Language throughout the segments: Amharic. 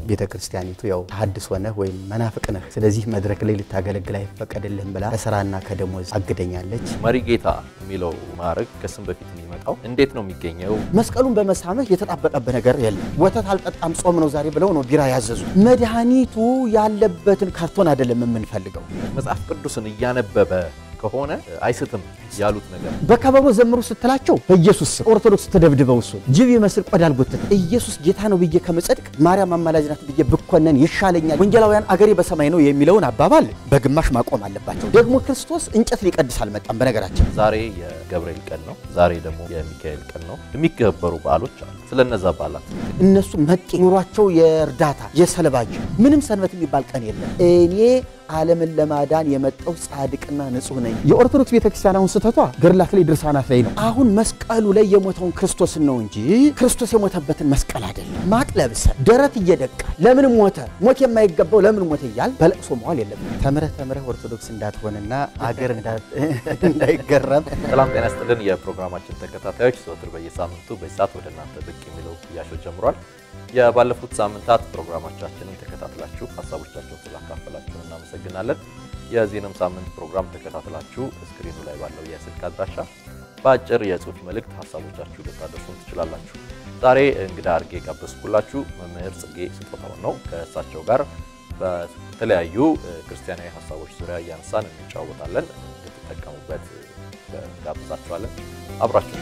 ቤተ ክርስቲያኒቱ ያው ተሐድሶ ነህ ወይም መናፍቅ ነህ፣ ስለዚህ መድረክ ላይ ልታገለግል አይፈቀድልህም ብላ ከስራና ከደሞዝ አግደኛለች። መሪ ጌታ የሚለው ማዕረግ ከስም በፊት የሚመጣው እንዴት ነው የሚገኘው? መስቀሉን በመሳመህ የተጣበቀብህ ነገር የለም። ወተት አልጠጣም ጾም ነው ዛሬ ብለው ነው ቢራ ያዘዙ። መድኃኒቱ ያለበትን ካርቶን አይደለም የምንፈልገው። መጽሐፍ ቅዱስን እያነበበ ከሆነ አይስትም ያሉት ነገር በከበሮ ዘምሩ ስትላቸው በኢየሱስ ስም ኦርቶዶክስ ተደብድበው እሱ ጅብ ይመስል ቆዳ አልጎትት ኢየሱስ ጌታ ነው ብዬ ከመጸድቅ ማርያም አማላጅ ናት ብዬ ብኮነን ይሻለኛል። ወንጌላውያን አገሬ በሰማይ ነው የሚለውን አባባል በግማሽ ማቆም አለባቸው። ደግሞ ክርስቶስ እንጨት ሊቀድስ አልመጣም። በነገራችን ዛሬ የገብርኤል ቀን ነው። ዛሬ ደግሞ የሚካኤል ቀን ነው። የሚከበሩ በዓሎች አሉ። ስለነዛ በዓላት እነሱ መጤ ኑሯቸው የእርዳታ የሰለባጅ ምንም ሰንበት የሚባል ቀን የለም። እኔ ዓለምን ለማዳን የመጣው ጻድቅና ንጹሕ ነኝ። የኦርቶዶክስ ቤተክርስቲያን አሁን ስህተቷ ገድላት ላይ ድርሳናት ላይ ነው። አሁን መስቀሉ ላይ የሞተውን ክርስቶስን ነው እንጂ ክርስቶስ የሞተበትን መስቀል አይደለም። ማቅ ለብሰን ደረት እየደቃ ለምን ሞተ ሞት የማይገባው ለምን ሞተ እያል በለቅሶ መዋል የለብን። ተምረህ ተምረህ ኦርቶዶክስ እንዳትሆንና አገር እንዳይገረም ሰላም ጤና ይስጥልን። የፕሮግራማችን ተከታታዮች ዘወትር በየሳምንቱ በዚህ ሰዓት ወደ እናንተ ብቅ የሚለው ያሾ ጀምሯል። የባለፉት ሳምንታት ፕሮግራሞቻችንን ተከታትላችሁ ሀሳቦቻችሁን ስላካፈላችሁን እናመሰግናለን። የዚህንም ሳምንት ፕሮግራም ተከታትላችሁ ስክሪኑ ላይ ባለው የስልክ አድራሻ በአጭር የጽሁፍ መልእክት ሀሳቦቻችሁ ልታደርሱን ትችላላችሁ። ዛሬ እንግዳ አድርጌ የጋበዝኩላችሁ መምህር ጽጌ ስጦታውን ነው። ከእሳቸው ጋር በተለያዩ ክርስቲያናዊ ሀሳቦች ዙሪያ እያነሳን እንጫወታለን። እንድትጠቀሙበት ጋብዛችኋለን። አብራችሁ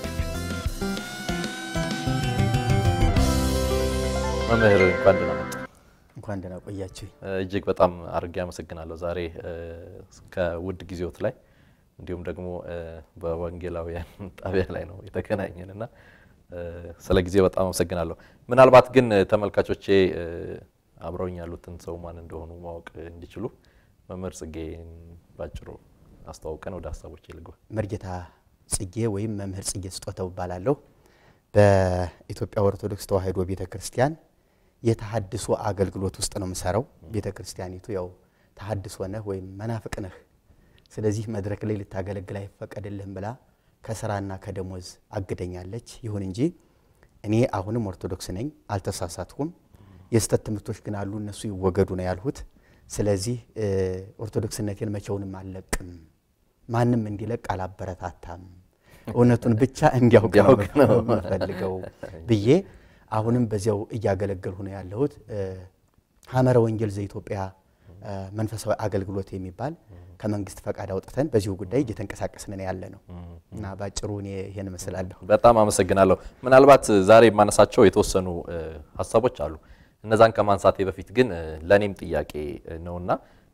መምህር እንኳን ደህና መጡ። እንኳን ደህና ቆያችሁ። እጅግ በጣም አድርጌ አመሰግናለሁ። ዛሬ ከውድ ጊዜዎት ላይ እንዲሁም ደግሞ በወንጌላውያን ጣቢያ ላይ ነው የተገናኘን እና ስለ ጊዜ በጣም አመሰግናለሁ። ምናልባት ግን ተመልካቾቼ አብረውኝ ያሉትን ሰው ማን እንደሆኑ ማወቅ እንዲችሉ መምህር ጽጌን ባጭሩ አስተዋውቀን ወደ ሀሳቦች ልግባ። መርጌታ ጽጌ ወይም መምህር ጽጌ ስጦታው እባላለሁ። በኢትዮጵያ ኦርቶዶክስ ተዋሕዶ ቤተ ክርስቲያን የተሐድሶ አገልግሎት ውስጥ ነው የምሰራው። ቤተ ክርስቲያኒቱ ያው ተሐድሶ ነህ ወይም መናፍቅ ነህ፣ ስለዚህ መድረክ ላይ ልታገለግል አይፈቀድልህም ብላ ከስራና ከደሞዝ አግደኛለች። ይሁን እንጂ እኔ አሁንም ኦርቶዶክስ ነኝ፣ አልተሳሳትኩም። የስተት ትምህርቶች ግን አሉ፣ እነሱ ይወገዱ ነው ያልሁት። ስለዚህ ኦርቶዶክስነቴን መቼውንም አልለቅም፣ ማንም እንዲለቅ አላበረታታም፣ እውነቱን ብቻ እንዲያውቅ ነው የምፈልገው ብዬ አሁንም በዚያው እያገለገልሁ ነው ያለሁት። ሐመረ ወንጌል ዘኢትዮጵያ መንፈሳዊ አገልግሎት የሚባል ከመንግስት ፈቃድ አውጥተን በዚሁ ጉዳይ እየተንቀሳቀስን ያለ ነው እና ባጭሩ እኔ ይሄን እመስላለሁ። በጣም አመሰግናለሁ። ምናልባት ዛሬ የማነሳቸው የተወሰኑ ሀሳቦች አሉ። እነዛን ከማንሳቴ በፊት ግን ለእኔም ጥያቄ ነውና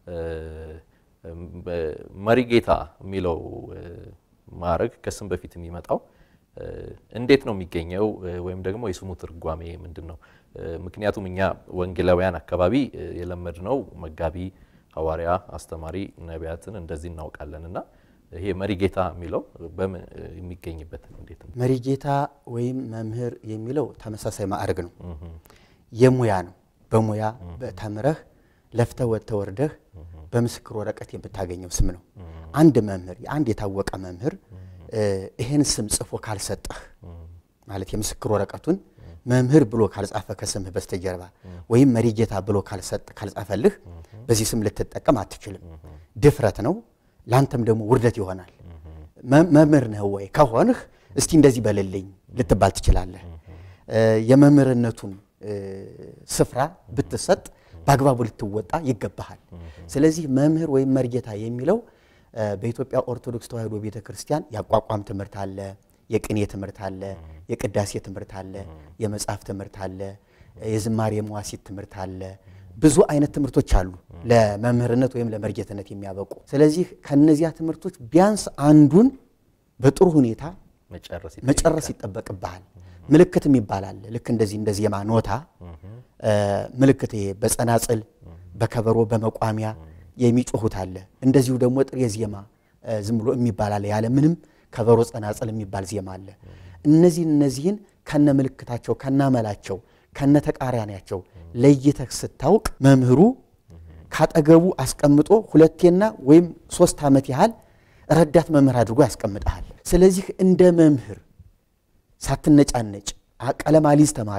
መሪ ጌታ የሚለው ማዕረግ ከስም በፊት የሚመጣው እንዴት ነው የሚገኘው? ወይም ደግሞ የስሙ ትርጓሜ ምንድን ነው? ምክንያቱም እኛ ወንጌላውያን አካባቢ የለመድነው መጋቢ፣ ሐዋርያ፣ አስተማሪ፣ ነቢያትን እንደዚህ እናውቃለን እና ይሄ መሪ ጌታ የሚለው በምን የሚገኝበት እንዴት ነው? መሪ ጌታ ወይም መምህር የሚለው ተመሳሳይ ማዕረግ ነው። የሙያ ነው። በሙያ ተምረህ ለፍተህ ወጥተህ ወርደህ በምስክር ወረቀት የምታገኘው ስም ነው። አንድ መምህር አንድ የታወቀ መምህር ይህን ስም ጽፎ ካልሰጠህ ማለት የምስክር ወረቀቱን መምህር ብሎ ካልጻፈ ከስምህ በስተጀርባ ወይም መሪ ጌታ ብሎ ካልጻፈልህ በዚህ ስም ልትጠቀም አትችልም። ድፍረት ነው፣ ለአንተም ደግሞ ውርደት ይሆናል። መምህር ነህ ወይ ከሆንህ እስቲ እንደዚህ በልልኝ ልትባል ትችላለህ። የመምህርነቱን ስፍራ ብትሰጥ በአግባቡ ልትወጣ ይገባሃል። ስለዚህ መምህር ወይም መርጌታ የሚለው በኢትዮጵያ ኦርቶዶክስ ተዋሕዶ ቤተ ክርስቲያን የአቋቋም ትምህርት አለ፣ የቅኔ ትምህርት አለ፣ የቅዳሴ ትምህርት አለ፣ የመጽሐፍ ትምህርት አለ፣ የዝማሬ መዋሲት ትምህርት አለ። ብዙ አይነት ትምህርቶች አሉ ለመምህርነት ወይም ለመርጌትነት የሚያበቁ። ስለዚህ ከነዚያ ትምህርቶች ቢያንስ አንዱን በጥሩ ሁኔታ መጨረስ ይጠበቅብሃል። ምልክት የሚባል አለ። ልክ እንደዚህ እንደ ዜማ ኖታ ምልክት ይሄ በጸናጽል በከበሮ በመቋሚያ የሚጮሁት አለ። እንደዚሁ ደግሞ ጥሬ ዜማ ዝም ብሎ የሚባል አለ። ያለ ምንም ከበሮ ጸናጽል የሚባል ዜማ አለ። እነዚህን እነዚህን ከነ ምልክታቸው ከናመላቸው ከነ ተቃራኒያቸው ለይተህ ስታውቅ መምህሩ ካጠገቡ አስቀምጦ ሁለቴና ወይም ሶስት ዓመት ያህል ረዳት መምህር አድርጎ ያስቀምጠሃል። ስለዚህ እንደ መምህር ሳትነጫነጭ ቀለም አሊዝ ተማሪ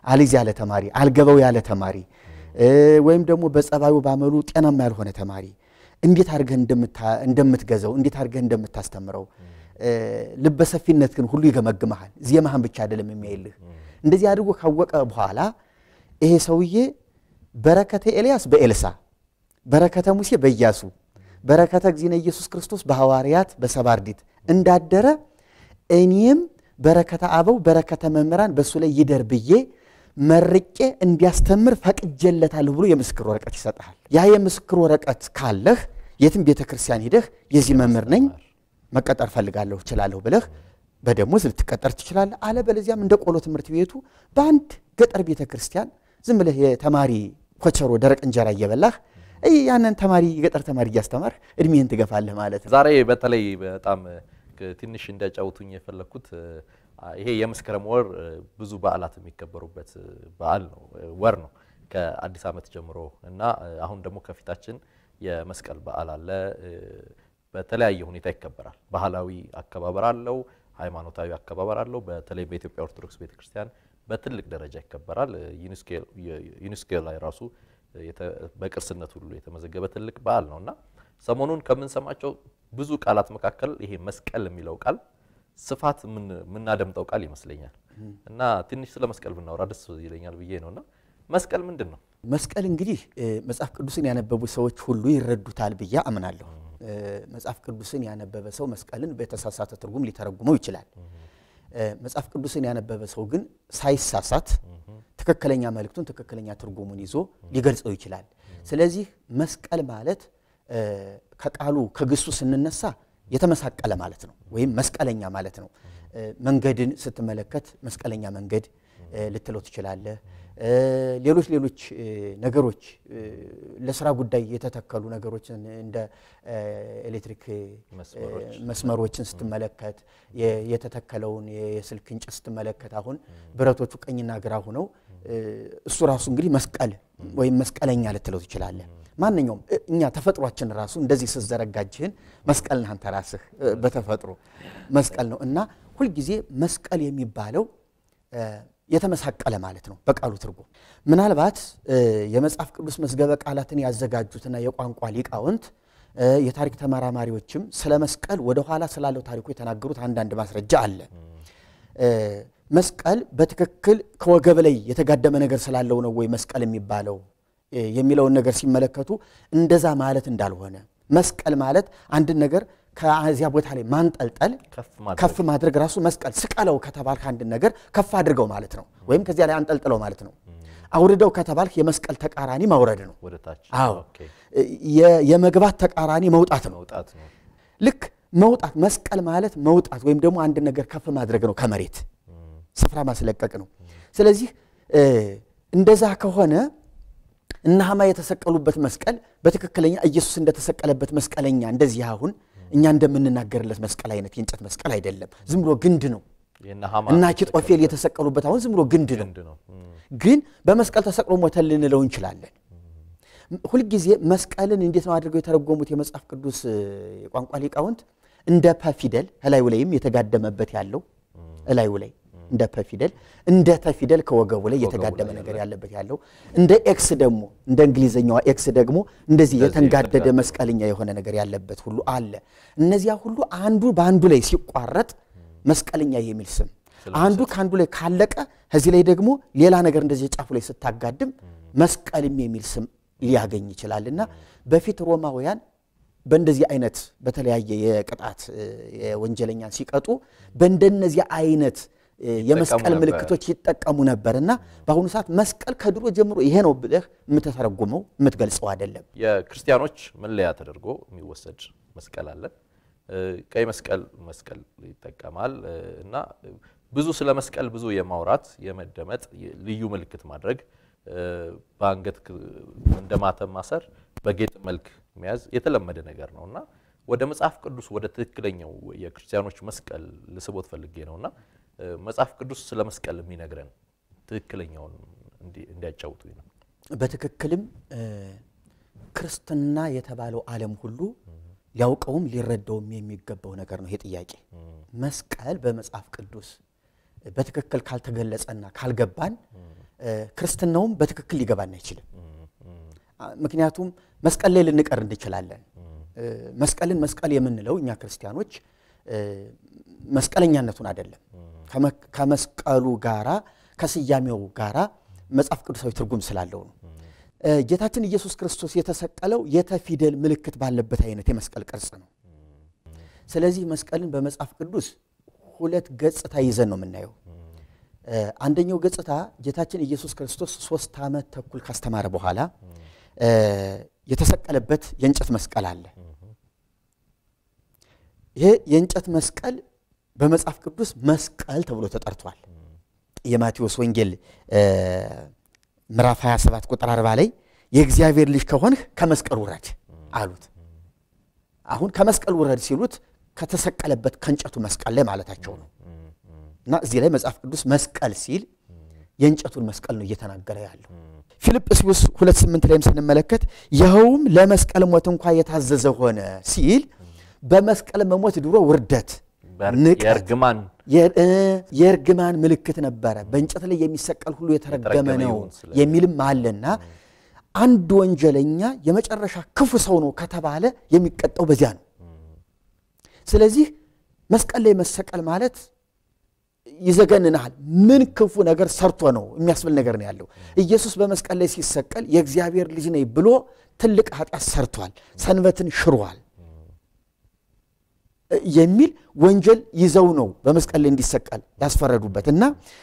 አልይዝ ያለ ተማሪ፣ አልገባው ያለ ተማሪ ወይም ደግሞ በጸባዩ ባመሉ ጤናማ ያልሆነ ተማሪ እንዴት አድርገህ እንደምትገዘው እንዴት አድርገህ እንደምታስተምረው ልበሰፊነት ግን ሁሉ ይገመግመሃል። ዜማህን ብቻ አይደለም የሚያይልህ። እንደዚህ አድርጎ ካወቀ በኋላ ይሄ ሰውዬ በረከተ ኤልያስ በኤልሳ በረከተ ሙሴ በኢያሱ በረከተ እግዚእነ ኢየሱስ ክርስቶስ በሐዋርያት በሰባ አርድእት እንዳደረ እኔም በረከተ አበው በረከተ መምህራን በእሱ ላይ ይደር ብዬ መርቄ እንዲያስተምር ፈቅጄለታለሁ ብሎ የምስክር ወረቀት ይሰጥሃል። ያ የምስክር ወረቀት ካለህ የትም ቤተ ክርስቲያን ሂደህ የዚህ መምህር ነኝ መቀጠር ፈልጋለሁ እችላለሁ ብለህ በደሞዝ ልትቀጠር ትችላለህ። አለበለዚያም እንደ ቆሎ ትምህርት ቤቱ በአንድ ገጠር ቤተ ክርስቲያን ዝም ብለህ የተማሪ ኮቸሮ ደረቅ እንጀራ እየበላህ ያንን ተማሪ የገጠር ተማሪ እያስተማርህ እድሜህን ትገፋለህ ማለት ነው። ዛሬ በተለይ በጣም ትንሽ እንዲያጫውቱኝ የፈለግኩት ይሄ የመስከረም ወር ብዙ በዓላት የሚከበሩበት በዓል ነው ወር ነው ከአዲስ ዓመት ጀምሮ እና አሁን ደግሞ ከፊታችን የመስቀል በዓል አለ። በተለያየ ሁኔታ ይከበራል። ባህላዊ አከባበር አለው፣ ሃይማኖታዊ አከባበር አለው። በተለይ በኢትዮጵያ ኦርቶዶክስ ቤተክርስቲያን በትልቅ ደረጃ ይከበራል። ዩኔስኮ ላይ ራሱ በቅርስነት ሁሉ የተመዘገበ ትልቅ በዓል ነው እና ሰሞኑን ከምንሰማቸው ብዙ ቃላት መካከል ይሄ መስቀል የሚለው ቃል ስፋት የምናደምጠው ቃል ይመስለኛል እና ትንሽ ስለ መስቀል ብናወራ ደስ ይለኛል ብዬ ነው እና መስቀል ምንድን ነው? መስቀል እንግዲህ መጽሐፍ ቅዱስን ያነበቡ ሰዎች ሁሉ ይረዱታል ብዬ አምናለሁ። መጽሐፍ ቅዱስን ያነበበ ሰው መስቀልን በተሳሳተ ትርጉም ሊተረጉመው ይችላል። መጽሐፍ ቅዱስን ያነበበ ሰው ግን ሳይሳሳት ትክክለኛ መልእክቱን ትክክለኛ ትርጉሙን ይዞ ሊገልጸው ይችላል። ስለዚህ መስቀል ማለት ከቃሉ ከግሱ ስንነሳ የተመሳቀለ ማለት ነው፣ ወይም መስቀለኛ ማለት ነው። መንገድን ስትመለከት መስቀለኛ መንገድ ልትለው ትችላለህ። ሌሎች ሌሎች ነገሮች ለስራ ጉዳይ የተተከሉ ነገሮችን እንደ ኤሌክትሪክ መስመሮችን ስትመለከት የተተከለውን የስልክ እንጨት ስትመለከት አሁን ብረቶቹ ቀኝና ግራ ሆነው እሱ ራሱ እንግዲህ መስቀል ወይም መስቀለኛ ልትለው ትችላለህ። ማንኛውም እኛ ተፈጥሯችን ራሱ እንደዚህ ስትዘረጋጅህን መስቀል ነህ አንተ ራስህ በተፈጥሮ መስቀል ነው እና ሁልጊዜ መስቀል የሚባለው የተመሳቀለ ማለት ነው በቃሉ ትርጉም። ምናልባት የመጽሐፍ ቅዱስ መዝገበ ቃላትን ያዘጋጁትና የቋንቋ ሊቃውንት የታሪክ ተመራማሪዎችም ስለ መስቀል ወደኋላ ስላለው ታሪኩ የተናገሩት አንዳንድ ማስረጃ አለ። መስቀል በትክክል ከወገብ ላይ የተጋደመ ነገር ስላለው ነው ወይ መስቀል የሚባለው የሚለውን ነገር ሲመለከቱ እንደዛ ማለት እንዳልሆነ መስቀል ማለት አንድን ነገር ከዚያ ቦታ ላይ ማንጠልጠል ከፍ ማድረግ ራሱ መስቀል ስቀለው ከተባልክ አንድን ነገር ከፍ አድርገው ማለት ነው። ወይም ከዚያ ላይ አንጠልጥለው ማለት ነው። አውርደው ከተባልክ የመስቀል ተቃራኒ ማውረድ ነው። አዎ የመግባት ተቃራኒ መውጣት ነው። ልክ መውጣት መስቀል ማለት መውጣት ወይም ደግሞ አንድን ነገር ከፍ ማድረግ ነው፣ ከመሬት ስፍራ ማስለቀቅ ነው። ስለዚህ እንደዛ ከሆነ እነ ሐማ የተሰቀሉበት መስቀል በትክክለኛ ኢየሱስ እንደተሰቀለበት መስቀለኛ እንደዚህ አሁን እኛ እንደምንናገርለት መስቀል አይነት የእንጨት መስቀል አይደለም። ዝም ብሎ ግንድ ነው። እና አኪጦፌል የተሰቀሉበት አሁን ዝም ብሎ ግንድ ነው። ግን በመስቀል ተሰቅሎ ሞተ ልንለው እንችላለን። ሁልጊዜ መስቀልን እንዴት ነው አድርገው የተረጎሙት የመጽሐፍ ቅዱስ የቋንቋ ሊቃውንት? እንደ ፐ ፊደል እላዩ ላይም የተጋደመበት ያለው እላዩ ላይ እንደ ፐ ፊደል እንደ ተ ፊደል ከወገቡ ላይ የተጋደመ ነገር ያለበት ያለው እንደ ኤክስ ደግሞ እንደ እንግሊዝኛዋ ኤክስ ደግሞ እንደዚህ የተንጋደደ መስቀልኛ የሆነ ነገር ያለበት ሁሉ አለ። እነዚያ ሁሉ አንዱ በአንዱ ላይ ሲቋረጥ መስቀልኛ የሚል ስም አንዱ ከአንዱ ላይ ካለቀ ከዚህ ላይ ደግሞ ሌላ ነገር እንደዚህ ጫፉ ላይ ስታጋድም መስቀልም የሚል ስም ሊያገኝ ይችላል እና በፊት ሮማውያን በእንደዚህ አይነት በተለያየ የቅጣት የወንጀለኛን ሲቀጡ በእንደነዚህ አይነት የመስቀል ምልክቶች ይጠቀሙ ነበር እና በአሁኑ ሰዓት መስቀል ከድሮ ጀምሮ ይሄ ነው ብለህ የምትተረጉመው የምትገልጸው አይደለም። የክርስቲያኖች መለያ ተደርጎ የሚወሰድ መስቀል አለ። ቀይ መስቀል መስቀል ይጠቀማል እና ብዙ ስለ መስቀል ብዙ የማውራት የመደመጥ ልዩ ምልክት ማድረግ በአንገት እንደ ማተም ማሰር በጌጥ መልክ መያዝ የተለመደ ነገር ነው እና ወደ መጽሐፍ ቅዱስ ወደ ትክክለኛው የክርስቲያኖች መስቀል ልስቦት ፈልጌ ነው እና መጽሐፍ ቅዱስ ስለ መስቀል የሚነግረን ትክክለኛውን እንዲያጫውቱኝ ነው። በትክክልም ክርስትና የተባለው ዓለም ሁሉ ሊያውቀውም ሊረዳውም የሚገባው ነገር ነው። ይሄ ጥያቄ መስቀል በመጽሐፍ ቅዱስ በትክክል ካልተገለጸና ካልገባን ክርስትናውም በትክክል ሊገባን አይችልም። ምክንያቱም መስቀል ላይ ልንቀር እንችላለን። መስቀልን መስቀል የምንለው እኛ ክርስቲያኖች መስቀለኛነቱን አይደለም ከመስቀሉ ጋራ ከስያሜው ጋራ መጽሐፍ ቅዱሳዊ ትርጉም ስላለው ነው። ጌታችን ኢየሱስ ክርስቶስ የተሰቀለው የተፊደል ምልክት ባለበት አይነት የመስቀል ቅርጽ ነው። ስለዚህ መስቀልን በመጽሐፍ ቅዱስ ሁለት ገጽታ ይዘን ነው የምናየው። አንደኛው ገጽታ ጌታችን ኢየሱስ ክርስቶስ ሶስት ዓመት ተኩል ካስተማረ በኋላ የተሰቀለበት የእንጨት መስቀል አለ። ይሄ የእንጨት መስቀል በመጽሐፍ ቅዱስ መስቀል ተብሎ ተጠርቷል። የማቴዎስ ወንጌል ምዕራፍ 27 ቁጥር 40 ላይ የእግዚአብሔር ልጅ ከሆንህ ከመስቀል ውረድ አሉት። አሁን ከመስቀል ውረድ ሲሉት ከተሰቀለበት ከእንጨቱ መስቀል ላይ ማለታቸው ነው። እና እዚህ ላይ መጽሐፍ ቅዱስ መስቀል ሲል የእንጨቱን መስቀል ነው እየተናገረ ያለው። ፊልጵስዩስ ሁለት ስምንት ላይም ስንመለከት ይኸውም ለመስቀል ሞት እንኳ የታዘዘ ሆነ ሲል በመስቀል መሞት ድሮ ውርደት፣ የእርግማን የእርግማን ምልክት ነበረ። በእንጨት ላይ የሚሰቀል ሁሉ የተረገመ ነው የሚልም አለና አንድ ወንጀለኛ የመጨረሻ ክፉ ሰው ነው ከተባለ የሚቀጣው በዚያ ነው። ስለዚህ መስቀል ላይ መሰቀል ማለት ይዘገንናል። ምን ክፉ ነገር ሰርቶ ነው የሚያስብል ነገር ነው ያለው። ኢየሱስ በመስቀል ላይ ሲሰቀል የእግዚአብሔር ልጅ ነኝ ብሎ ትልቅ ኃጢአት ሰርቷል፣ ሰንበትን ሽሯል የሚል ወንጀል ይዘው ነው በመስቀል ላይ እንዲሰቀል ያስፈረዱበት እና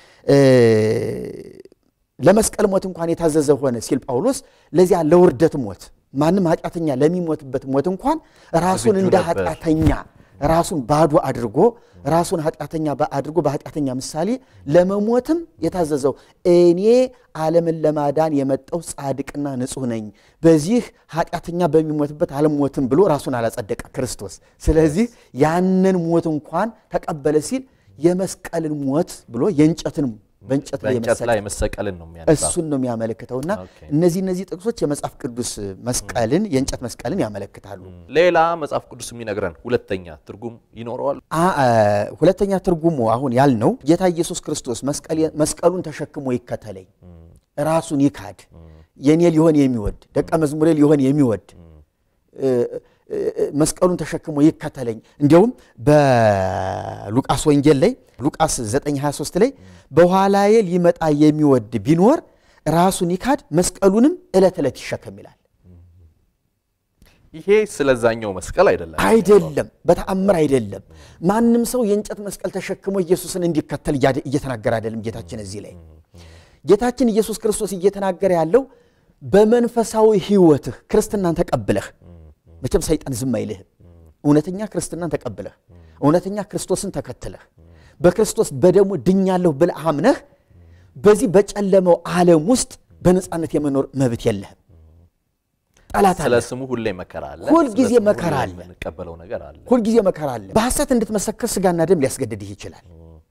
ለመስቀል ሞት እንኳን የታዘዘ ሆነ ሲል ጳውሎስ ለዚያ ለውርደት ሞት ማንም ኃጢአተኛ ለሚሞትበት ሞት እንኳን ራሱን እንደ ኃጢአተኛ ራሱን ባዶ አድርጎ ራሱን ኃጢአተኛ አድርጎ በኃጢአተኛ ምሳሌ ለመሞትም የታዘዘው እኔ ዓለምን ለማዳን የመጣው ጻድቅና ንጹሕ ነኝ፣ በዚህ ኃጢአተኛ በሚሞትበት አልሞትም ብሎ ራሱን አላጸደቀ ክርስቶስ። ስለዚህ ያንን ሞት እንኳን ተቀበለ ሲል የመስቀልን ሞት ብሎ የእንጨትን በእንጨት ላይ መሰቀልን ነው እሱን ነው የሚያመለክተውና እነዚህ እነዚህ ጥቅሶች የመጽሐፍ ቅዱስ መስቀልን የእንጨት መስቀልን ያመለክታሉ። ሌላ መጽሐፍ ቅዱስ የሚነግረን ሁለተኛ ትርጉም ይኖረዋል። ሁለተኛ ትርጉሙ አሁን ያልነው ጌታ ኢየሱስ ክርስቶስ መስቀሉን ተሸክሞ ይከተለኝ፣ ራሱን ይካድ፣ የኔ ሊሆን የሚወድ ደቀ መዝሙሬ ሊሆን የሚወድ መስቀሉን ተሸክሞ ይከተለኝ። እንዲያውም በሉቃስ ወንጌል ላይ ሉቃስ 923 ላይ በኋላዬ ሊመጣ የሚወድ ቢኖር ራሱን ይካድ መስቀሉንም ዕለት ዕለት ይሸከም ይላል። ይሄ ስለዛኛው መስቀል አይደለም አይደለም፣ በተአምር አይደለም። ማንም ሰው የእንጨት መስቀል ተሸክሞ ኢየሱስን እንዲከተል እየተናገረ አይደለም ጌታችን እዚህ ላይ ጌታችን ኢየሱስ ክርስቶስ እየተናገረ ያለው በመንፈሳዊ ሕይወትህ ክርስትናን ተቀብለህ መቼም ሰይጣን ዝም አይልህም። እውነተኛ ክርስትናን ተቀብለህ እውነተኛ ክርስቶስን ተከትለህ በክርስቶስ በደሙ ድኛለሁ ብለህ አምነህ በዚህ በጨለመው ዓለም ውስጥ በነፃነት የመኖር መብት የለህም። ጠላት አለ። ስለ ስሙ ሁሌ መከራ አለ። ሁልጊዜ ስለ ስሙ መከራ ሁሌ አለ። የምንቀበለው ነገር አለ። ሁልጊዜ መከራ አለ። በሐሰት እንድትመሰክር ስጋና ደም ሊያስገድድህ ይችላል።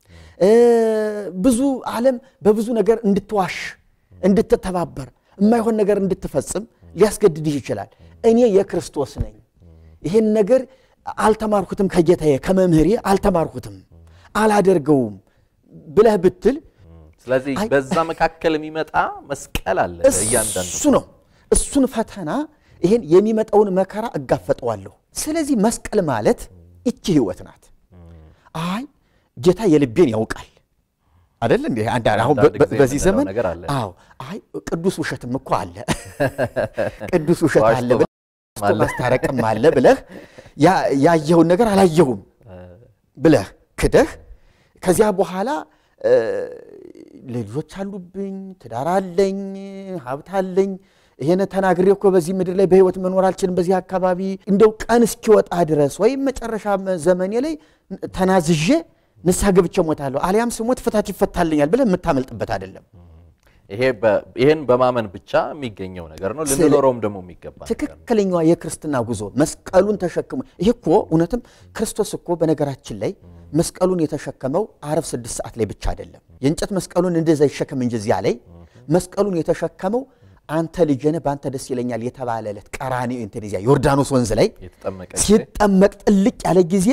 ብዙ ዓለም በብዙ ነገር እንድትዋሽ፣ እንድትተባበር፣ የማይሆን ነገር እንድትፈጽም ሊያስገድድህ ይችላል። እኔ የክርስቶስ ነኝ፣ ይህን ነገር አልተማርኩትም፣ ከጌታዬ ከመምህሬ አልተማርኩትም፣ አላደርገውም ብለህ ብትል ስለዚህ በዛ መካከል የሚመጣ መስቀል አለ እያንዳንዱ እሱ ነው። እሱን ፈተና ይሄን የሚመጣውን መከራ እጋፈጠዋለሁ። ስለዚህ መስቀል ማለት ይቺ ህይወት ናት። አይ ጌታ የልቤን ያውቃል አደለ እንዴ? አንድ አሁን አንዳንድ ጊዜ በዚህ የምንለው ዘመን ነገር አለ። አዎ፣ አይ ቅዱስ ውሸትም እኮ አለ ቅዱስ ውሸት ዋሽቶ አለ ብለህ ዋሽቶ ማስታረቅም አለ ብለህ ያ- ያየኸውን ነገር አላየሁም ብለህ ክደህ ከዚያ በኋላ እ፣ ልጆች አሉብኝ፣ ትዳር አለኝ፣ ሀብት አለኝ ይሄን ተናግሬ እኮ በዚህ ምድር ላይ በህይወት መኖር አልችልም፣ በዚህ አካባቢ እንደው ቀን እስኪወጣ ድረስ ወይም መጨረሻ ዘመኔ ላይ ተናዝዤ ንስሐ ገብቼ እሞታለሁ አሊያም ስሞት ፍታት ይፈታልኛል ብለህ የምታመልጥበት አይደለም። ይሄ በ- ይሄን በማመን ብቻ የሚገኘው ነገር ነው። ልንኖረውም ደግሞ የሚገባ ነገር ነው። ትክክለኛዋ የክርስትና ጉዞ መስቀሉን ተሸክሞ ይሄ እኮ እውነትም ክርስቶስ እኮ በነገራችን ላይ መስቀሉን የተሸከመው አረብ ስድስት ሰዓት ላይ ብቻ አይደለም። የእንጨት መስቀሉን እንደዛ ይሸከም እንጂ እዚያ ላይ መስቀሉን የተሸከመው አንተ ልጄ ነህ በአንተ ደስ ይለኛል የተባለ ዕለት ቀራንዮ እንትን እዚያ ዮርዳኖስ ወንዝ ላይ የተጠመቀ ጊዜ ሲጠመቅ ጥልቅ ያለ ጊዜ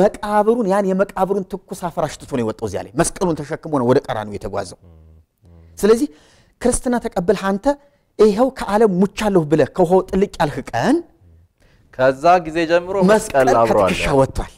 መቃብሩን ያን የመቃብሩን ትኩስ አፈር አሽትቶ ነው የወጣው። እዚያ ላይ መስቀሉን ተሸክሞ ነው ወደ ቀራንዮ የተጓዘው። ስለዚህ ክርስትና ተቀብልህ አንተ ይኸው ከዓለም ሙቻለሁ ብለህ ከውሃው ጥልቅ ያልህ ቀን ከዛ ጊዜ ጀምሮ መስቀል መስቀል አብሮ አለ። ከትከሻ ወጥቷል።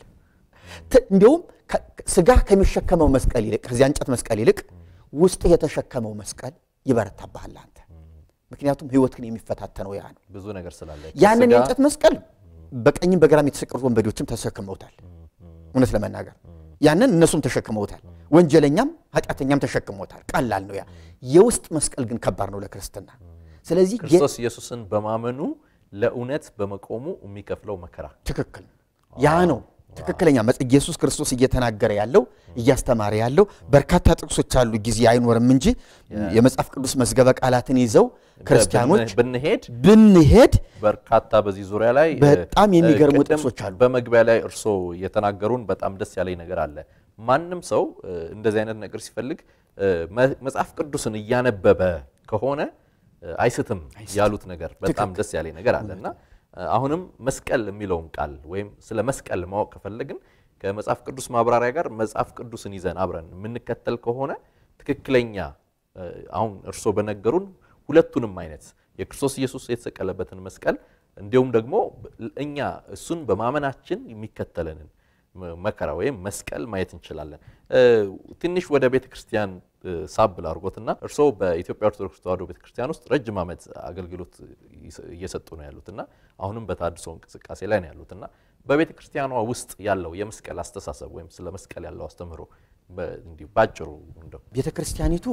ት- እንዲሁም ከ- ስጋ ከሚሸከመው መስቀል ይልቅ ከዚያ እንጨት መስቀል ይልቅ ውስጥህ የተሸከመው መስቀል ይበረታብሃል አንተ። ምክንያቱም ህይወትህን የሚፈታተነው ያ ነው። ብዙ ነገር ስላለ ያንን ከስጋ- የእንጨት መስቀል በቀኝም በግራም የተሰቀሉት ወንበዴዎችም ተሸክመውታል። እውነት ለመናገር ያንን እነሱም ተሸክመውታል። ወንጀለኛም ኃጢአተኛም ተሸክመውታል። ቀላል ነው ያ። የውስጥ መስቀል ግን ከባድ ነው ለክርስትና። ስለዚህ ጌ- ክርስቶስ ኢየሱስን በማመኑ ለእውነት በመቆሙ የሚከፍለው መከራ ትክክል ነው። ያ ነው ትክክለኛ መጽ ኢየሱስ ክርስቶስ እየተናገረ ያለው እያስተማረ ያለው በርካታ ጥቅሶች አሉ። ጊዜ አይኖርም እንጂ የመጽሐፍ ቅዱስ መዝገበ ቃላትን ይዘው ክርስቲያኖች ብን- ብንሄድ ብንሄድ በርካታ በዚህ ዙሪያ ላይ በጣም እ፣ የሚገርሙ ቅድም ጥቅሶች አሉ። በመግቢያ ላይ እርሶ የተናገሩን በጣም ደስ ያለኝ ነገር አለ። ማንም ሰው እ፣ እንደዚህ አይነት ነገር ሲፈልግ እ፣ መ- መጽሐፍ ቅዱስን እያነበበ ከሆነ እ፣ አይስትም ያሉት ነገር በጣም ደስ ያለኝ ነገር አለ እና እ፣ አሁንም መስቀል የሚለውን ቃል ወይም ስለ መስቀል ማወቅ ከፈለግን ከመጽሐፍ ቅዱስ ማብራሪያ ጋር መጽሐፍ ቅዱስን ይዘን አብረን የምንከተል ከሆነ ትክክለኛ እ፣ አሁን እርሶ በነገሩን ሁለቱንም አይነት የክርስቶስ ኢየሱስ የተሰቀለበትን መስቀል እንዲሁም ደግሞ እኛ እሱን በማመናችን የሚከተለንን መ- መከራ ወይም መስቀል ማየት እንችላለን። እ፣ ትንሽ ወደ ቤተ ክርስቲያን እ፣ ሳብ ላድርጎትና እርስዎ በኢትዮጵያ ኦርቶዶክስ ተዋሕዶ ቤተ ክርስቲያን ውስጥ ረጅም ዓመት አገልግሎት ይስ- እየሰጡ ነው ያሉትና አሁንም በታድሶ እንቅስቃሴ ላይ ነው ያሉትና በቤተ ክርስቲያኗ ውስጥ ያለው የመስቀል አስተሳሰብ ወይም ስለ መስቀል ያለው አስተምህሮ በ- እንዲሁ ባጭሩ እንደው ቤተ ክርስቲያኒቱ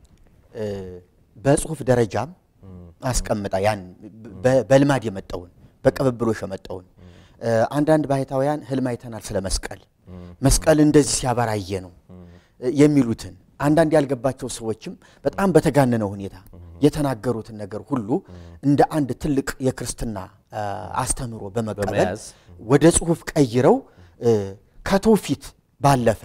እ፣ በጽሁፍ ደረጃም አስቀምጣ ያን በ- በልማድ የመጣውን በቅብብሎሽ የመጣውን እ፣ አንዳንድ ባህታውያን ህልም አይተናል ስለ መስቀል መስቀል እንደዚህ ሲያበራየ ነው እ፣ የሚሉትን አንዳንድ ያልገባቸው ሰዎችም በጣም በተጋነነ ሁኔታ የተናገሩትን ነገር ሁሉ እንደ አንድ ትልቅ የክርስትና እ፣ አስተምህሮ በመቀበል በመያዝ ወደ ጽሁፍ ቀይረው እ፣ ከትውፊት ባለፈ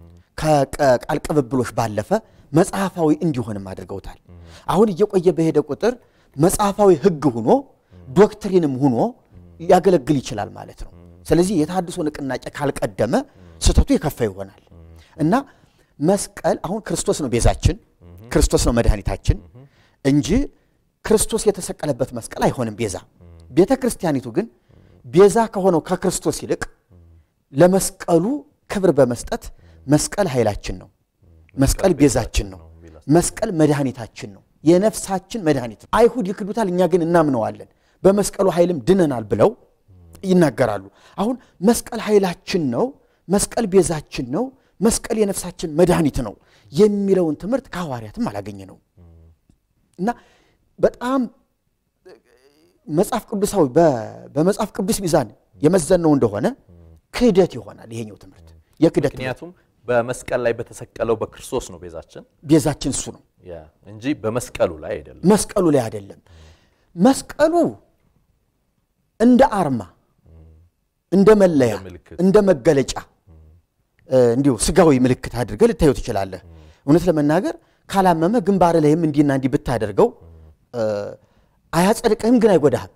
ከቃል ቅብብሎች ባለፈ መጽሐፋዊ እንዲሆንም አድርገውታል። አሁን እየቆየ በሄደ ቁጥር መጽሐፋዊ ህግ ሆኖ ዶክትሪንም ሆኖ ሊያገለግል ይችላል ማለት ነው። ስለዚህ የተሃድሶ ንቅናቄ ካልቀደመ ስህተቱ የከፋ ይሆናል እና መስቀል አሁን ክርስቶስ ነው ቤዛችን፣ ክርስቶስ ነው መድኃኒታችን እንጂ ክርስቶስ የተሰቀለበት መስቀል አይሆንም ቤዛ። ቤተ ክርስቲያኒቱ ግን ቤዛ ከሆነው ከክርስቶስ ይልቅ ለመስቀሉ ክብር በመስጠት መስቀል ኃይላችን ነው፣ መስቀል ቤዛችን ነው፣ መስቀል መድኃኒታችን ነው፣ የነፍሳችን መድኃኒት ነው። አይሁድ ይክዱታል፣ እኛ ግን እናምነዋለን፣ በመስቀሉ ኃይልም ድነናል ብለው ይናገራሉ። አሁን መስቀል ኃይላችን ነው፣ መስቀል ቤዛችን ነው፣ መስቀል የነፍሳችን መድኃኒት ነው የሚለውን ትምህርት ከሐዋርያትም አላገኘ ነው እና በጣም መጽሐፍ ቅዱሳዊ በ- በመጽሐፍ ቅዱስ ሚዛን የመዘነው እንደሆነ ክህደት ይሆናል። ይሄኛው ትምህርት የክህደት ትምህርት። ምክንያቱም በመስቀል ላይ በተሰቀለው በክርስቶስ ነው ቤዛችን ቤዛችን እሱ ነው፣ ያ እንጂ በመስቀሉ ላይ አይደለም። መስቀሉ ላይ አይደለም። መስቀሉ እንደ አርማ፣ እንደ መለያ፣ እንደ ምልክት። እንደ መገለጫ እ፣ እንዲሁ ስጋዊ ምልክት አድርገህ ልታየው ትችላለህ። እውነት ለመናገር ካላመመ ግንባር ላይም እንዲና እንዲህ ብታደርገው እ፣ አያጸድቅህም፣ ግን አይጎዳህም።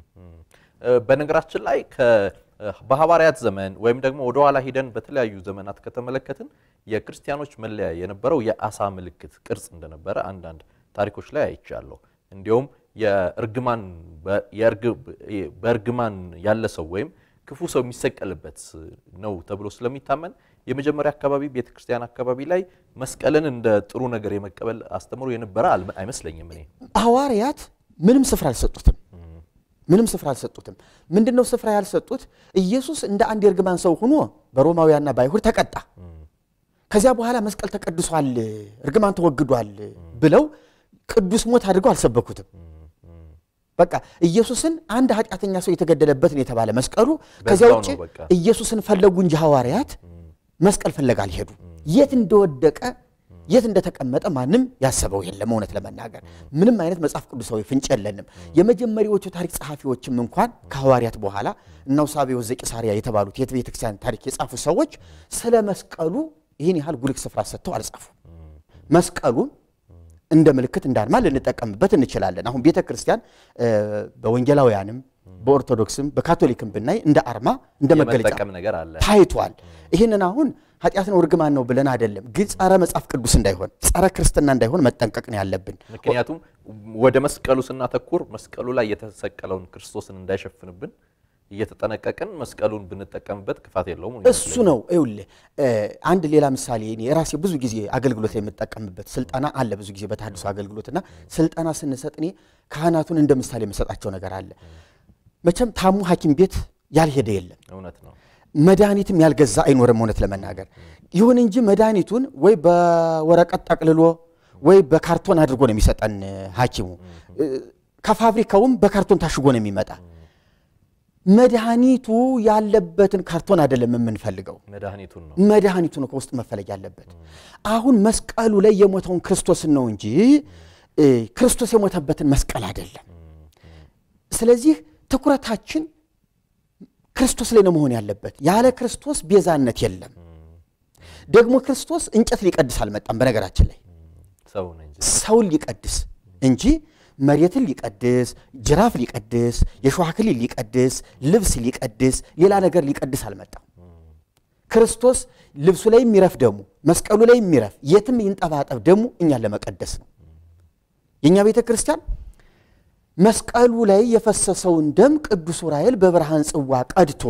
እ፣ በነገራችን ላይ ከ- በሐዋርያት ዘመን ወይም ደግሞ ወደ ኋላ ሂደን በተለያዩ ዘመናት ከተመለከትን የክርስቲያኖች መለያ የነበረው የአሳ ምልክት ቅርጽ እንደነበረ አንዳንድ ታሪኮች ላይ አይቻለሁ። እንዲሁም የእርግማን በ- የእርግ- በእርግማን ያለ ሰው ወይም ክፉ ሰው የሚሰቀልበት ነው ተብሎ ስለሚታመን የመጀመሪያ አካባቢ ቤተ ክርስቲያን አካባቢ ላይ መስቀልን እንደ ጥሩ ነገር የመቀበል አስተምሮ የነበረ አልመ- አይመስለኝም እኔ ሐዋርያት ምንም ስፍራ አልሰጡትም። ምንም ስፍራ አልሰጡትም። ምንድን ነው ስፍራ ያልሰጡት? ኢየሱስ እንደ አንድ የእርግማን ሰው ሆኖ በሮማውያንና በአይሁድ ተቀጣ። ከዚያ በኋላ መስቀል ተቀድሷል፣ እርግማን ተወግዷል ብለው ቅዱስ ሞት አድርገው አልሰበኩትም። በቃ ኢየሱስን አንድ ኃጢአተኛ ሰው የተገደለበትን የተባለ መስቀሉ ከዚያ በዛው ውጭ ነው በቃ። ኢየሱስን ፈለጉ እንጂ ሐዋርያት መስቀል ፍለጋ አልሄዱ። የት እንደወደቀ የት እንደተቀመጠ ማንም ያሰበው የለም። እውነት ለመናገር ምንም አይነት መጽሐፍ ቅዱሳዊ ፍንጭ የለንም። የመጀመሪያዎቹ ታሪክ ጸሐፊዎችም እንኳን ከሐዋርያት በኋላ እነ አውሳብዮስ ዘቂሳርያ የተባሉት የቤተ ክርስቲያን ታሪክ የጻፉ ሰዎች ስለ መስቀሉ ይህን ያህል ጉልህ ስፍራ ሰጥተው አልጻፉም። መስቀሉን እንደ ምልክት እንደ አርማ ልንጠቀምበት እንችላለን። አሁን ቤተ ክርስቲያን እ፣ በወንጌላውያንም በኦርቶዶክስም በካቶሊክም ብናይ እንደ አርማ እንደ መገለጫ የመጠቀም ነገር አለ። ታይቷል። ይህንን አሁን ኃጢአት ነው እርግማን ነው ብለን አይደለም፣ ግን ጸረ መጽሐፍ ቅዱስ እንዳይሆን ጸረ ክርስትና እንዳይሆን መጠንቀቅ ነው ያለብን። ምክንያቱም ወደ መስቀሉ ስናተኩር መስቀሉ ላይ የተሰቀለውን ክርስቶስን እንዳይሸፍንብን እየተጠነቀቅን መስቀሉን ብንጠቀምበት ክፋት የለውም። እሱ ነው ይኸውልህ፣ አንድ ሌላ ምሳሌ እኔ የራሴ ብዙ ጊዜ አገልግሎት ላይ የምጠቀምበት ስልጠና አለ። ብዙ ጊዜ በተሐድሶ አገልግሎትና ስልጠና ስንሰጥ እኔ ካህናቱን እንደ ምሳሌ የምሰጣቸው ነገር አለ። መቼም ታሙ ሐኪም ቤት ያልሄደ የለም። እውነት ነው። መድኃኒትም ያልገዛ አይኖርም። እውነት ለመናገር ይሁን እንጂ መድኃኒቱን ወይ በወረቀት ጠቅልሎ ወይ በካርቶን አድርጎ ነው የሚሰጠን ሐኪሙ። ከፋብሪካውም በካርቶን ታሽጎ ነው የሚመጣ። መድኃኒቱ ያለበትን ካርቶን አይደለም የምንፈልገው፣ መድኃኒቱን ነው መድኃኒቱ ነው ከውስጥ መፈለግ ያለበት። አሁን መስቀሉ ላይ የሞተውን ክርስቶስን ነው እንጂ ክርስቶስ የሞተበትን መስቀል አይደለም። ስለዚህ ትኩረታችን ክርስቶስ ላይ ነው መሆን ያለበት። ያለ ክርስቶስ ቤዛነት የለም። ደግሞ ክርስቶስ እንጨት ሊቀድስ አልመጣም። በነገራችን ላይ ሰው ነው እንጂ ሰውን ሊቀድስ እንጂ መሬትን ሊቀድስ፣ ጅራፍ ሊቀድስ፣ የእሾህ አክሊል ሊቀድስ፣ ልብስ ሊቀድስ፣ ሌላ ነገር ሊቀድስ አልመጣም። ክርስቶስ ልብሱ ላይ የሚረፍ ደሙ፣ መስቀሉ ላይ የሚረፍ የትም ይንጠባጠብ ደሙ እኛን ለመቀደስ ነው። የእኛ ቤተ ክርስቲያን መስቀሉ ላይ የፈሰሰውን ደም ቅዱስ ዑራኤል በብርሃን ጽዋ ቀድቶ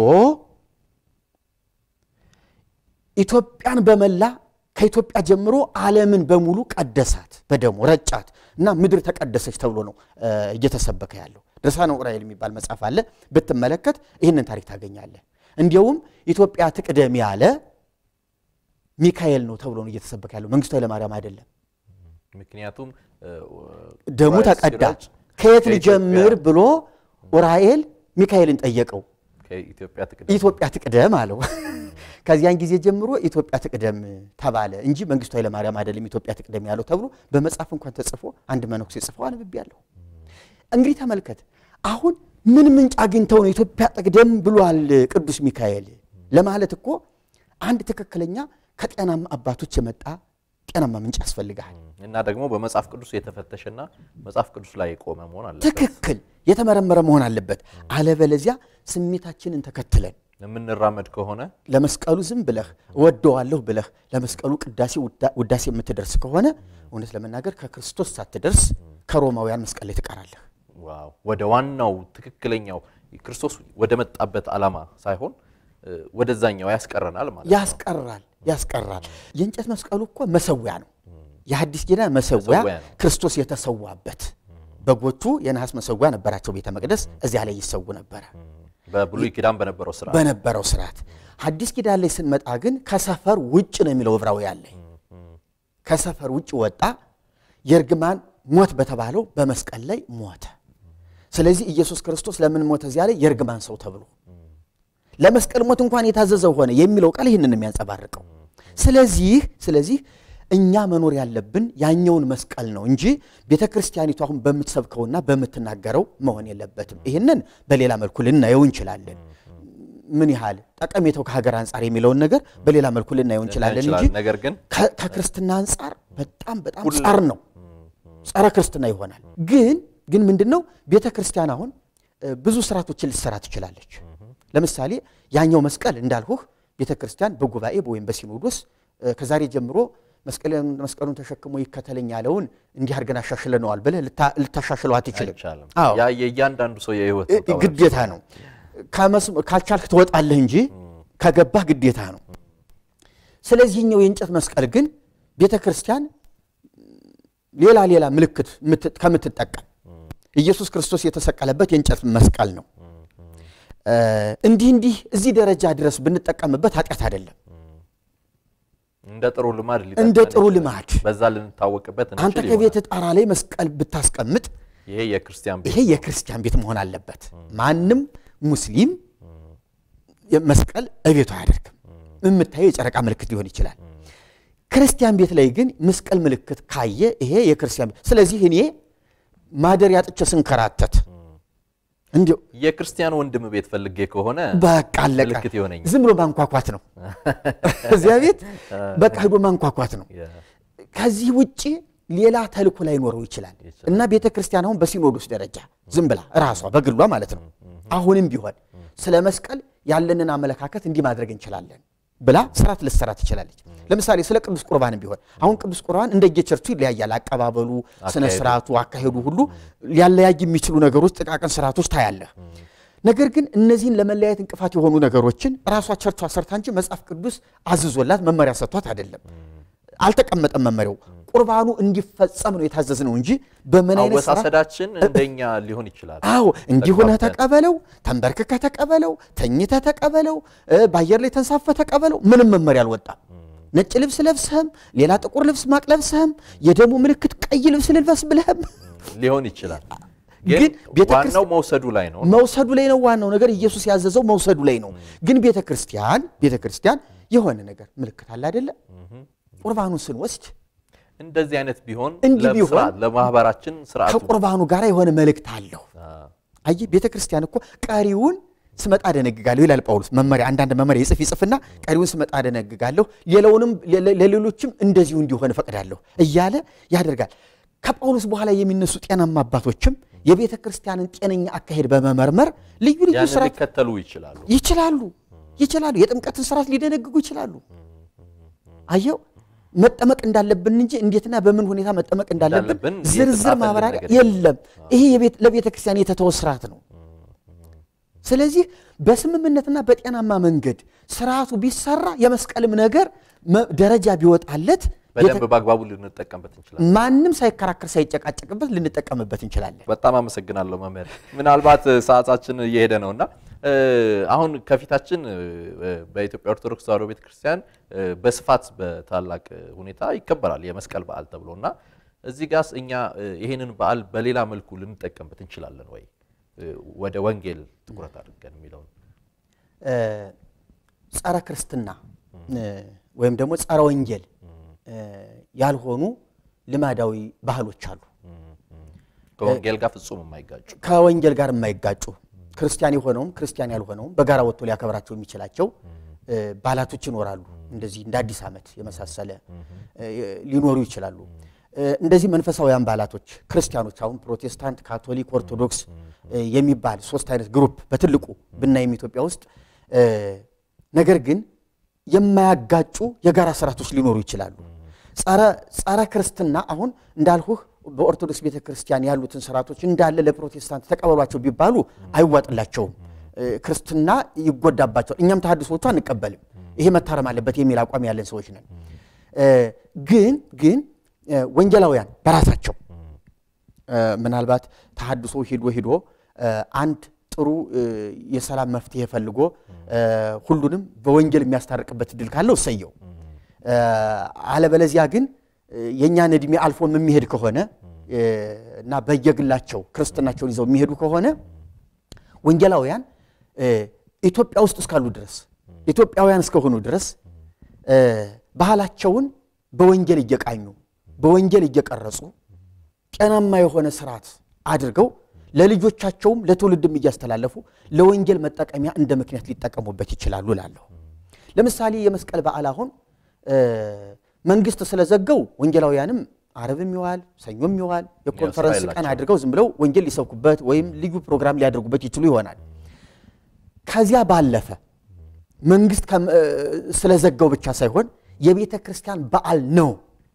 ኢትዮጵያን በመላ ከኢትዮጵያ ጀምሮ ዓለምን በሙሉ ቀደሳት፣ በደሙ ረጫት እና ምድር ተቀደሰች ተብሎ ነው እየተሰበከ ያለው። ድርሳነ ዑራኤል የሚባል መጽሐፍ አለ። ብትመለከት ይህንን ታሪክ ታገኛለህ። እንዲያውም ኢትዮጵያ ትቅደም ያለ ሚካኤል ነው ተብሎ ነው እየተሰበከ ያለው፣ መንግስቱ ኃይለማርያም አይደለም። ምክንያቱም ደሙ ዑራኤል ተቀዳ ሲረጭ ከየት ከኢትዮጵያ- ልጀምር ብሎ ዑራኤል ሚካኤልን ጠየቀው። ከኢትዮጵያ ትቅደም ኢትዮጵያ ትቅደም አለው። ከዚያን ጊዜ ጀምሮ ኢትዮጵያ ትቅደም ተባለ እንጂ መንግስቱ ኃይለማርያም አይደለም ኢትዮጵያ ትቅደም ያለው ተብሎ በመጽሐፍ እንኳን ተጽፎ አንድ መነኩሴ ጽፈው አንብቤያለሁ። እንግዲህ ተመልከት፣ አሁን ምን ምንጭ አግኝተው ነው ኢትዮጵያ ትቅደም ብሏል ቅዱስ ሚካኤል ለማለት እኮ አንድ ትክክለኛ ከጤናማ አባቶች የመጣ ጤናማ ምንጭ ያስፈልግሃል። እና ደግሞ በመጽሐፍ ቅዱስ የተፈተሸና መጽሐፍ ቅዱስ ላይ የቆመ መሆን አለበት። ትክክል የተመረመረ መሆን አለበት። አለበለዚያ ስሜታችንን ተከትለን የምንራመድ ከሆነ ለመስቀሉ ዝም ብለህ እወደዋለሁ ብለህ ለመስቀሉ ቅዳሴ ውዳ- ውዳሴ የምትደርስ ከሆነ እውነት ለመናገር ከክርስቶስ ሳትደርስ ከሮማውያን መስቀል ላይ ትቀራለህ። ዋው ወደ ዋናው ትክክለኛው ክርስቶስ ወደ መጣበት ዓላማ ሳይሆን እ፣ ወደዛኛው ያስቀረናል ማለት ነው። ያስቀራል ያስቀራል። የእንጨት መስቀሉ እኮ መሰዊያ ነው። የሐዲስ ኪዳን መሰዊያ መሰዊያ ነው። ክርስቶስ የተሰዋበት። በጎቹ የነሐስ መሰዊያ ነበራቸው ቤተ መቅደስ፣ እዚያ ላይ ይሰዉ ነበረ በብሉይ ኪዳን በነበረው ስራ በነበረው ስርዓት። ሐዲስ ኪዳን ላይ ስንመጣ ግን ከሰፈር ውጭ ነው የሚለው ዕብራውያን ላይ ከሰፈር ውጭ ወጣ፣ የእርግማን ሞት በተባለው በመስቀል ላይ ሞተ። ስለዚህ ኢየሱስ ክርስቶስ ለምን ሞተ? እዚያ ላይ የእርግማን ሰው ተብሎ ለመስቀል ሞት እንኳን የታዘዘው ሆነ የሚለው ቃል ይህንን የሚያንጸባርቀው። ስለዚህ ስለዚህ እኛ መኖር ያለብን ያኛውን መስቀል ነው እንጂ ቤተ ክርስቲያኒቱ አሁን በምትሰብከውና በምትናገረው መሆን የለበትም። ይህንን በሌላ መልኩ ልናየው እንችላለን። ምን ያህል ጠቀሜታው ከሀገር አንጻር የሚለውን ነገር በሌላ መልኩ ልናየው እንችላለን እንጂ እንችላለን። ነገር ግን ከ- ከክርስትና አንጻር በጣም በጣም ጸር ነው፣ ጸረ ክርስትና ይሆናል። ግን ግን ምንድን ነው ቤተ ክርስቲያን አሁን እ፣ ብዙ ስርዓቶችን ልትሰራ ትችላለች። ለምሳሌ ያኛው መስቀል እንዳልሁህ ቤተ ክርስቲያን በጉባኤ ወይም በሲኖዶስ እ፣ ከዛሬ ጀምሮ መስቀልን- መስቀሉን ተሸክሞ ይከተለኝ ያለውን እንዲህ አድርገን አሻሽለነዋል ብለህ ልታ- ልታሻሽለው አትችልም። አይቻልም። አዎ ያ የእያንዳንዱ ሰው የህይወት ውጣ ውረድ ግዴታ ነው። ከመስ- ካልቻልክ ትወጣለህ እንጂ ከገባህ ግዴታ ነው። ስለዚህኛው የእንጨት መስቀል ግን ቤተ ክርስቲያን ሌላ ሌላ ምልክት ምት- ከምትጠቀም ኢየሱስ ክርስቶስ የተሰቀለበት የእንጨት መስቀል ነው። እ፣ እንዲህ እንዲህ እዚህ ደረጃ ድረስ ብንጠቀምበት ኃጢአት አይደለም። እንደ ጥሩ ልማድ እንደ ሊጠቅመን ጥሩ ይችላል። ልማድ በዛ ልንታወቅበት አንተ እንችል ከቤት ይሆናል። ጣራ ላይ መስቀል ብታስቀምጥ ይሄ የክርስቲያን ቤት ይሄ የክርስቲያን ቤት መሆን አለበት። ማንም ሙስሊም መስቀል እቤቱ አያደርግም። የምታየው የጨረቃ ምልክት ሊሆን ይችላል። ክርስቲያን ቤት ላይ ግን መስቀል ምልክት ካየ ይሄ የክርስቲያን ቤት። ስለዚህ እኔ ማደሪያ ጥቼ ስንከራተት እንዲሁ የክርስቲያን ወንድም ቤት ፈልጌ ከሆነ በቃ አለቀ። ምልክት ይሆነኛል። ዝም ብሎ ማንኳኳት ነው። እዚያ ቤት በቃ ሄዶ ማንኳኳት ነው። የ- ከዚህ ውጭ ሌላ ተልእኮ ላይኖረው ይችላል ይችላል። እና ቤተ ክርስቲያን አሁን በሲኖዶስ ደረጃ ዝም ብላ ራሷ በግሏ ማለት ነው አሁንም ቢሆን ስለ መስቀል ያለንን አመለካከት እንዲህ ማድረግ እንችላለን። ብላ ስርዓት ልትሰራ ትችላለች። ለምሳሌ ስለ ቅዱስ ቁርባንም ቢሆን አሁን ቅዱስ ቁርባን እንደየቸርቹ ይለያያል። አቀባበሉ፣ ስነ ስርዓቱ፣ አካሄዱ ሁሉ ሊያለያይ የሚችሉ ነገሮች፣ ጥቃቅን ስርዓቶች ታያለህ። ነገር ግን እነዚህን ለመለያየት እንቅፋት የሆኑ ነገሮችን ራሷ ቸርቿ ሰርታ እንጂ መጽሐፍ ቅዱስ አዝዞላት መመሪያ ሰጥቷት አይደለም። አልተቀመጠም መመሪያው። ቁርባኑ እንዲፈጸም ነው የታዘዝ ነው እንጂ በምን አይነት ስራ አወሳሰዳችን እንደኛ ሊሆን ይችላል። አዎ እንዲሆነ ተግባብተን። ተቀበለው፣ ተንበርክከ ተቀበለው፣ ተኝተ ተቀበለው፣ እ፣ በአየር ላይ ተንሳፈ ተቀበለው። ምንም መመሪያ አልወጣም። ነጭ ልብስ ለብሰህም ሌላ ጥቁር ልብስ ማቅ ለብሰህም የደሙ ምልክት ቀይ ልብስ ልልበስ ብለህም ሊሆን ይችላል። ግን ግን ቤተ ዋናው መውሰዱ ላይ ነው። መውሰዱ ላይ ነው ዋናው ነገር። ኢየሱስ ያዘዘው መውሰዱ ላይ ነው። ግን ቤተ ክርስቲያን ቤተ ክርስቲያን የሆነ ነገር ምልክት አለ አይደለ? ቁርባኑን ስንወስድ እንደዚህ አይነት ቢሆን እንዲህ ለስራ ቢሆን ለማህበራችን ስርዓቱ ከቁርባኑ ጋር የሆነ መልእክት አለው። አየህ ቤተ ክርስቲያን እኮ ቀሪውን ስመጣ አደነግጋለሁ ይላል ጳውሎስ። መመሪያ አንዳንድ መመሪያ ይጽፍ ይጽፍና ቀሪውን ስመጣ አደነግጋለሁ፣ ሌላውንም ለ- ለሌሎችም እንደዚሁ እንዲሆን እፈቅዳለሁ እያለ ያደርጋል። ከጳውሎስ በኋላ የሚነሱ ጤናማ አባቶችም የቤተ ክርስቲያንን ጤነኛ አካሄድ በመመርመር ልዩ ልዩ ያንን ስርዓት ሊከተሉ ይችላሉ። ይችላሉ ይችላሉ። የጥምቀትን ስርዓት ሊደነግጉ ይችላሉ። አየው መጠመቅ እንዳለብን እንጂ እንዴትና በምን ሁኔታ መጠመቅ እንዳለብን እንዳለብን ዝርዝር የተጻፈልን ማብራሪያ ነገር የለም። ይሄ የቤት- ለቤተ ክርስቲያን የተተወ ስርዓት ነው። ስለዚህ በስምምነትና በጤናማ መንገድ ስርዓቱ ቢሰራ የመስቀልም ነገር መ- ደረጃ ቢወጣለት በደንብ በአግባቡ ልንጠቀምበት እንችላለን። ማንም ሳይከራከር ሳይጨቃጨቅበት ልንጠቀምበት እንችላለን። በጣም አመሰግናለሁ መምህር። ምናልባት ሰዓታችን እየሄደ ነው እና እ፣ አሁን ከፊታችን እ፣ በኢትዮጵያ ኦርቶዶክስ ተዋሕዶ ቤተክርስቲያን እ፣ በስፋት በታላቅ ሁኔታ ይከበራል የመስቀል በዓል ተብሎ እና እዚህ ጋስ እኛ እ፣ ይሄንን በዓል በሌላ መልኩ ልንጠቀምበት እንችላለን ወይ እ፣ ወደ ወንጌል ትኩረት አድርገን የሚለውን እ፣ ጸረ ክርስትና እ፣ ወይም ደግሞ ጸረ ወንጌል እ፣ ያልሆኑ ልማዳዊ ባህሎች አሉ። ከወንጌል ጋር ፍጹም የማይጋጩ ከወንጌል ጋር የማይጋጩ ክርስቲያን የሆነውም ክርስቲያን ያልሆነውም በጋራ ወጥቶ ሊያከብራቸው የሚችላቸው እ፣ ባላቶች ይኖራሉ። እንደዚህ እንደ አዲስ ዓመት የመሳሰለ እ፣ ሊኖሩ ይችላሉ። እ፣ እንደዚህ መንፈሳዊያን ባላቶች ክርስቲያኖች አሁን ፕሮቴስታንት፣ ካቶሊክ፣ ኦርቶዶክስ እ፣ የሚባል ሶስት አይነት ግሩፕ በትልቁ ብናይም ኢትዮጵያ ውስጥ እ፣ ነገር ግን የማያጋጩ የጋራ ስርዓቶች ሊኖሩ ይችላሉ። ጸረ ጸረ ክርስትና አሁን እንዳልሁህ በኦርቶዶክስ ቤተ ክርስቲያን ያሉትን ስርዓቶች እንዳለ ለፕሮቴስታንት ተቀበሏቸው ቢባሉ አይዋጥላቸውም። እ፣ ክርስትና ይጎዳባቸዋል። እኛም ተሐድሶቹ አንቀበልም። ይሄ መታረም አለበት የሚል አቋም ያለን ሰዎች ነን። እ፣ ግን ግን እ፣ ወንጌላውያን በራሳቸው እ፣ ምናልባት ተሐድሶ ሂዶ ሂዶ እ፣ አንድ ጥሩ እ፣ የሰላም መፍትሄ ፈልጎ እ፣ ሁሉንም በወንጌል የሚያስታርቅበት እድል ካለው እሰየው። እ፣ አለበለዚያ ግን እ፣ የእኛን ዕድሜ አልፎም የሚሄድ ከሆነ እ፣ እና በየግላቸው ክርስትናቸውን ይዘው የሚሄዱ ከሆነ ወንጌላውያን እ፣ ኢትዮጵያ ውስጥ እስካሉ ድረስ ኢትዮጵያውያን እስከሆኑ ድረስ እ፣ ባህላቸውን በወንጌል እየቃኙ በወንጌል እየቀረጹ ጤናማ የሆነ ስርዓት አድርገው ለልጆቻቸውም ለትውልድም እያስተላለፉ ለወንጌል መጠቀሚያ እንደ ምክንያት ሊጠቀሙበት ይችላሉ እላለሁ። ለምሳሌ የመስቀል በዓል አሁን እ፣ መንግስት ስለዘገው ወንጌላውያንም አረብም ይዋል ሰኞም ይዋል የኮንፈረንስ ቀን የላቸውም። አድርገው ዝም ብለው ወንጌል ሊሰብኩበት ወይም ልዩ ፕሮግራም ሊያደርጉበት ይችሉ ይሆናል። ከዚያ ባለፈ መንግስት ከም- እ፣ ስለዘጋው ብቻ ሳይሆን የቤተ ክርስቲያን በዓል ነው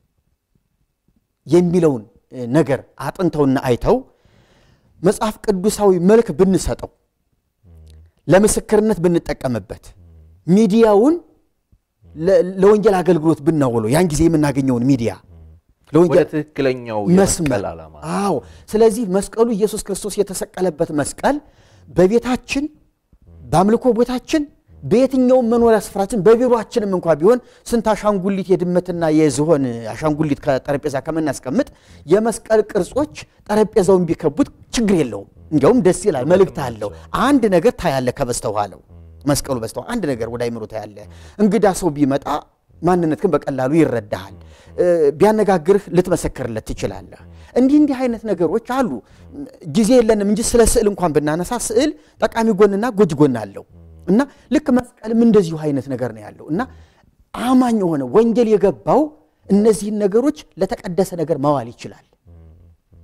የሚለውን እ፣ ነገር አጥንተውና አይተው መጽሐፍ ቅዱሳዊ መልክ ብንሰጠው ለምስክርነት ብንጠቀምበት ሚዲያውን ለ- ለወንጌል አገልግሎት ብናውለው ያን ጊዜ የምናገኘውን ሚዲያ ወደ ለወንጌል ትክክለኛው መስመር የመስቀል ዓላማ አዎ። ስለዚህ መስቀሉ ኢየሱስ ክርስቶስ የተሰቀለበት መስቀል በቤታችን በአምልኮ ቦታችን በየትኛውም መኖሪያ ስፍራችን በቢሮአችንም እንኳ ቢሆን ስንት አሻንጉሊት የድመትና የዝሆን አሻንጉሊት ከጠረጴዛ ከምናስቀምጥ የመስቀል ቅርጾች ጠረጴዛውን ቢከቡት ችግር የለውም። እንዲያውም ደስ ይላል፣ መልእክት አለው። አንድ ነገር ታያለ ከበስተኋላው መስቀሉ በስተኋላ አንድ ነገር ወደ አይምሮ ታያለ። እንግዳ ሰው ቢመጣ ማንነት ግን በቀላሉ ይረዳሃል። እ፣ ቢያነጋግርህ ልትመሰክርለት ትችላለህ። እንዲህ እንዲህ አይነት ነገሮች አሉ። ጊዜ የለንም እንጂ ስለ ስዕል እንኳን ብናነሳ ስዕል ጠቃሚ ጎንና ጎጅ ጎን አለው እና ልክ መስቀልም እንደዚሁ አይነት ነገር ነው ያለው እና አማኝ የሆነ ወንጌል የገባው እነዚህን ነገሮች ለተቀደሰ ነገር ማዋል ይችላል።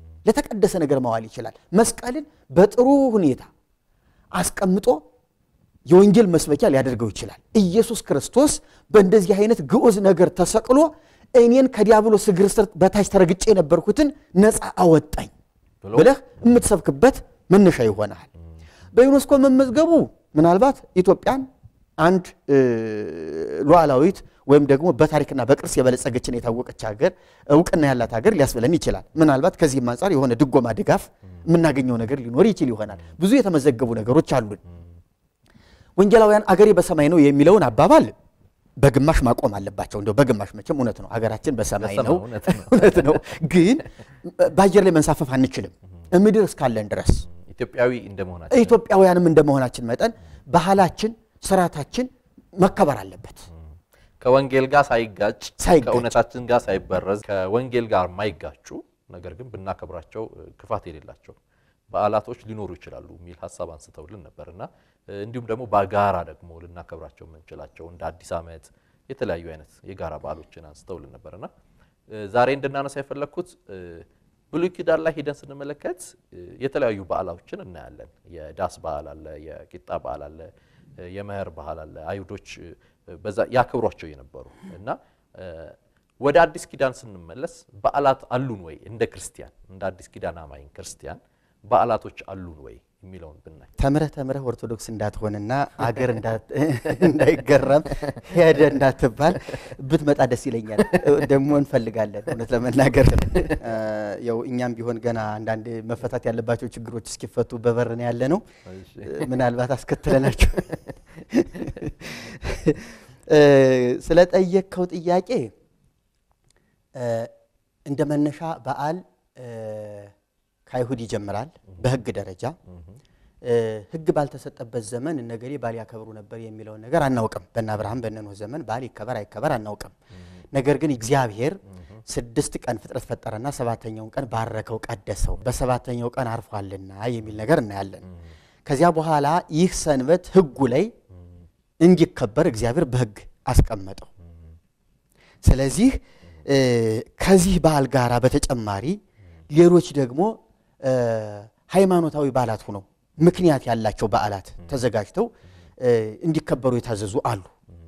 ለተቀደሰ ነገር ማዋል ይችላል። መስቀልን በጥሩ ሁኔታ አስቀምጦ የወንጌል መስበኪያ ሊያደርገው ይችላል። ኢየሱስ ክርስቶስ በእንደዚህ አይነት ግዑዝ ነገር ተሰቅሎ እኔን ከዲያብሎስ እግር ስር በታች ተረግጬ የነበርኩትን ነፃ አወጣኝ ብሎ ብለህ የምትሰብክበት መነሻ ይሆናል። በዩኔስኮ መመዝገቡ ምናልባት ኢትዮጵያን አንድ እ, ሉዓላዊት ወይም ደግሞ በታሪክና በቅርስ የበለጸገችን የታወቀች ሀገር እውቅና ያላት ሀገር ሊያስብለን ይችላል። ምናልባት ከዚህም አንጻር የሆነ ድጎማ ድጋፍ የምናገኘው ነገር ሊኖር ይችል ይሆናል። ብዙ የተመዘገቡ ነገሮች አሉን። ወንጌላውያን አገሬ በሰማይ ነው የሚለውን አባባል በግማሽ ማቆም አለባቸው። እንደው በግማሽ መቼም እውነት ነው፣ አገራችን በሰማይ በሰማይ ነው እውነት ነው። እውነት ነው። ግን በአየር ላይ መንሳፈፍ አንችልም። ምድር እስካለን ድረስ ኢትዮጵያዊ እንደመሆናችን ኢትዮጵያውያንም እንደመሆናችን መጠን ባህላችን፣ ስርዓታችን መከበር አለበት። ከወንጌል ጋር ሳይጋጭ ሳይጋጭ። ከእውነታችን ጋር ሳይበረዝ ከወንጌል ጋር የማይጋጩ ነገር ግን ብናከብራቸው እ, ክፋት የሌላቸው በዓላቶች ሊኖሩ ይችላሉ የሚል ሀሳብ አንስተውልን ነበር እና እ, እንዲሁም ደግሞ በጋራ ደግሞ ልናከብራቸው የምንችላቸው እንደ አዲስ ዓመት የተለያዩ አይነት የጋራ በዓሎችን አንስተውልን ነበር እና እ, ዛሬ እንድናነሳ የፈለግኩት እ, ብሉይ ኪዳን ላይ ሂደን ስንመለከት እ, የተለያዩ በዓሎችን እናያለን። የዳስ በዓል አለ፣ የቂጣ በዓል አለ፣ እ፣ የመኸር በዓል አለ። አይሁዶች እ, በዛ ያከብሯቸው የነበሩ እና እ፣ ወደ አዲስ ኪዳን ስንመለስ በዓላት አሉን ወይ እንደ ክርስቲያን እንደ አዲስ ኪዳን አማኝ ክርስቲያን በዓላቶች አሉን ወይ የሚለውን ብናይ ተምረህ ተምረህ ኦርቶዶክስ እንዳትሆንና አገር እንዳት- እንዳይገረም ሄደ እንዳትባል ብትመጣ ደስ ይለኛል። ደግሞ እንፈልጋለን እውነት ለመናገር እ፣ ያው እኛም ቢሆን ገና አንዳንድ መፈታት ያለባቸው ችግሮች እስኪፈቱ በበርን ያለ ነው። ምናልባት አስከትለናቸው እ፣ ስለጠየቅከው ጥያቄ እ፣ እንደ መነሻ በዓል እ፣ ከአይሁድ ይጀምራል በሕግ ደረጃ እ፣ ሕግ ባልተሰጠበት ዘመን እነገሌ በዓል ያከብሩ ነበር የሚለውን ነገር አናውቅም። በእነ አብርሃም በእነ ኖህ ዘመን በዓል ይከበር አይከበር አናውቅም። ነገር ግን እግዚአብሔር ስድስት ቀን ፍጥረት ፈጠረና ሰባተኛውን ቀን ባረከው፣ ቀደሰው በሰባተኛው ቀን አርፏልና የሚል ነገር እናያለን። ከዚያ በኋላ ይህ ሰንበት ሕጉ ላይ እንዲከበር እግዚአብሔር በሕግ አስቀመጠው። ስለዚህ እ፣ ከዚህ በዓል ጋር በተጨማሪ ሌሎች ደግሞ እ፣ ሃይማኖታዊ በዓላት ሆነው ምክንያት ያላቸው በዓላት ተዘጋጅተው እ፣ እንዲከበሩ የታዘዙ አሉ።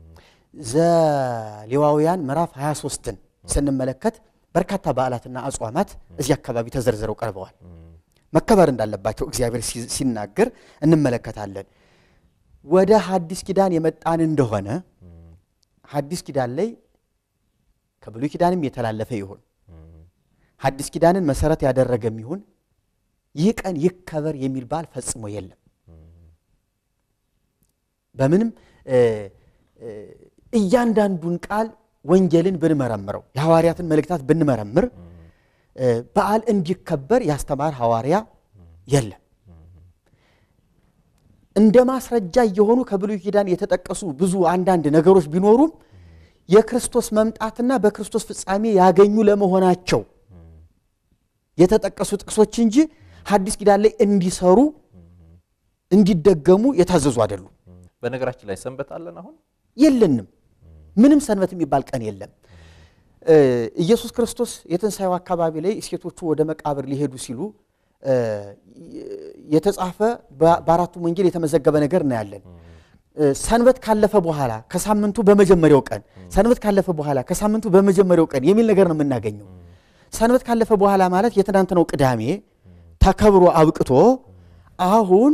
ዘሌዋውያን ምዕራፍ 23ን ስንመለከት በርካታ በዓላትና አጽዋማት እዚህ አካባቢ ተዘርዝረው ቀርበዋል። መከበር እንዳለባቸው እግዚአብሔር ሲ- ሲናገር እንመለከታለን። ወደ ሐዲስ ኪዳን የመጣን እንደሆነ ሐዲስ ኪዳን ላይ ከብሉይ ኪዳንም የተላለፈ ይሁን ሐዲስ ኪዳንን መሰረት ያደረገም ይሁን ይህ ቀን ይከበር የሚል በዓል ፈጽሞ የለም። በምንም እ፣ እ፣ እያንዳንዱን ቃል ወንጌልን ብንመረምረው የሐዋርያትን መልእክታት ብንመረምር እ፣ በዓል እንዲከበር ያስተማር ሐዋርያ የለም። እንደ ማስረጃ እየሆኑ ከብሉይ ኪዳን የተጠቀሱ ብዙ አንዳንድ ነገሮች ቢኖሩም የክርስቶስ መምጣትና በክርስቶስ ፍጻሜ ያገኙ ለመሆናቸው የተጠቀሱ ጥቅሶች እንጂ ሐዲስ ኪዳን ላይ እንዲሰሩ እንዲደገሙ የታዘዙ አይደሉም። በነገራችን ላይ ሰንበት አለን አሁን የለንም። ምንም ሰንበት የሚባል ቀን የለም። እ፣ ኢየሱስ ክርስቶስ የትንሣኤው አካባቢ ላይ ሴቶቹ ወደ መቃብር ሊሄዱ ሲሉ እ፣ የተጻፈ በ- በአራቱም ወንጌል የተመዘገበ ነገር እናያለን። እ፣ ሰንበት ካለፈ በኋላ ከሳምንቱ በመጀመሪያው ቀን፣ ሰንበት ካለፈ በኋላ ከሳምንቱ በመጀመሪያው ቀን የሚል ነገር ነው የምናገኘው። ሰንበት ካለፈ በኋላ ማለት የትናንትናው ቅዳሜ ተከብሮ አብቅቶ አሁን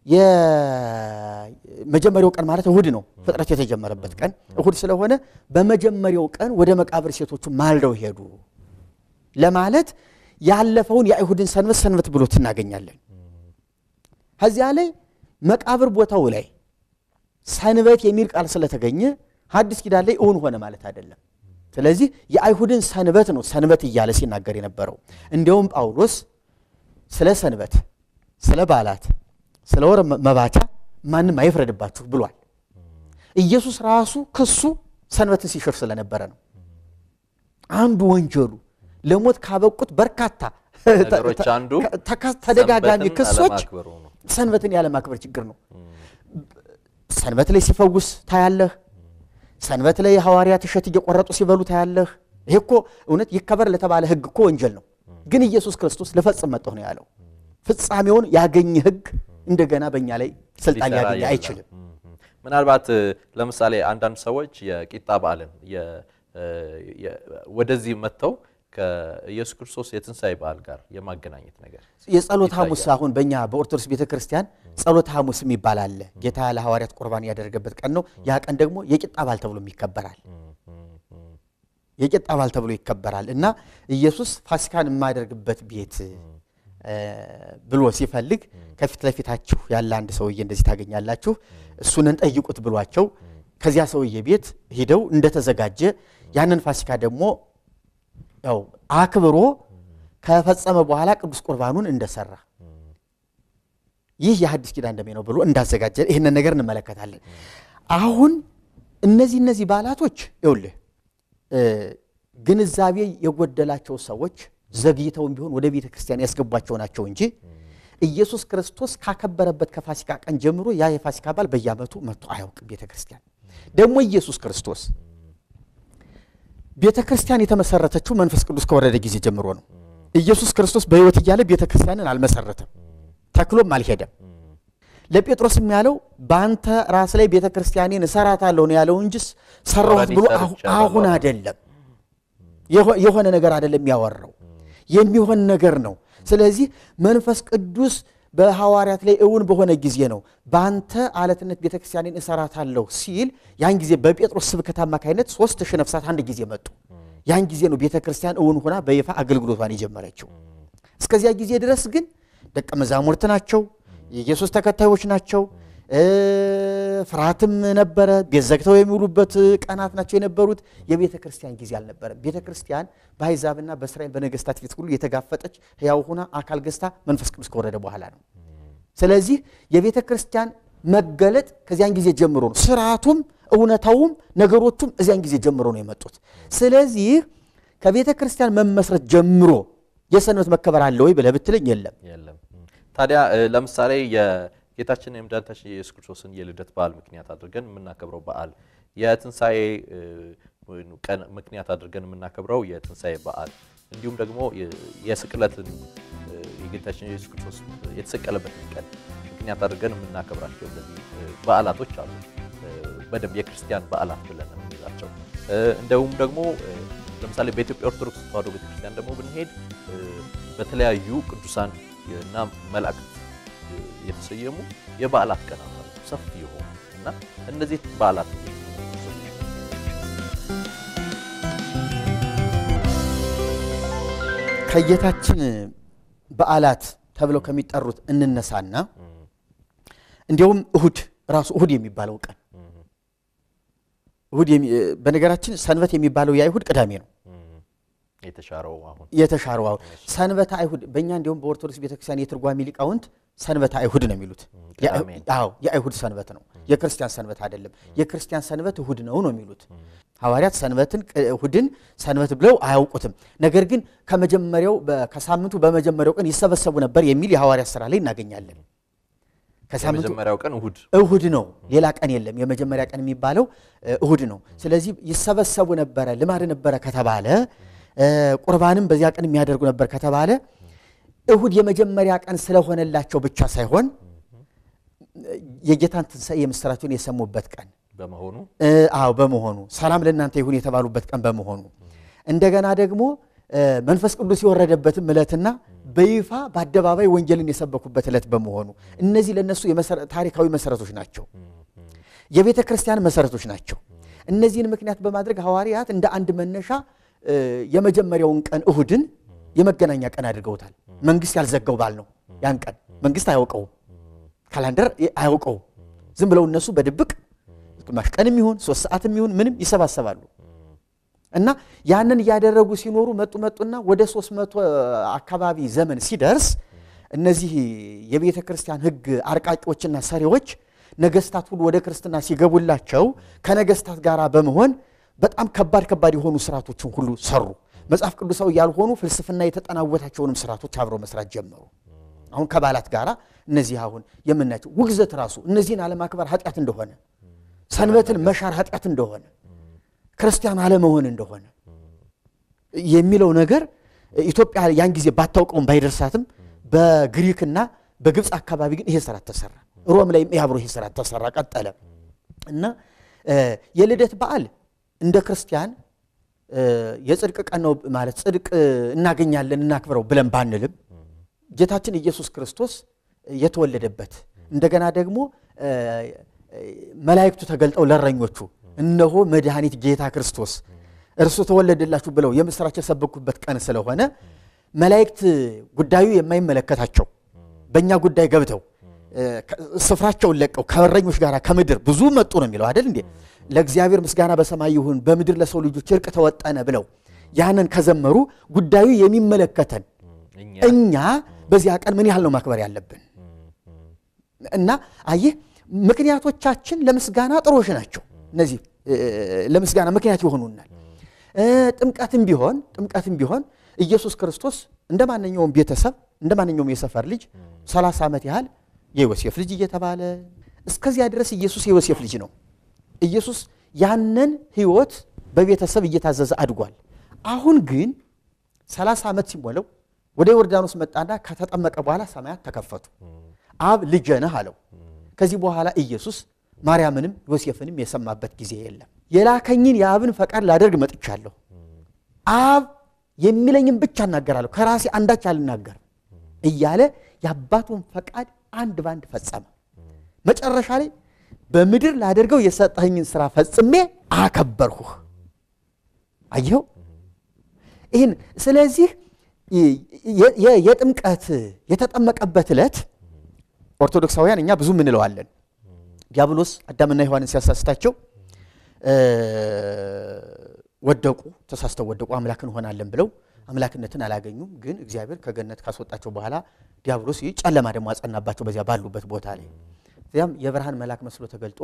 የመጀመሪያው ቀን ማለት እሁድ ነው። ፍጥረት የተጀመረበት ቀን እሁድ ስለሆነ በመጀመሪያው ቀን ወደ መቃብር ሴቶቹ ማልደው ሄዱ ለማለት ያለፈውን የአይሁድን ሰንበት ሰንበት ብሎ ትናገኛለን። ከዚያ ላይ መቃብር ቦታው ላይ ሰንበት የሚል ቃል ስለተገኘ ሐዲስ ኪዳን ላይ እውን ሆነ ማለት አይደለም። ስለዚህ የአይሁድን ሰንበት ነው ሰንበት እያለ ሲናገር የነበረው። እንዲያውም ጳውሎስ ስለ ሰንበት፣ ስለ በዓላት፣ ስለ ወር መባቻ ማንም አይፍረድባችሁ ብሏል። ኢየሱስ ራሱ ክሱ ሰንበትን ሲሽር ስለነበረ ነው። አንዱ ወንጀሉ ለሞት ካበቁት በርካታ ነገሮች አንዱ ተካ- ተደጋጋሚ ሰንበትን ክሶች አለማክበሩ ነው። ሰንበትን ያለማክበር ችግር ነው። ሰንበት ላይ ሲፈውስ ታያለህ። ሰንበት ላይ ሐዋርያት እሸት እየቆረጡ ሲበሉ ታያለህ። ይሄ እኮ እውነት ይከበር ለተባለ ሕግ እኮ ወንጀል ነው። ግን ኢየሱስ ክርስቶስ ልፈጽም መጣሁ ነው ያለው። ፍጻሜውን ያገኘ ሕግ እንደገና በእኛ ላይ ስልጣን ሊሰራ ሊያገኝ የለም። አይችልም። እም፣ ምናልባት እ፣ ለምሳሌ አንዳንድ ሰዎች የቂጣ በዓልን የ- እ፣ የ- ወደዚህ መጥተው ከኢየሱስ ክርስቶስ የትንሣኤ በዓል ጋር የማገናኘት ነገር የጸሎት ሐሙስ አሁን በእኛ በኦርቶዶክስ ቤተ ክርስቲያን ጸሎት ሐሙስ የሚባል አለ። ጌታ ለሐዋርያት ቁርባን ያደረገበት ቀን ነው። ያ ቀን ደግሞ የቂጣ በዓል ተብሎ ይከበራል። የቂጣ በዓል ተብሎ ይከበራል እና ኢየሱስ ፋሲካን የማያደርግበት ቤት እ፣ ብሎ ሲፈልግ ከፊት ለፊታችሁ ያለ አንድ ሰውዬ እንደዚህ ታገኛላችሁ፣ እሱንን ጠይቁት ብሏቸው ከዚያ ሰውዬ ቤት ሂደው እንደተዘጋጀ ያንን ፋሲካ ደግሞ ያው አክብሮ ከፈጸመ በኋላ ቅዱስ ቁርባኑን እንደሰራ ይህ የሐዲስ ኪዳን ደሜ ነው ብሎ እንዳዘጋጀ ይህንን ነገር እንመለከታለን። አሁን እነዚህ እነዚህ በዓላቶች ይኸውልህ እ፣ ግንዛቤ የጎደላቸው ሰዎች ዘግይተውም ቢሆን ወደ ቤተ ክርስቲያን ያስገቧቸው ናቸው እንጂ ኢየሱስ ክርስቶስ ካከበረበት ከፋሲካ ቀን ጀምሮ ያ የፋሲካ በዓል በየዓመቱ መጥቶ አያውቅም ቤተ ክርስቲያን። ደግሞ ኢየሱስ ክርስቶስ ቤተ ክርስቲያን የተመሰረተችው መንፈስ ቅዱስ ከወረደ ጊዜ ጀምሮ ነው። ኢየሱስ ክርስቶስ በሕይወት እያለ ቤተ ክርስቲያንን አልመሰረተም፣ ተክሎም አልሄደም። ለጴጥሮስም ያለው በአንተ ራስ ላይ ቤተ ክርስቲያኔን እሰራታለሁ ነው ያለው እንጂ ሰራሁት ብሎ አሁ- ሰርቻለሁ አሁን አይደለም የሆ- የሆነ ነገር አይደለም ያወራው የሚሆን ነገር ነው። ስለዚህ መንፈስ ቅዱስ በሐዋርያት ላይ እውን በሆነ ጊዜ ነው በአንተ አለትነት ቤተክርስቲያንን እሰራታለሁ ሲል ያን ጊዜ በጴጥሮስ ስብከት አማካኝነት ሶስት ሺህ ነፍሳት አንድ ጊዜ መጡ። ያን ጊዜ ነው ቤተክርስቲያን እውን ሆና በይፋ አገልግሎቷን የጀመረችው። እስከዚያ ጊዜ ድረስ ግን ደቀ መዛሙርት ናቸው፣ የኢየሱስ ተከታዮች ናቸው። እ፣ ፍርሃትም ነበረ። ቤት ዘግተው የሚውሉበት ቀናት ናቸው የነበሩት። የቤተ ክርስቲያን ጊዜ አልነበረም። ቤተ ክርስቲያን በአሕዛብና በእስራኤል በነገስታት ፊት ሁሉ የተጋፈጠች ሕያው ሆና አካል ገዝታ መንፈስ ቅዱስ ከወረደ በኋላ ነው። ስለዚህ የቤተ ክርስቲያን መገለጥ ከዚያን ጊዜ ጀምሮ ነው። ስርዓቱም እውነታውም ነገሮቹም እዚያን ጊዜ ጀምሮ ነው የመጡት። ስለዚህ ከቤተ ክርስቲያን መመስረት ጀምሮ የሰንበት መከበር አለ ወይ ብለህ ብትለኝ የለም። የለም። ታዲያ እ፣ ለምሳሌ የጌታችን የመድኃኒታችን የኢየሱስ ክርስቶስን የልደት በዓል ምክንያት አድርገን የምናከብረው በዓል የትንሣኤ እ፣ ወይም ቀን ምክንያት አድርገን የምናከብረው የትንሣኤ በዓል እንዲሁም ደግሞ የ- የስቅለትን እ፣ የጌታችን የኢየሱስ ክርስቶስ የተሰቀለበትን ቀን ምክንያት አድርገን የምናከብራቸው እነዚህ እ፣ በዓላቶች አሉ። እ፣ በደንብ የክርስቲያን በዓላት ብለን የምንይዛቸው እ፣ እንደውም ደግሞ እ፣ ለምሳሌ በኢትዮጵያ ኦርቶዶክስ ተዋሕዶ ቤተክርስቲያን ደግሞ ብንሄድ እ፣ በተለያዩ ቅዱሳን እና መላእክት እ፣ የተሰየሙ የበዓላት ቀናት አሉ ሰፊ የሆኑ እና እነዚህ በዓላት እንዴት ነው? ከጌታችን በዓላት ተብለው ከሚጠሩት እንነሳና እንዲያውም እሁድ ራሱ እሁድ የሚባለው ቀን እሁድ የሚ- በነገራችን ሰንበት የሚባለው የአይሁድ ቅዳሜ ነው የተሻረው አሁን የተሻረው አሁን ሰንበተ አይሁድ በእኛ እንዲሁም በኦርቶዶክስ ቤተክርስቲያን የትርጓሜ ሊቃውንት ሰንበተ አይሁድ ነው የሚሉት። ቅዳሜ ነው። አዎ የአይሁድ ሰንበት ነው፣ የክርስቲያን ሰንበት አይደለም። የክርስቲያን ሰንበት እሁድ ነው ነው የሚሉት ሐዋርያት። ሰንበትን እሁድን ሰንበት ብለው አያውቁትም። ነገር ግን ከመጀመሪያው በ- ከሳምንቱ በመጀመሪያው ቀን ይሰበሰቡ ነበር የሚል የሐዋርያት ስራ ላይ እናገኛለን። ከሳምንቱ የመጀመሪያው ቀን እሁድ እሁድ ነው። ሌላ ቀን የለም። የመጀመሪያ ቀን የሚባለው እ፣ እሁድ ነው። ስለዚህ ይሰበሰቡ ነበረ ልማድ ነበረ ከተባለ እ፣ ቁርባንም በዚያ ቀን የሚያደርጉ ነበር ከተባለ እሁድ የመጀመሪያ ቀን ስለሆነላቸው ብቻ ሳይሆን የጌታን ትንሣኤ የምስራቸውን የሰሙበት ቀን በመሆኑ እ፣ አዎ በመሆኑ ሰላም ለእናንተ ይሁን የተባሉበት ቀን በመሆኑ እንደገና ደግሞ እ፣ መንፈስ ቅዱስ የወረደበትም ዕለትና በይፋ በአደባባይ ወንጌልን የሰበኩበት ዕለት በመሆኑ እነዚህ ለእነሱ የመሰረ- ታሪካዊ መሰረቶች ናቸው። የቤተ ክርስቲያን መሰረቶች ናቸው። እነዚህን ምክንያት በማድረግ ሐዋርያት እንደ አንድ መነሻ እ፣ የመጀመሪያውን ቀን እሁድን የመገናኛ ቀን አድርገውታል። መንግስት ያልዘጋው በዓል ነው። ያን ቀን መንግስት አያውቀውም፣ ካላንደር አያውቀውም። ዝም ብለው እነሱ በድብቅ ግማሽ ቀንም ይሁን ሶስት ሰዓትም ይሁን ምንም ይሰባሰባሉ እና ያንን እያደረጉ ሲኖሩ መጡ መጡና ወደ ሶስት መቶ አካባቢ ዘመን ሲደርስ እነዚህ የቤተ ክርስቲያን ሕግ አርቃቂዎችና ሰሪዎች ነገስታት ሁሉ ወደ ክርስትና ሲገቡላቸው ከነገስታት ጋር በመሆን በጣም ከባድ ከባድ የሆኑ ስርዓቶችን ሁሉ ሰሩ። መጽሐፍ ቅዱሳዊ ያልሆኑ ፍልስፍና የተጠናወታቸውንም ስርዓቶች አብረው መስራት ጀመሩ። አሁን ከበዓላት ጋር እነዚህ አሁን የምናያቸው ውግዘት ራሱ እነዚህን አለማክበር ኃጢአት እንደሆነ፣ ሰንበትን መሻር ኃጢአት እንደሆነ፣ ክርስቲያን አለመሆን እንደሆነ የሚለው ነገር ኢትዮጵያ ያን ጊዜ ባታውቀውም ባይደርሳትም በግሪክና በግብፅ አካባቢ ግን ይሄ ስርዓት ተሰራ። ሮም ላይም ይህ አብሮ ይሄ ስርዓት ተሰራ፣ ቀጠለ። እና የልደት በዓል እንደ ክርስቲያን የጽድቅ ቀን ነው ማለት ጽድቅ እናገኛለን እናክብረው ብለን ባንልም ጌታችን ኢየሱስ ክርስቶስ የተወለደበት እንደገና ደግሞ መላእክቱ ተገልጠው ለእረኞቹ እነሆ መድኃኒት ጌታ ክርስቶስ እርሱ ተወለደላችሁ ብለው የምስራች የሰበኩበት ቀን ስለሆነ መላእክት ጉዳዩ የማይመለከታቸው በእኛ ጉዳይ ገብተው ስፍራቸውን ለቀው ከእረኞች ጋር ከምድር ብዙ መጡ ነው የሚለው አይደል እንዴ? ለእግዚአብሔር ምስጋና በሰማይ ይሁን በምድር ለሰው ልጆች እርቅ ተወጠነ ብለው ያንን ከዘመሩ ጉዳዩ የሚመለከተን እኛ በዚያ ቀን ምን ያህል ነው ማክበር ያለብን? እና አየህ ምክንያቶቻችን ለምስጋና ጥሮሽ ናቸው። እነዚህ ለምስጋና ምክንያት ይሆኑናል። ጥምቀትም ቢሆን ጥምቀትም ቢሆን ኢየሱስ ክርስቶስ እንደ ማንኛውም ቤተሰብ እንደ ማንኛውም የሰፈር ልጅ 30 ዓመት ያህል የዮሴፍ ልጅ እየተባለ እስከዚያ ድረስ ኢየሱስ የዮሴፍ ልጅ ነው። ኢየሱስ ያንን ሕይወት በቤተሰብ እየታዘዘ አድጓል። አሁን ግን 30 ዓመት ሲሞላው ወደ ዮርዳኖስ መጣና ከተጠመቀ በኋላ ሰማያት ተከፈቱ። አብ ልጄ ነህ አለው። ከዚህ በኋላ ኢየሱስ ማርያምንም ዮሴፍንም የሰማበት ጊዜ የለም። የላከኝን የአብን ፈቃድ ላደርግ መጥቻለሁ። አብ የሚለኝን ብቻ እናገራለሁ፣ ከራሴ አንዳች አልናገርም እያለ የአባቱን ፈቃድ አንድ ባንድ ፈጸመ። መጨረሻ ላይ በምድር ላደርገው የሰጠኸኝን ስራ ፈጽሜ አከበርሁህ። አየኸው ይህን። ስለዚህ የጥምቀት የተጠመቀበት ዕለት ኦርቶዶክሳውያን እኛ ብዙ ምንለዋለን። ዲያብሎስ አዳምና ሔዋንን ሲያሳስታቸው ወደቁ፣ ተሳስተው ወደቁ። አምላክ እንሆናለን ብለው አምላክነትን አላገኙም። ግን እግዚአብሔር ከገነት ካስወጣቸው በኋላ ዲያብሎስ ጨለማ ደግሞ አጸናባቸው በዚያ ባሉበት ቦታ ላይ። እዚያም የብርሃን መልአክ መስሎ ተገልጦ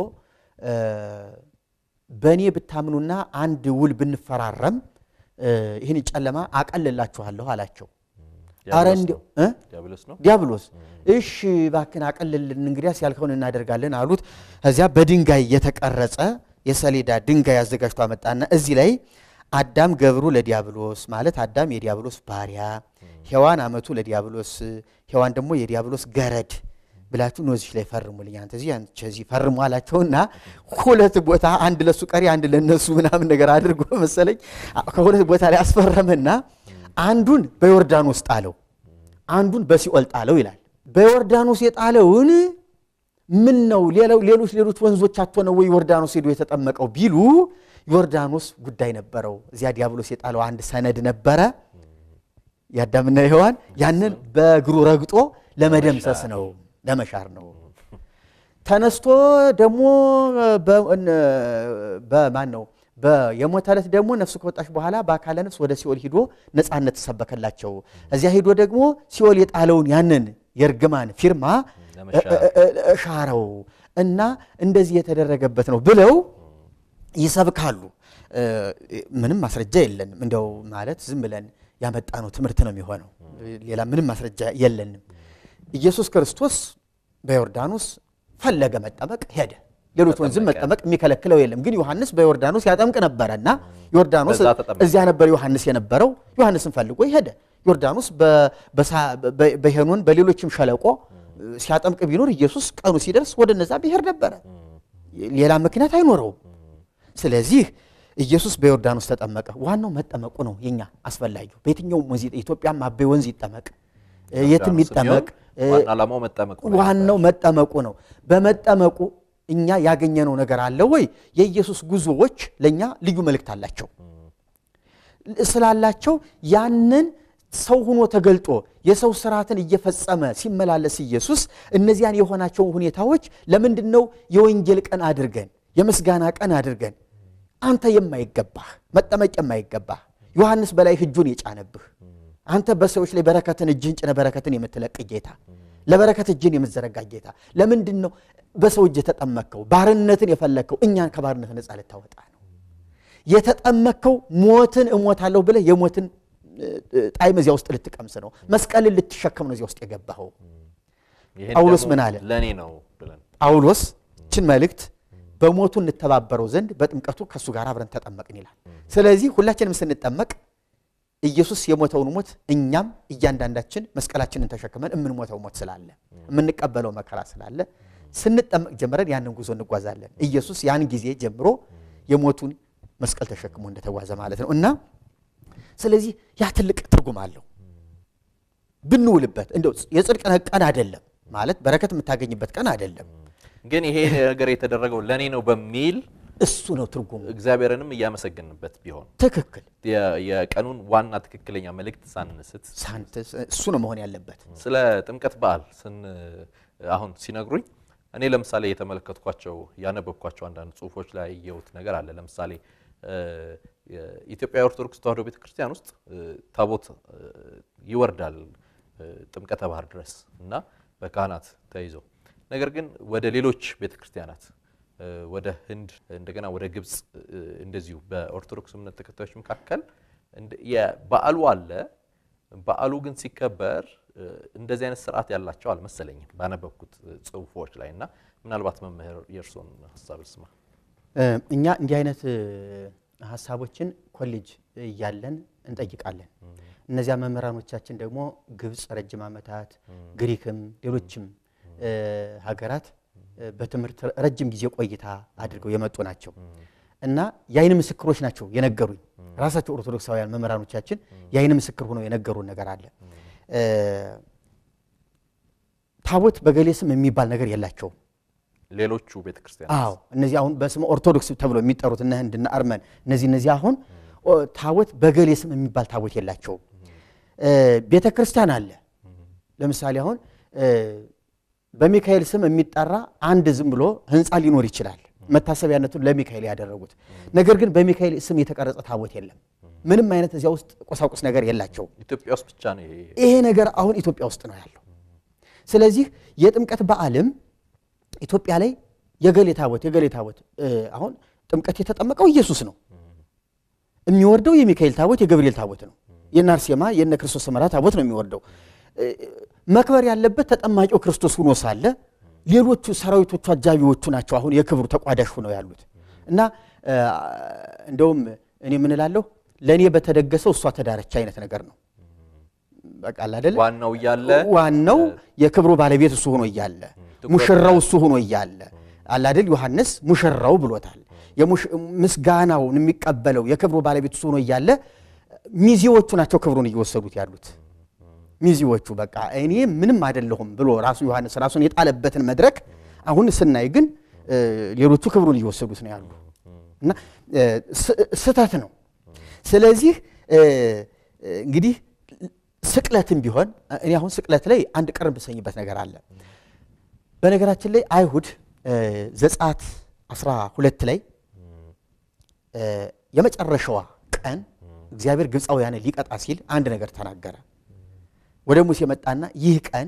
በእኔ ብታምኑና አንድ ውል ብንፈራረም ይህን ጨለማ አቀልላችኋለሁ አላቸው። አረ እንዲያው ዲያብሎስ እሺ እባክህን አቀልልን፣ እንግዲያስ ያልከውን እናደርጋለን አሉት። እዚያ በድንጋይ የተቀረጸ የሰሌዳ ድንጋይ አዘጋጅቶ አመጣና እዚህ ላይ አዳም ገብሩ ለዲያብሎስ ማለት አዳም የዲያብሎስ ባሪያ፣ ሔዋን አመቱ ለዲያብሎስ፣ ሔዋን ደግሞ የዲያብሎስ ገረድ ብላችሁ ኖዚች ላይ ፈርሙልኝ፣ አንተ እዚህ አንቺ እዚህ ፈርሙ አላቸውና ሁለት ቦታ አንድ ለሱ ቀሪ አንድ ለነሱ ምናምን ነገር አድርጎ መሰለኝ ከሁለት ቦታ ላይ አስፈረመና አንዱን በዮርዳኖስ ጣለው፣ አንዱን በሲኦል ጣለው ይላል። በዮርዳኖስ የጣለውን ምን ነው ሌሎች ሌሎች ወንዞች አቶ ነው ወይ ዮርዳኖስ ሄዶ የተጠመቀው ቢሉ ዮርዳኖስ ጉዳይ ነበረው። እዚያ ዲያብሎስ የጣለው አንድ ሰነድ ነበረ የአዳምና የሔዋን ያንን በእግሩ ረግጦ ለመደምሰስ ነው ለመሻር ነው። ተነስቶ ደግሞ በማን ነው የሞተ ዕለት ደግሞ ነፍሱ ከወጣች በኋላ በአካለ ነፍስ ወደ ሲኦል ሂዶ ነፃነት ተሰበከላቸው። እዚያ ሂዶ ደግሞ ሲኦል የጣለውን ያንን የእርግማን ፊርማ ሻረው እና እንደዚህ የተደረገበት ነው ብለው ይሰብካሉ። ምንም ማስረጃ የለንም። እንደው ማለት ዝም ብለን ያመጣነው ትምህርት ነው የሚሆነው። ሌላ ምንም ማስረጃ የለንም። ኢየሱስ ክርስቶስ በዮርዳኖስ ፈለገ መጠመቅ ሄደ። ሌሎች ወንዝም መጠመቅ የሚከለክለው የለም። ግን ዮሐንስ በዮርዳኖስ ያጠምቅ ነበረና ዮርዳኖስ እዚያ ነበር ዮሐንስ የነበረው። ዮሐንስን ፈልጎ ሄደ። ዮርዳኖስ በሄኖን በሌሎችም ሸለቆ ሲያጠምቅ ቢኖር ኢየሱስ ቀኑ ሲደርስ ወደ እነዛ ብሔር ነበረ። ሌላ ምክንያት አይኖረውም። ስለዚህ ኢየሱስ በዮርዳኖስ ተጠመቀ። ዋናው መጠመቁ ነው የኛ አስፈላጊው። በየትኛውም ወንዝ ኢትዮጵያም አቤ ወንዝ ይጠመቅ፣ የትም ይጠመቅ፣ ዋናው መጠመቁ ነው። በመጠመቁ እኛ ያገኘነው ነገር አለ ወይ? የኢየሱስ ጉዞዎች ለእኛ ልዩ መልእክት አላቸው ስላላቸው ያንን ሰው ሆኖ ተገልጦ የሰው ስርዓትን እየፈጸመ ሲመላለስ ኢየሱስ እነዚያን የሆናቸው ሁኔታዎች ለምንድን ነው የወንጌል ቀን አድርገን የምስጋና ቀን አድርገን አንተ የማይገባህ መጠመቅ የማይገባህ ዮሐንስ በላይ እጁን የጫነብህ አንተ በሰዎች ላይ በረከትን እጅህን ጭነ በረከትን የምትለቅ ጌታ ለበረከት እጅን የምትዘረጋ ጌታ ለምንድን ነው በሰው እጅ የተጠመቅከው? ባርነትን የፈለግከው እኛን ከባርነት ነፃ ልታወጣ ነው የተጠመቅከው። ሞትን እሞታለሁ ብለህ የሞትን ጣዕም እዚያ ውስጥ ልትቀምስ ነው። መስቀልን ልትሸከም ነው እዚያ ውስጥ የገባኸው። ጳውሎስ ምን አለ? ለእኔ ነው ብለን ጳውሎስ ችን መልእክት በሞቱ እንተባበረው ዘንድ በጥምቀቱ ከእሱ ጋር አብረን ተጠመቅን ይላል። ስለዚህ ሁላችንም ስንጠመቅ ኢየሱስ የሞተውን ሞት እኛም እያንዳንዳችን መስቀላችንን ተሸክመን የምንሞተው ሞት ስላለ የምንቀበለው መከራ ስላለ ስንጠመቅ ጀምረን ያንን ጉዞ እንጓዛለን። ኢየሱስ ያን ጊዜ ጀምሮ የሞቱን መስቀል ተሸክሞ እንደተጓዘ ማለት ነው እና ስለዚህ ያ ትልቅ ትርጉም አለው። ብንውልበት እንደው የጽድቅ ቀን አይደለም ማለት በረከት የምታገኝበት ቀን አይደለም። ግን ይሄ ነገር የተደረገው ለእኔ ነው በሚል እሱ ነው ትርጉሙ። እግዚአብሔርንም እያመሰገንበት ቢሆን ትክክል የ- የቀኑን ዋና ትክክለኛ መልእክት ሳንስት ሳንት እሱ ነው መሆን ያለበት። ስለ ጥምቀት በዓል ስን አሁን ሲነግሩኝ እኔ ለምሳሌ የተመለከትኳቸው ያነበብኳቸው አንዳንድ ጽሁፎች ላይ ያየሁት ነገር አለ። ለምሳሌ እ፣ የኢትዮጵያ ኦርቶዶክስ ተዋሕዶ ቤተክርስቲያን ውስጥ እ፣ ታቦት እ፣ ይወርዳል እ፣ ጥምቀተ ባህር ድረስ እና በካህናት ተይዞ ነገር ግን ወደ ሌሎች ቤተክርስቲያናት እ፣ ወደ ህንድ እንደገና ወደ ግብፅ እ፣ እንደዚሁ በኦርቶዶክስ እምነት ተከታዮች መካከል እንደ- የበዓሉ አለ በዓሉ ግን ሲከበር እ፣ እንደዚህ አይነት ስርዓት ያላቸው አልመሰለኝም ባነበብኩት እ፣ ጽሁፎች ላይ እና ምናልባት መምህር የእርስዎን ሀሳብ ልስማ። እ፣ እኛ እንዲህ አይነት እ፣ ሀሳቦችን ኮሌጅ እያለን እንጠይቃለን። እነዚያ መምህራኖቻችን ደግሞ ግብፅ ረጅም ዓመታት ግሪክም ሌሎችም እ፣ ሀገራት እ፣ በትምህርት ረጅም ጊዜ ቆይታ አድርገው የመጡ ናቸው እና የአይን ምስክሮች ናቸው የነገሩኝ። ራሳቸው ኦርቶዶክሳውያን መምህራኖቻችን የአይን ምስክር ሆነው የነገሩን ነገር አለ። እ፣ ታቦት በገሌ ስም የሚባል ነገር የላቸውም። ሌሎቹ ቤተክርስቲያን አዎ እነዚህ አሁን በስመ ኦርቶዶክስ ተብሎ የሚጠሩት እነ ህንድና አርመን እነዚህ እነዚህ አሁን ኦ፣ ታቦት በገሌ ስም የሚባል ታቦት የላቸውም። ቤተ ክርስቲያን አለ። ለምሳሌ አሁን እ፣ በሚካኤል ስም የሚጠራ አንድ ዝም ብሎ ህንፃ ሊኖር ይችላል፣ መታሰቢያነቱን ለሚካኤል ያደረጉት። ነገር ግን በሚካኤል ስም የተቀረጸ ታቦት የለም። ምንም አይነት እዚያ ውስጥ ቁሳቁስ ነገር የላቸውም። ኢትዮጵያ ውስጥ ብቻ ነው ይሄ ይሄ ነገር አሁን ኢትዮጵያ ውስጥ ነው ያለው። ስለዚህ የጥምቀት በዓልም ኢትዮጵያ ላይ የገሌ ታቦት የገሌ ታቦት እ፣ አሁን ጥምቀት የተጠመቀው ኢየሱስ ነው። የሚወርደው የሚካኤል ታቦት የገብርኤል ታቦት ነው። የእነ አርሴማ የእነ ክርስቶስ ሰምራ ታቦት ነው የሚወርደው። እ፣ መክበር ያለበት ተጠማቂው ክርስቶስ ሆኖ ሳለ ሌሎቹ ሰራዊቶቹ አጃቢዎቹ ናቸው አሁን የክብሩ ተቋዳሽ ሆነው ያሉት እና እ፣ እንደውም እኔ ምን እላለሁ ለእኔ በተደገሰው እሷ ተዳረች አይነት ነገር ነው። በቃ አለ አይደለ ዋናው እያለ ዋናው የክብሩ ባለቤት እሱ ሆኖ እያለ ትኩረት ሙሽራው እሱ ሆኖ እያለ አለ አይደል ዮሐንስ ሙሽራው ብሎታል። የሙሽ- ምስጋናውን የሚቀበለው የክብሩ ባለቤት እሱ ሆኖ እያለ ሚዜዎቹ ናቸው ክብሩን እየወሰዱት ያሉት። ሚዜዎቹ በቃ እኔ ምንም አይደለሁም ብሎ ራሱ ዮሐንስ ራሱን የጣለበትን መድረክ አሁን ስናይ ግን እ፣ ሌሎቹ ክብሩን እየወሰዱት ነው ያሉ እና እ፣ ስ- ስህተት ነው። ስለዚህ እ፣ እንግዲህ ስቅለትም ቢሆን እኔ አሁን ስቅለት ላይ አንድ ቅር ብሰኝበት ነገር አለ። በነገራችን ላይ አይሁድ እ፣ ዘጸአት 12 ላይ እ፣ የመጨረሻዋ ቀን እግዚአብሔር ግብፃውያንን ሊቀጣ ሲል አንድ ነገር ተናገረ። ወደ ሙሴ መጣና ይህ ቀን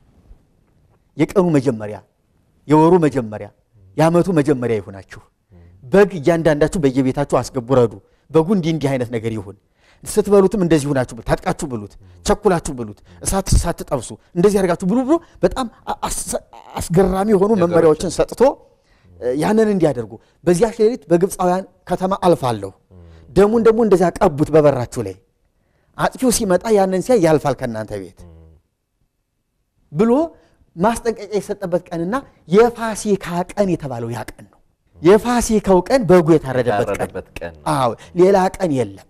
የቀኑ መጀመሪያ፣ የወሩ መጀመሪያ፣ የዓመቱ መጀመሪያ ይሁናችሁ። በግ እያንዳንዳችሁ በየቤታችሁ አስገቡ፣ ረዱ። በጉ እንዲህ እንዲህ አይነት ነገር ይሁን። ስትበሉትም እንደዚህ ሁናችሁ ብሉ፣ ታጥቃችሁ ብሉት፣ ቸኩላችሁ ብሉት፣ እሳት ሳትጠብሱ እንደዚህ አድርጋችሁ ብሉ ብሎ በጣም አስ- አስገራሚ የሆኑ መመሪያዎችን ሰጥቶ እ፣ ያንን እንዲያደርጉ በዚያ ሌሊት በግብፃውያን ከተማ አልፋለሁ፣ ደሙን ደግሞ እንደዚያ ቀቡት በበራችሁ ላይ አጥፊው ሲመጣ ያንን ሲያይ ያልፋል ከእናንተ ቤት ብሎ ማስጠንቀቂያ የሰጠበት ቀንና የፋሲካ ቀን የተባለው ያ ቀን ነው። የፋሲካው ቀን በጉ የታረደበት ቀን ያረደበት ቀን ነው። አዎ ሌላ ቀን የለም።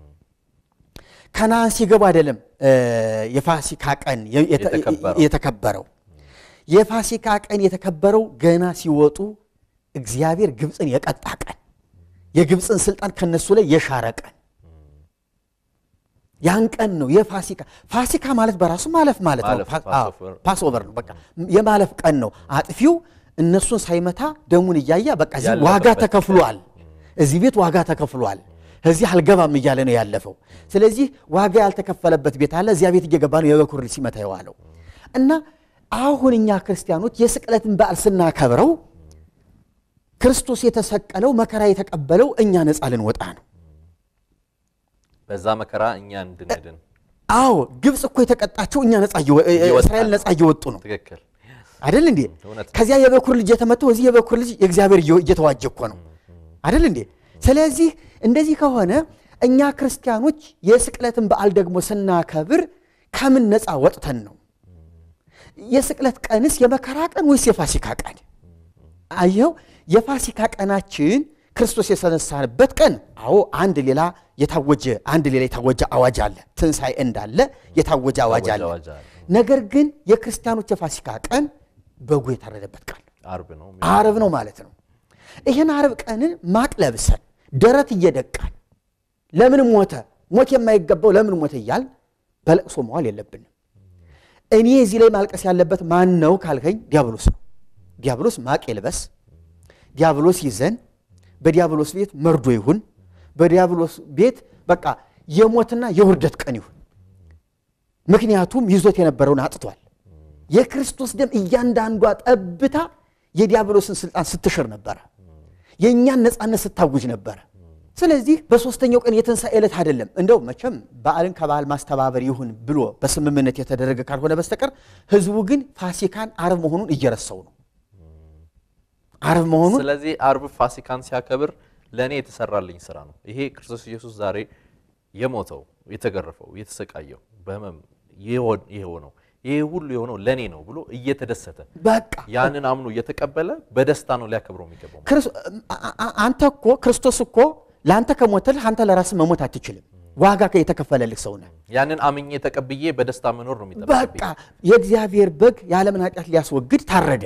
ከነዓን ሲገቡ አይደለም እ፣ የፋሲካ ቀን የ- የተ- የተከበረው። የተከበረው የፋሲካ ቀን የተከበረው ገና ሲወጡ እግዚአብሔር ግብፅን የቀጣ ቀን፣ የግብፅን ስልጣን ከነሱ ላይ የሻረ ቀን ያን ቀን ነው የፋሲካ ፋሲካ ማለት በራሱ ማለፍ ማለት ነው። ማለፍ፣ ፓ- ፓስ አዎ፣ ኦቨር። ፓስ ኦቨር ነው። በቃ የማለፍ ቀን ነው። አጥፊው እነሱን ሳይመታ ደሙን እያየ በቃ እዚህ ያለፈበት ዋጋ ተከፍሏል፣ እዚህ ቤት ዋጋ ተከፍሏል፣ እዚህ አልገባም እያለ ነው ያለፈው። ስለዚህ ዋጋ ያልተከፈለበት ቤት አለ፣ እዚያ ቤት እየገባ ነው የበኩር ልጅ ሲመታ የዋለው እና አሁን እኛ ክርስቲያኖች የስቅለትን በዓል ስናከብረው ክርስቶስ የተሰቀለው መከራ የተቀበለው እኛ ነፃ ልንወጣ ነው። በዛ መከራ እኛ እንድንድን አዎ ግብፅ እኮ የተቀጣቸው እኛ ነፃ እየወ- እየወጣን እስራኤል ነው። ነፃ እየወጡ ነው ትክክል አይደል እንዴ? እውነት ነው። ከዚያ የበኩር ልጅ የተመታው እዚህ የበኩር ልጅ የእግዚአብሔር እየ- እየተዋጀ እኮ ነው አይደል እንዴ? ስለዚህ እንደዚህ ከሆነ እኛ ክርስቲያኖች የስቅለትን በዓል ደግሞ ስናከብር ከምን ነፃ ወጥተን ነው? የስቅለት ቀንስ የመከራ ቀን ወይስ የፋሲካ ቀን? አየኸው የፋሲካ ቀናችን ክርስቶስ የተነሳንበት ቀን አዎ አንድ ሌላ የታወጀ አንድ ሌላ የታወጀ አዋጅ አለ ትንሣኤ እንዳለ የታወጀ አዋጅ አለ አዋጅ አለ። ነገር ግን የክርስቲያኖች የፋሲካ ቀን በጉ የታረደበት ቀን አርብ ነው። አርብ ነው ማለት ነው ይህን አርብ ቀንን ማቅ ለብሰን ደረት እየደቃን ለምን ሞተ ሞት የማይገባው ለምን ሞተ እያል በለቅሶ መዋል የለብንም እኔ እዚህ ላይ ማልቀስ ያለበት ማን ነው ካልከኝ ዲያብሎስ ነው ዲያብሎስ ማቅ ይልበስ ዲያብሎስ ይዘን በዲያብሎስ ቤት መርዶ ይሁን በዲያብሎስ ቤት በቃ የሞትና የውርደት ቀን ይሁን ምክንያቱም ይዞት የነበረውን አጥቷል የክርስቶስ ደም እያንዳንዷ ጠብታ የዲያብሎስን ስልጣን ስትሽር ነበረ የእኛን ነፃነት ስታውጅ ነበረ ስለዚህ በሶስተኛው ቀን የትንሣኤ ዕለት አይደለም እንደው መቼም በዓልን ከበዓል ማስተባበር ይሁን ብሎ በስምምነት የተደረገ ካልሆነ በስተቀር ህዝቡ ግን ፋሲካን አርብ መሆኑን እየረሳው ነው አርብ መሆኑን ስለዚህ አርብ ፋሲካን ሲያከብር ለእኔ የተሰራልኝ ስራ ነው። ይሄ ክርስቶስ ኢየሱስ ዛሬ የሞተው የተገረፈው የተሰቃየው በህመም የሆን- የሆነው ይሄ ሁሉ የሆነው ለእኔ ነው ብሎ እየተደሰተ በቃ ያንን አምኖ እየተቀበለ በደስታ ነው ሊያከብረው የሚገባው። ክርስ- አ- አ- አንተ እኮ ክርስቶስ እኮ ለአንተ ከሞተልህ አንተ ለራስህ መሞት አትችልም ዋጋ የተከፈለልህ ሰው ነህ ያንን አምኜ ተቀብዬ በደስታ መኖር ነው በቃ የሚጠበቅብኝ። የእግዚአብሔር በግ የዓለምን ኃጢአት ሊያስወግድ ታረደ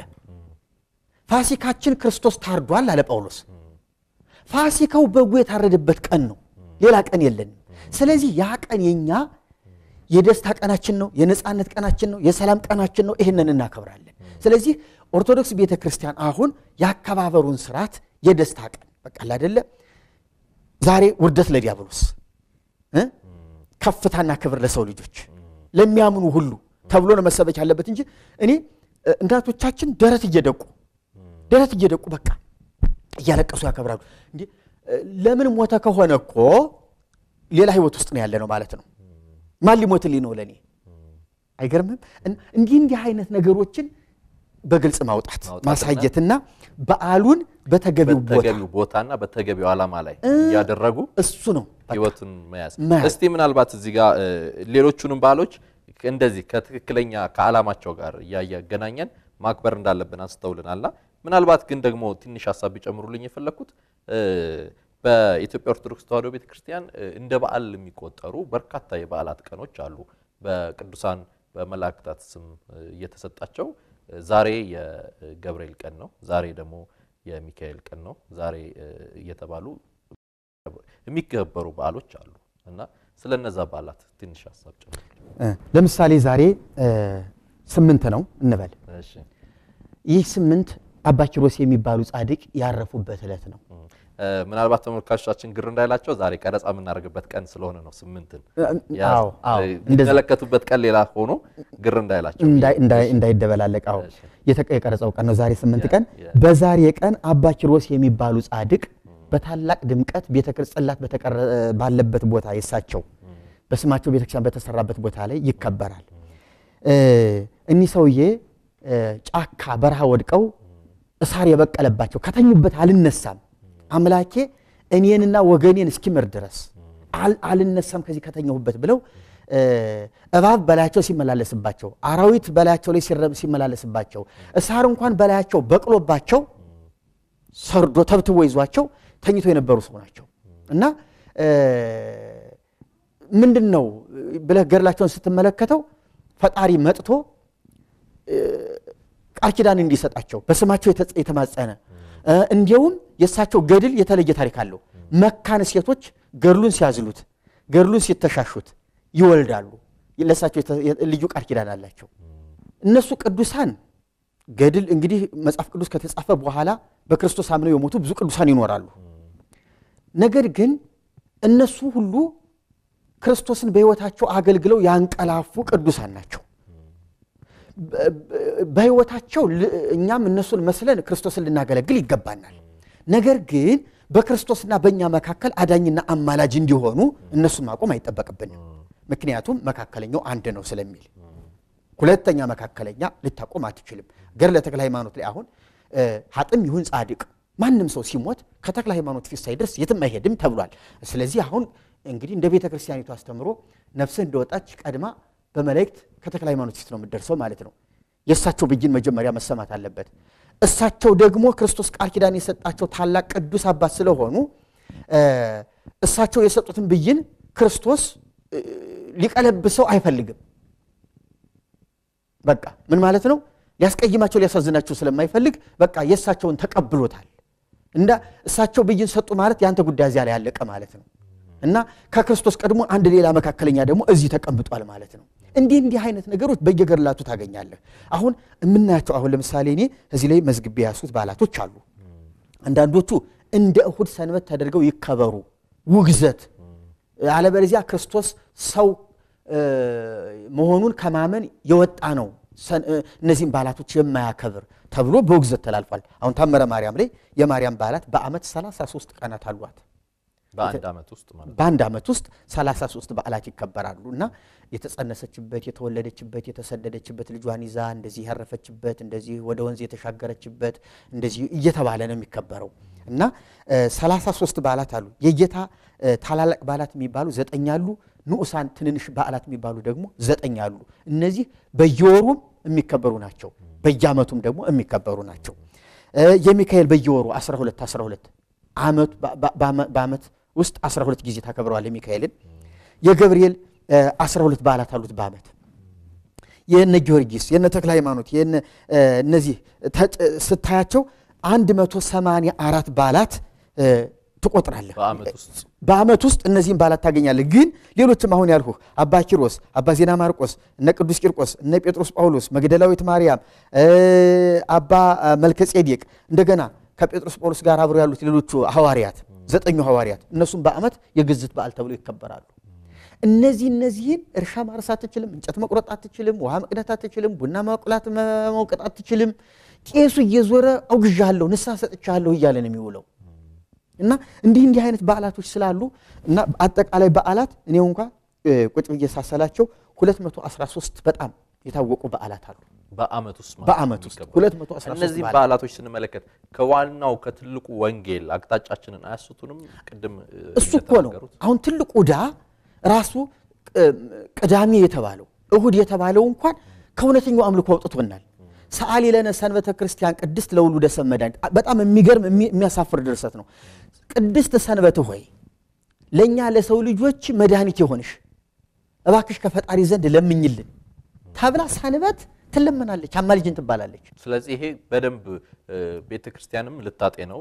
ፋሲካችን ክርስቶስ ታርዷል አለ ጳውሎስ ፋሲካው በጉ የታረደበት ቀን ነው ሌላ ቀን የለንም ስለዚህ ያ ቀን የኛ የደስታ ቀናችን ነው የነፃነት ቀናችን ነው የሰላም ቀናችን ነው ይህንን እናከብራለን ስለዚህ ኦርቶዶክስ ቤተ ክርስቲያን አሁን የአከባበሩን ስርዓት የደስታ ቀን በቃ አይደለ ዛሬ ውርደት ለዲያብሎስ እ? ከፍታና ክብር ለሰው ልጆች ለሚያምኑ ሁሉ ተብሎ ነው መሰበክ ያለበት እንጂ እኔ እ፣ እናቶቻችን ደረት እየደቁ ደረት እየደቁ በቃ እያለቀሱ ያከብራሉ እንዴ እ፣ ለምን ሞተ ከሆነ እኮ ሌላ ህይወት ውስጥ ነው ያለ ነው ማለት ነው ማን ሊሞትልኝ ነው ለእኔ አይገርምም እን- እንዲህ እንዲህ አይነት ነገሮችን በግልጽ ማውጣት ማውጣትና ማሳየትና በዓሉን በተገቢው ቦታ በተገቢው ቦታና በተገቢው ዓላማ ላይ እያደረጉ እሱ ነው በቃ። ህይወቱን መያዝ። መያዝ። እስቲ ምናልባት እዚህ ጋር እ፣ ሌሎቹንም በዓሎች እንደዚህ ከትክክለኛ ከዓላማቸው ጋር እያገናኘን ማክበር እንዳለብን አንስተውልናልና ምናልባት ግን ደግሞ ትንሽ ሀሳብ ቢጨምሩልኝ የፈለግኩት እ፣ በኢትዮጵያ ኦርቶዶክስ ተዋሕዶ ቤተክርስቲያን እ፣ እንደ በዓል የሚቆጠሩ በርካታ የበዓላት ቀኖች አሉ። በቅዱሳን በመላእክታት ስም እ፣ እየተሰጣቸው እ፣ ዛሬ የገብርኤል ቀን ነው፣ ዛሬ ደግሞ የሚካኤል ቀን ነው፣ ዛሬ እ፣ እየተባሉ የሚከበሩ በዓሎች አሉ እና ስለ እነዛ በዓላት ትንሽ ሀሳብ ጨምር። እ፣ ለምሳሌ ዛሬ እ፣ ስምንት ነው እንበል እሺ ይህ ስምንት አባ ኪሮስ የሚባሉ ጻድቅ ያረፉበት ዕለት ነው እ፣ ምናልባት ተመልካቾቻችን ግር እንዳይላቸው ዛሬ ቀረጻ የምናደርግበት ቀን ስለሆነ ነው ስምንትን ያ- አዎ አዎ እ፣ እንደዛ የሚመለከቱበት ቀን ሌላ ሆኖ ግር እንዳይላቸው እንዳይ- እንዳይ- እንዳይደበላለቅ አዎ እሺ። የተቀ- የቀረጸው ቀን ነው ዛሬ ስምንት ያ- ቀን ያ። በዛሬ ቀን አባ ኪሮስ የሚባሉ ጻድቅ በታላቅ ድምቀት ቤተ ክርስጽላት በተቀረ- ባለበት ቦታ የሳቸው በስማቸው ቤተክርስቲያን በተሰራበት ቦታ ላይ ይከበራል እ፣ እኒህ ሰውዬ እ፣ ጫካ በረሃ ወድቀው እሳር የበቀለባቸው ከተኙበት አልነሳም አምላኬ እኔንና ወገኔን እስኪምር ድረስ አል- አልነሳም ከዚህ ከተኘሁበት ብለው እ፣ እባብ በላያቸው ሲመላለስባቸው አራዊት በላያቸው ላይ ሲረ- ሲመላለስባቸው እሳር እንኳን በላያቸው በቅሎባቸው ሰርዶ ተብትቦ ይዟቸው ተኝቶ የነበሩ ሰው ናቸው እና እ፣ ምንድን ነው ብለህ ገድላቸውን ስትመለከተው ፈጣሪ መጥቶ እ፣ ቃል ኪዳን እንዲሰጣቸው በስማቸው የተ- የተማጸነ እ፣ እንዲያውም የእሳቸው ገድል የተለየ ታሪክ አለው። መካን ሴቶች ገድሉን ሲያዝሉት፣ ገድሉን ሲተሻሹት ይወልዳሉ። ለእሳቸው የተ- የ- ልዩ ቃል ኪዳን አላቸው። እነሱ ቅዱሳን ገድል እንግዲህ መጽሐፍ ቅዱስ ከተጻፈ በኋላ በክርስቶስ አምነው የሞቱ ብዙ ቅዱሳን ይኖራሉ። ነገር ግን እነሱ ሁሉ ክርስቶስን በሕይወታቸው አገልግለው ያንቀላፉ ቅዱሳን ናቸው። በ- በ- በሕይወታቸው ል- እኛም እነሱን መስለን ክርስቶስን ልናገለግል ይገባናል። ነገር ግን በክርስቶስና በእኛ መካከል አዳኝና አማላጅ እንዲሆኑ እነሱን ማቆም አይጠበቅብንም። ምክንያቱም መካከለኛው አንድ ነው ስለሚል ሁለተኛ መካከለኛ ልታቆም አትችልም። ገድለ ተክለ ሃይማኖት ላይ አሁን እ፣ ሀጥም ይሁን ጻድቅ ማንም ሰው ሲሞት ከተክለ ሃይማኖት ፊት ሳይደርስ የትም አይሄድም ተብሏል። ስለዚህ አሁን እንግዲህ እንደ ቤተ ክርስቲያኒቱ አስተምሮ ነፍስህ እንደወጣች ቀድማ በመላእክት ከተክለ ሃይማኖት ፊት ነው የምትደርሰው ማለት ነው። የእሳቸው ብይን መጀመሪያ መሰማት አለበት። እሳቸው ደግሞ ክርስቶስ ቃል ኪዳን የሰጣቸው ታላቅ ቅዱስ አባት ስለሆኑ እ፣ እሳቸው የሰጡትን ብይን ክርስቶስ እ፣ ሊቀለብሰው አይፈልግም። በቃ ምን ማለት ነው? ሊያስቀይማቸው ሊያሳዝናቸው ስለማይፈልግ በቃ የእሳቸውን ተቀብሎታል። እንዳ እሳቸው ብይን ሰጡ ማለት የአንተ ጉዳይ እዚያ ላይ ያለቀ ማለት ነው። እና ከክርስቶስ ቀድሞ አንድ ሌላ መካከለኛ ደግሞ እዚህ ተቀምጧል ማለት ነው። እንዲህ እንዲህ አይነት ነገሮች በየገድላቱ ታገኛለህ። አሁን የምናያቸው አሁን ለምሳሌ እኔ እዚህ ላይ መዝግቤ ያሱት በዓላቶች አሉ። አንዳንዶቹ እንደ እሁድ ሰንበት ተደርገው ይከበሩ፣ ውግዘት አለበለዚያ ክርስቶስ ሰው እ፣ መሆኑን ከማመን የወጣ ነው ሰን- እ፣ እነዚህም በዓላቶች የማያከብር ተብሎ በውግዘት ተላልፏል። አሁን ታምረ ማርያም ላይ የማርያም በዓላት በዓመት 33 ቀናት አሏት። በአንድ ዓመት ውስጥ ማለት ነው። በአንድ ዓመት ውስጥ 33 በዓላት ይከበራሉ እና የተጸነሰችበት፣ የተወለደችበት፣ የተሰደደችበት፣ ልጇን ይዛ እንደዚህ ያረፈችበት፣ እንደዚህ ወደ ወንዝ የተሻገረችበት እንደዚህ እየተባለ ነው የሚከበረው እና እ፣ 33 በዓላት አሉ። የጌታ እ፣ ታላላቅ በዓላት የሚባሉ ዘጠኝ አሉ። ንዑሳን ትንንሽ በዓላት የሚባሉ ደግሞ ዘጠኝ አሉ። እነዚህ በየወሩም የሚከበሩ ናቸው። በየዓመቱም ደግሞ የሚከበሩ ናቸው። እ፣ የሚካኤል በየወሩ 12 12 ዓመቱ በዓመት ውስጥ 12 ጊዜ ታከብረዋል የሚካኤልን። የገብርኤል እ፣ 12 በዓላት አሉት በዓመት የነ ጊዮርጊስ የነ ተክለ ሃይማኖት የነ እ፣ እነዚህ ተጭ- ስታያቸው 184 በዓላት እ፣ ትቆጥራለህ። በዓመት ውስጥ በዓመት ውስጥ እነዚህም በዓላት ታገኛለህ። ግን ሌሎችም አሁን ያልኩህ አባ ኪሮስ፣ አባ ዜና ማርቆስ፣ እነ ቅዱስ ቂርቆስ፣ እነ ጴጥሮስ ጳውሎስ፣ መግደላዊት ማርያም፣ እ፣ አባ መልከ ጼዴቅ እንደገና ከጴጥሮስ ጳውሎስ ጋር አብረው ያሉት ሌሎቹ ሐዋርያት ዘጠኙ ሐዋርያት እነሱም በዓመት የግዝት በዓል ተብለው ይከበራሉ። እነዚህ እነዚህን እርሻ ማረስ አትችልም፣ እንጨት መቁረጥ አትችልም፣ ውሃ መቅዳት አትችልም፣ ቡና ማቁላት መውቀጥ አትችልም። ቄሱ እየዞረ አውግዣለሁ፣ ንስሐ ሰጥቻለሁ እያለ ነው የሚውለው። እና እንዲህ እንዲህ አይነት በዓላቶች ስላሉ እና አጠቃላይ በዓላት እኔው እንኳ እ፣ ቁጭ ብዬ ሳሰላቸው 213 በጣም የታወቁ በዓላት አሉ። በዓመት ውስጥ ማለት በዓመት ነው ውስጥ የሚከበረው። 213 እነዚህ በዓላት በዓላቶች ስንመለከት ከዋናው ከትልቁ ወንጌል አቅጣጫችንን አያስቱንም? ቅድም እ፣ እሱ እኮ ነው እንደተናገሩት አሁን ትልቁ ዕዳ ራሱ ቅ- ቅዳሜ የተባለው እሁድ የተባለው እንኳን ከእውነተኛው አምልኮ አውጥቶናል። ሰዓሊ ለነ ሰንበተ ክርስቲያን ቅድስት ለውሉደ ሰብእ መድኃኒት በጣም የሚገርም የሚ- የሚያሳፍር ድርሰት ነው። ቅድስት ሰንበት ሆይ ለእኛ ለሰው ልጆች መድኃኒት የሆንሽ እባክሽ ከፈጣሪ ዘንድ ለምኝልን ተብላ ሰንበት ትለመናለች፣ አማልጅን ትባላለች። ስለዚህ ይሄ በደንብ ቤተ ክርስቲያንም ልታጤ ነው።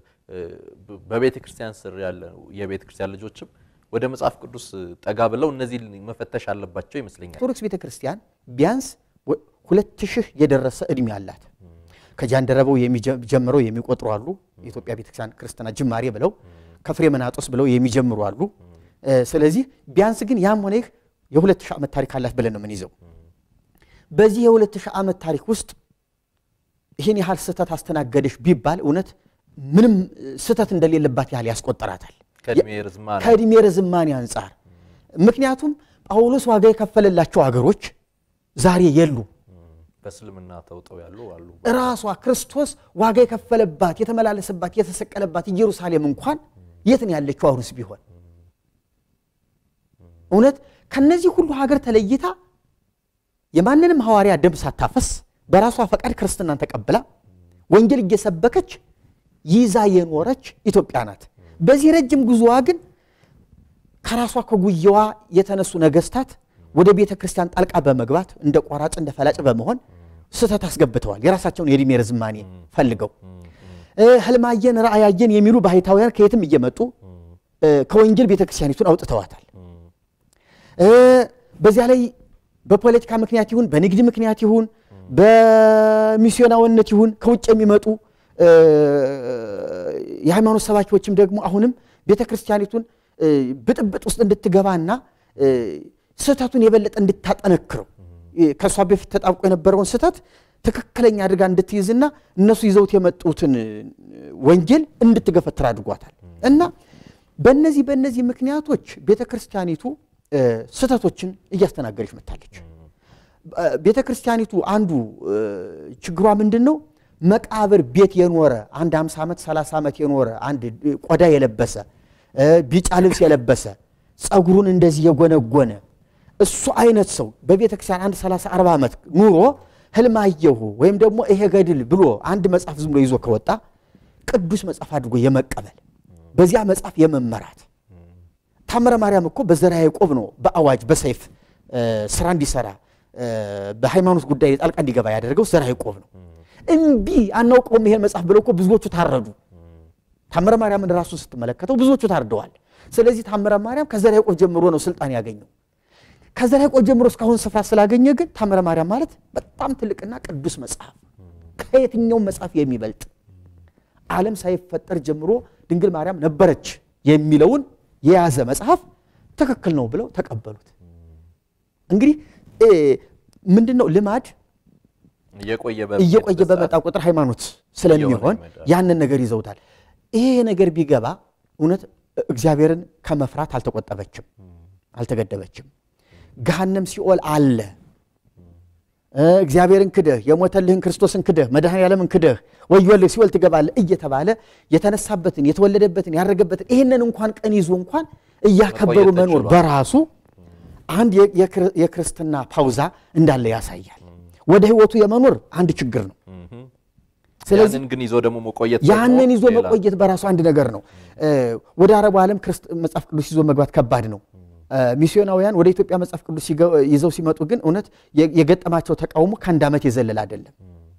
በቤተ ክርስቲያን ስር ያለ የቤተ ክርስቲያን ልጆችም ወደ መጽሐፍ ቅዱስ ጠጋ ብለው እነዚህ መፈተሽ አለባቸው ይመስለኛል። ኦርቶዶክስ ቤተ ክርስቲያን ቢያንስ ወ- ሁለት ሺህ የደረሰ እድሜ አላት። ከጃንደረባው የሚጀ- ጀምረው የሚቆጥሩ አሉ። የኢትዮጵያ ቤተክርስቲያን ክርስትና ጅማሬ ብለው ከፍሬ መናጦስ ብለው የሚጀምሩ አሉ። እ፣ ስለዚህ ቢያንስ ግን ያም ሆነ ይህ የሁለት ሺህ ዓመት ታሪክ አላት ብለን ነው የምንይዘው። በዚህ የሁለት ሺህ ዓመት ታሪክ ውስጥ ይህን ያህል ስህተት አስተናገደሽ ቢባል እውነት ምንም ስህተት እንደሌለባት ያህል ያስቆጠራታል ከእድሜ ርዝማኔ ከእድሜ ርዝማኔ አንጻር። ምክንያቱም ጳውሎስ ዋጋ የከፈለላቸው አገሮች ዛሬ የሉ። በእስልምና ተውጠው ያሉ አሉ። ራሷ ክርስቶስ ዋጋ የከፈለባት የተመላለሰባት የተሰቀለባት ኢየሩሳሌም እንኳን የት ነው ያለችው? አሁንስ ቢሆን እውነት ከነዚህ ሁሉ ሀገር ተለይታ የማንንም ሐዋርያ ደም ሳታፈስ በራሷ ፈቃድ ክርስትናን ተቀብላ ወንጌል እየሰበከች ይዛ የኖረች ኢትዮጵያ ናት። በዚህ ረጅም ጉዞዋ ግን ከራሷ ከጉያዋ የተነሱ ነገስታት ወደ ቤተ ክርስቲያን ጣልቃ በመግባት እንደ ቆራጭ እንደ ፈላጭ በመሆን ስህተት አስገብተዋል። የራሳቸውን የዕድሜ ርዝማኔ ፈልገው እ፣ ህልማየን ራእያየን የሚሉ ባህታውያን ከየትም እየመጡ እ፣ ከወንጌል ቤተ ክርስቲያኒቱን አውጥተዋታል። እ፣ በዚያ ላይ በፖለቲካ ምክንያት ይሁን በንግድ ምክንያት ይሁን በሚስዮናዊነት ይሁን ከውጭ የሚመጡ እ፣ የሃይማኖት ሰባኪዎችም ደግሞ አሁንም ቤተ ክርስቲያኒቱን እ፣ ብጥብጥ ውስጥ እንድትገባና እ፣ ስህተቱን የበለጠ እንድታጠነክረው እ፣ ከእሷ በፊት ተጣብቆ የነበረውን ስህተት ትክክለኛ አድርጋ እንድትይዝና እነሱ ይዘውት የመጡትን እ፣ ወንጌል እንድትገፈትር አድርጓታል እና በእነዚህ በእነዚህ ምክንያቶች ቤተ ክርስቲያኒቱ እ፣ ስህተቶችን እያስተናገደች መጥታለች። ቤተ ክርስቲያኒቱ አንዱ እ፣ ችግሯ ምንድን ነው? መቃብር ቤት የኖረ አንድ 50 ዓመት 30 ዓመት የኖረ አንድ እ፣ ቆዳ የለበሰ እ፣ ቢጫ ልብስ የለበሰ ጸጉሩን እንደዚህ የጎነጎነ እሱ አይነት ሰው በቤተ ክርስቲያን አንድ 30 40 ዓመት ኑሮ ህልም አየሁ ወይም ደግሞ ይሄ ገድል ብሎ አንድ መጽሐፍ ዝም ብሎ ይዞ ከወጣ ቅዱስ መጽሐፍ አድርጎ የመቀበል በዚያ መጽሐፍ የመመራት ታምረ ማርያም እኮ በዘርዓ ያዕቆብ ነው በአዋጅ በሰይፍ ስራ እንዲሰራ በሃይማኖት ጉዳይ ጣልቃ እንዲገባ ያደረገው ዘርዓ ያዕቆብ ነው። እምቢ አናውቀውም ይሄን መጽሐፍ ብለው እኮ ብዙዎቹ ታረዱ። ታምረ ማርያምን ራሱን ስትመለከተው ብዙዎቹ ታርደዋል። ስለዚህ ታምረ ማርያም ከዘርዓ ያዕቆብ ጀምሮ ነው ስልጣን ያገኘው። ከዘርዓ ያዕቆብ ጀምሮ እስካሁን ስፍራ ስላገኘ ግን ታምረ ማርያም ማለት በጣም ትልቅና ቅዱስ መጽሐፍ ከየትኛውም መጽሐፍ የሚበልጥ ዓለም ሳይፈጠር ጀምሮ ድንግል ማርያም ነበረች የሚለውን የያዘ መጽሐፍ ትክክል ነው ብለው ተቀበሉት። እንግዲህ ምንድን ነው ልማድ እየቆየ በመጣ ቁጥር ሃይማኖት ስለሚሆን ያንን ነገር ይዘውታል። ይሄ ነገር ቢገባ እውነት እግዚአብሔርን ከመፍራት አልተቆጠበችም፣ አልተገደበችም። ገሃነም ሲኦል አለ። እግዚአብሔርን ክደህ የሞተልህን ክርስቶስን ክደህ መድኃኔ ዓለምን ክደህ ወዮልህ ሲኦል ትገባለህ እየተባለ የተነሳበትን የተወለደበትን ያረገበትን ይህንን እንኳን ቀን ይዞ እንኳን እያከበሩ መኖር በራሱ አንድ የክርስትና ፓውዛ እንዳለ ያሳያል። ወደ ህይወቱ የመኖር አንድ ችግር ነው። ስለዚህ ግን ይዞ ደግሞ መቆየት ያንን ይዞ መቆየት በራሱ አንድ ነገር ነው። ወደ አረቡ ዓለም መጽሐፍ ቅዱስ ይዞ መግባት ከባድ ነው። ሚስዮናውያን ወደ ኢትዮጵያ መጽሐፍ ቅዱስ ይዘው ሲመጡ ግን እውነት የገጠማቸው ተቃውሞ ከአንድ ዓመት የዘለለ አይደለም።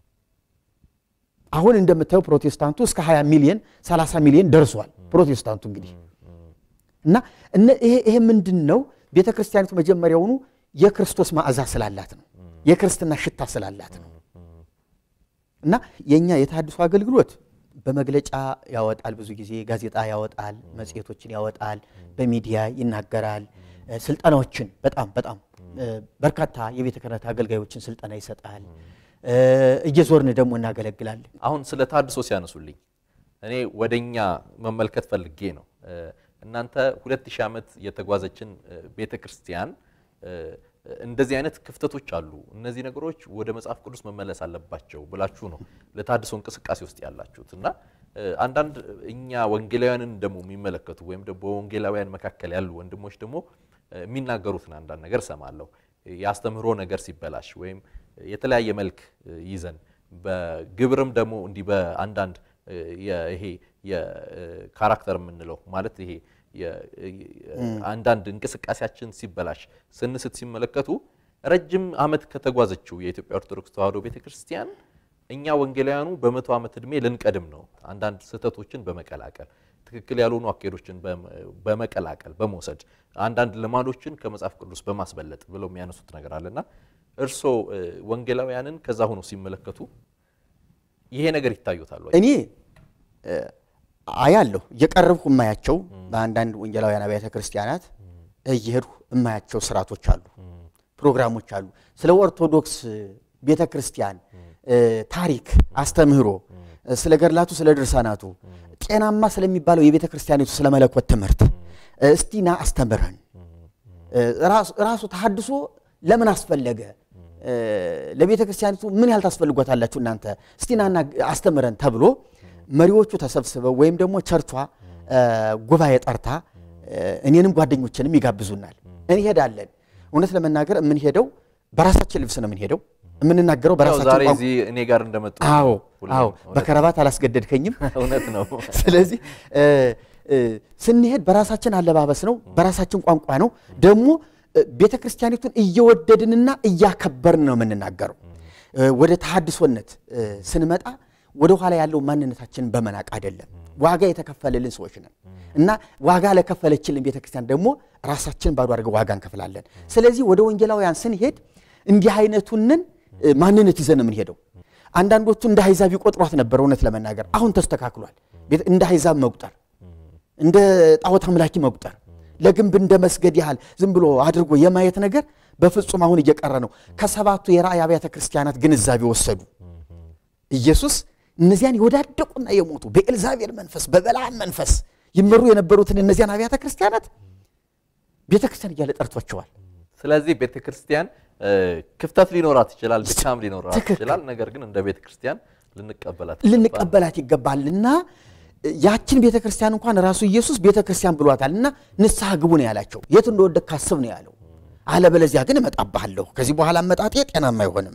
አሁን እንደምታየው ፕሮቴስታንቱ እስከ 20 ሚሊዮን 30 ሚሊዮን ደርሷል። ፕሮቴስታንቱ እንግዲህ እና ይሄ ምንድን ነው? ቤተ ክርስቲያኒቱ መጀመሪያውኑ የክርስቶስ ማዕዛ ስላላት ነው። የክርስትና ሽታ ስላላት ነው። እና የእኛ የተሃድሶ አገልግሎት በመግለጫ ያወጣል፣ ብዙ ጊዜ ጋዜጣ ያወጣል፣ መጽሔቶችን ያወጣል፣ በሚዲያ ይናገራል፣ ስልጠናዎችን በጣም በጣም በርካታ የቤተ ክህነት አገልጋዮችን ስልጠና ይሰጣል። እየዞርን ደግሞ እናገለግላለን። አሁን ስለ ተሃድሶ ሲያነሱልኝ እኔ ወደኛ መመልከት ፈልጌ ነው። እናንተ ሁለት ሺህ ዓመት የተጓዘችን ቤተ ክርስቲያን እንደዚህ አይነት ክፍተቶች አሉ፣ እነዚህ ነገሮች ወደ መጽሐፍ ቅዱስ መመለስ አለባቸው ብላችሁ ነው ለተሃድሶ እንቅስቃሴ ውስጥ ያላችሁት እና አንዳንድ እኛ ወንጌላውያንን ደግሞ የሚመለከቱ ወይም ደግሞ በወንጌላውያን መካከል ያሉ ወንድሞች ደግሞ የሚናገሩትን አንዳንድ ነገር እሰማለሁ። የአስተምህሮ ነገር ሲበላሽ ወይም የተለያየ መልክ ይዘን በግብርም ደግሞ እንዲህ በአንዳንድ ይሄ የካራክተር የምንለው ማለት ይሄ አንዳንድ እንቅስቃሴያችን ሲበላሽ ስንስት ሲመለከቱ ረጅም ዓመት ከተጓዘችው የኢትዮጵያ ኦርቶዶክስ ተዋሕዶ ቤተክርስቲያን እኛ ወንጌላውያኑ በመቶ ዓመት ዕድሜ ልንቀድም ነው። አንዳንድ ስህተቶችን በመቀላቀል ትክክል ያልሆኑ አካሄዶችን በመቀላቀል በመውሰድ አንዳንድ ልማዶችን ከመጽሐፍ ቅዱስ በማስበለጥ ብለው የሚያነሱት ነገር አለና እርስዎ ወንጌላውያንን ከዛ ሆኖ ሲመለከቱ ይሄ ነገር ይታዩታል ወይ? እኔ አያለሁ እየቀረብኩ የማያቸው በአንዳንድ ወንጌላውያን አብያተ ክርስቲያናት እየሄድኩ የማያቸው ስርዓቶች አሉ፣ ፕሮግራሞች አሉ። ስለ ኦርቶዶክስ ቤተ ክርስቲያን ታሪክ፣ አስተምህሮ፣ ስለ ገድላቱ፣ ስለ ድርሳናቱ ጤናማ ስለሚባለው የቤተ ክርስቲያኒቱ ስለ መለኮት ትምህርት እስቲና አስተምረን ራሱ ተሐድሶ ለምን አስፈለገ? ለቤተ ክርስቲያኒቱ ምን ያህል ታስፈልጓታላችሁ እናንተ እስቲናና አስተምረን ተብሎ መሪዎቹ ተሰብስበው ወይም ደግሞ ቸርቿ ጉባኤ ጠርታ እኔንም ጓደኞችንም ይጋብዙናል። እንሄዳለን። እውነት ለመናገር የምንሄደው በራሳችን ልብስ ነው የምንሄደው። የምንናገረው በራሳችን ዛሬ ቋንቋ እዚህ እኔ ጋር እንደመጡ አዎ አዎ፣ በከረባት አላስገደድከኝም። እውነት ነው። ስለዚህ ስንሄድ በራሳችን አለባበስ ነው፣ በራሳችን ቋንቋ ነው። ደግሞ ቤተ ክርስቲያኒቱን እየወደድንና እያከበርን ነው የምንናገረው። ወደ ተሐድሶነት ስንመጣ ወደ ኋላ ያለው ማንነታችንን በመናቅ አይደለም። ዋጋ የተከፈለልን ሰዎች ነን እና ዋጋ ለከፈለችልን ቤተ ክርስቲያን ደግሞ ራሳችን ባዶ አድርገን ዋጋ እንከፍላለን። ስለዚህ ወደ ወንጌላውያን ስንሄድ እንዲህ አይነቱንን ማንነት ይዘን ነው የምንሄደው። አንዳንዶቹ እንደ አሕዛብ ይቆጥሯት ነበር። እውነት ለመናገር አሁን ተስተካክሏል። እንደ አሕዛብ መቁጠር፣ እንደ ጣዖት አምላኪ መቁጠር፣ ለግንብ እንደ መስገድ ያህል ዝም ብሎ አድርጎ የማየት ነገር በፍጹም አሁን እየቀረ ነው። ከሰባቱ የራእይ አብያተ ክርስቲያናት ግንዛቤ ወሰዱ። ኢየሱስ እነዚያን የወዳደቁና የሞቱ በኤልዛቤል መንፈስ በበለዓም መንፈስ ይመሩ የነበሩትን እነዚያን አብያተ ክርስቲያናት ቤተ ክርስቲያን እያለ ጠርቷቸዋል። ስለዚህ ቤተ ክርስቲያን ክፍተት ሊኖራት ይችላል፣ ድካም ሊኖራት ትክክል። ይችላል። ነገር ግን እንደ ቤተ ክርስቲያን ልንቀበላት ልንቀበላት ይገባልና ያችን ቤተ ክርስቲያን እንኳን ራሱ ኢየሱስ ቤተ ክርስቲያን ብሏታል እና ንስሐ ግቡ ነው ያላቸው። የት እንደወደቅ ካስብ ነው ያለው። አለበለዚያ ግን እመጣብሃለሁ፣ ከዚህ በኋላ አመጣጤ ጤናማ አይሆንም፣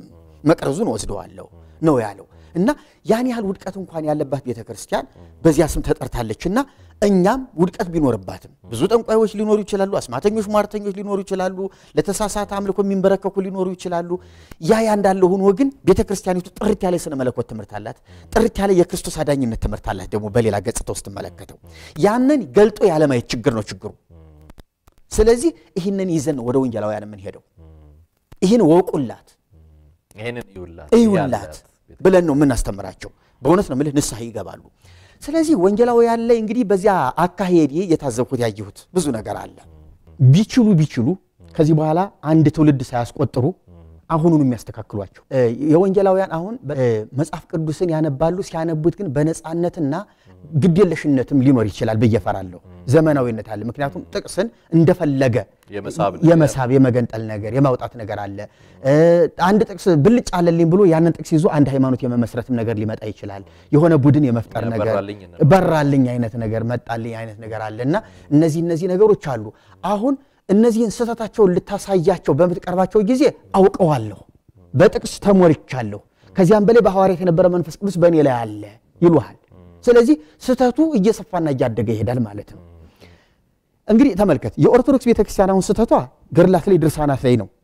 መቅረዙን ወስደዋለሁ ነው ያለው እና ያን ያህል ውድቀት እንኳን ያለባት ቤተ ክርስቲያን በዚያ ስም ተጠርታለችና እኛም ውድቀት ቢኖርባትም ብዙ ጠንቋዮች ሊኖሩ ይችላሉ፣ አስማተኞች፣ ሟርተኞች ሊኖሩ ይችላሉ፣ ለተሳሳተ አምልኮ የሚንበረከኩ ሊኖሩ ይችላሉ። ያ ያ እንዳለ ሆኖ ግን ቤተ ክርስቲያኒቱ ጥርት ያለ የሥነ መለኮት ትምህርት አላት። ጥርት ያለ የክርስቶስ አዳኝነት ትምህርት አላት። ደግሞ በሌላ ገጽታ ውስጥ መለከተው ያንን ገልጦ ያለማየት ችግር ነው ችግሩ። ስለዚህ ይህንን ይዘን ወደ ወንጌላውያን የምንሄደው ይህን ወቁላት ይሄንን ይውላት እዩላት ብለን ነው የምናስተምራቸው። በእውነት ነው የምልህ ንስሐ ይገባሉ። ስለዚህ ወንጌላውያን ላይ እንግዲህ በዚያ አካሄድ የታዘብኩት ያየሁት ብዙ ነገር አለ። ቢችሉ ቢችሉ ከዚህ በኋላ አንድ ትውልድ ሳያስቆጥሩ አሁኑን የሚያስተካክሏቸው የወንጌላውያን አሁን መጽሐፍ ቅዱስን ያነባሉ። ሲያነቡት ግን በነፃነትና ግዴለሽነትም ሊኖር ይችላል ብዬ እፈራለሁ። ዘመናዊነት አለ። ምክንያቱም ጥቅስን እንደፈለገ የመሳብ የመገንጠል ነገር የማውጣት ነገር አለ። አንድ ጥቅስ ብልጭ አለልኝ ብሎ ያንን ጥቅስ ይዞ አንድ ሃይማኖት የመመስረትም ነገር ሊመጣ ይችላል። የሆነ ቡድን የመፍጠር ነገር በራልኝ አይነት ነገር መጣልኝ አይነት ነገር አለ እና እነዚህ እነዚህ ነገሮች አሉ አሁን እነዚህን ስህተታቸውን ልታሳያቸው በምትቀርባቸው ጊዜ አውቀዋለሁ፣ በጥቅስ ተሞልቻለሁ፣ ከዚያም በላይ በሐዋርያት የነበረ መንፈስ ቅዱስ በእኔ ላይ አለ ይሉሃል። ስለዚህ ስህተቱ እየሰፋና እያደገ ይሄዳል ማለት ነው። እንግዲህ ተመልከት፣ የኦርቶዶክስ ቤተክርስቲያን አሁን ስህተቷ ገድላት ላይ ድርሳናት ላይ ነው።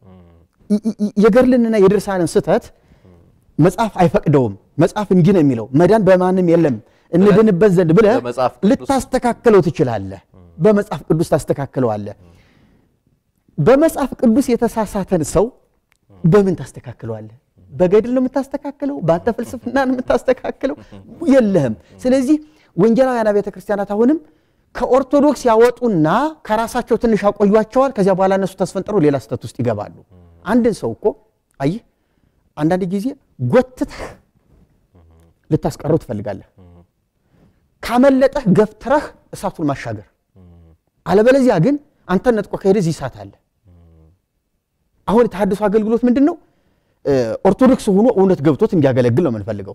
የገድልንና የድርሳንን ስህተት መጽሐፍ አይፈቅደውም። መጽሐፍ እንዲህ ነው የሚለው መዳን በማንም የለም እንድንበት ዘንድ ብለህ ልታስተካክለው ትችላለህ። በመጽሐፍ ቅዱስ ታስተካክለዋለህ። በመጽሐፍ ቅዱስ የተሳሳተን ሰው በምን ታስተካክለዋለህ? በገድል ነው የምታስተካክለው? በአንተ ፍልስፍና ነው የምታስተካክለው? የለህም። ስለዚህ ወንጌላውያን ቤተ ክርስቲያናት አሁንም ከኦርቶዶክስ ያወጡና ከራሳቸው ትንሽ ያቆዩቸዋል። ከዚያ በኋላ እነሱ ተስፈንጥረው ሌላ ስህተት ውስጥ ይገባሉ። አንድን ሰው እኮ አየህ፣ አንዳንድ ጊዜ ጎትተህ ልታስቀረው ትፈልጋለህ። ካመለጠህ ገፍትረህ እሳቱን ማሻገር፣ አለበለዚያ ግን አንተን ነጥቆ ከሄደ እዚህ እሳት አለ። አሁን የተሐድሶ አገልግሎት ምንድን ነው? ኦርቶዶክስ ሆኖ እውነት ገብቶት እንዲያገለግል ነው የምንፈልገው።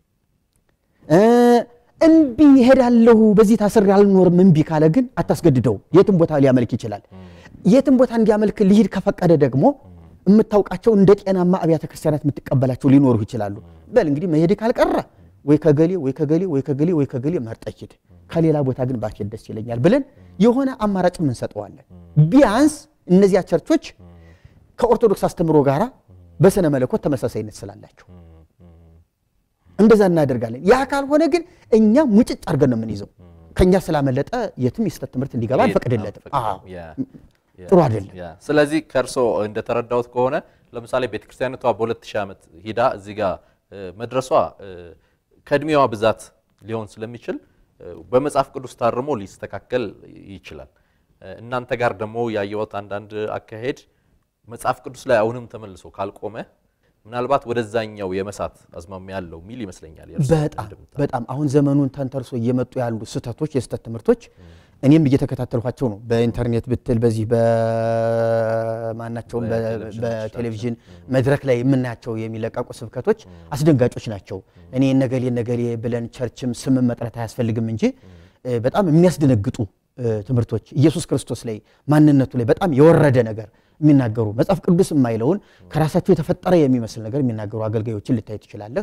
እምቢ እሄዳለሁ በዚህ ታስሬ አልኖርም እምቢ ካለ ግን አታስገድደው። የትም ቦታ ሊያመልክ ይችላል። የትም ቦታ እንዲያመልክ ሊሄድ ከፈቀደ ደግሞ የምታውቃቸው እንደ ጤናማ አብያተ ክርስቲያናት የምትቀበላቸው ሊኖሩ ይችላሉ። በል እንግዲህ መሄድ ካልቀረ ወይ ከገሌ ወይ ከገሌ ወይ ከገሌ ወይ ከገሌ መርጠህ ሂድ፣ ከሌላ ቦታ ግን ባትሄድ ደስ ይለኛል ብለን የሆነ አማራጭም እንሰጠዋለን። ቢያንስ እነዚያ ቸርቾች ከኦርቶዶክስ አስተምሮ ጋር በስነ መለኮት ተመሳሳይነት ስላላቸው እንደዛ እናደርጋለን። ያ ካልሆነ ግን እኛ ሙጭጭ አድርገን ነው የምንይዘው። ከእኛ ስላመለጠ የትም የስህተት ትምህርት እንዲገባ አንፈቅድለትም። ጥሩ አይደለም። ስለዚህ ከእርሶ እንደተረዳሁት ከሆነ ለምሳሌ ቤተክርስቲያኒቷ በሁለት ሺህ ዓመት ሂዳ እዚህ ጋር መድረሷ ከእድሜዋ ብዛት ሊሆን ስለሚችል በመጽሐፍ ቅዱስ ታርሞ ሊስተካከል ይችላል። እናንተ ጋር ደግሞ ያየሁት አንዳንድ አካሄድ መጽሐፍ ቅዱስ ላይ አሁንም ተመልሶ ካልቆመ ምናልባት ወደዛኛው የመሳት አዝማሚያ ያለው ሚል ይመስለኛል። በጣም በጣም አሁን ዘመኑን ተንተርሶ እየመጡ ያሉ ስህተቶች፣ የስህተት ትምህርቶች እኔም እየተከታተልኳቸው ነው። በኢንተርኔት ብትል በዚህ በማናቸውም በቴሌቪዥን መድረክ ላይ የምናያቸው የሚለቀቁ ስብከቶች አስደንጋጮች ናቸው። እኔ ነገሌ ነገሌ ብለን ቸርችም ስምን መጥረት አያስፈልግም እንጂ በጣም የሚያስደነግጡ ትምህርቶች ኢየሱስ ክርስቶስ ላይ ማንነቱ ላይ በጣም የወረደ ነገር የሚናገሩ መጽሐፍ ቅዱስ የማይለውን ከራሳቸው የተፈጠረ የሚመስል ነገር የሚናገሩ አገልጋዮችን ልታይ ትችላለህ።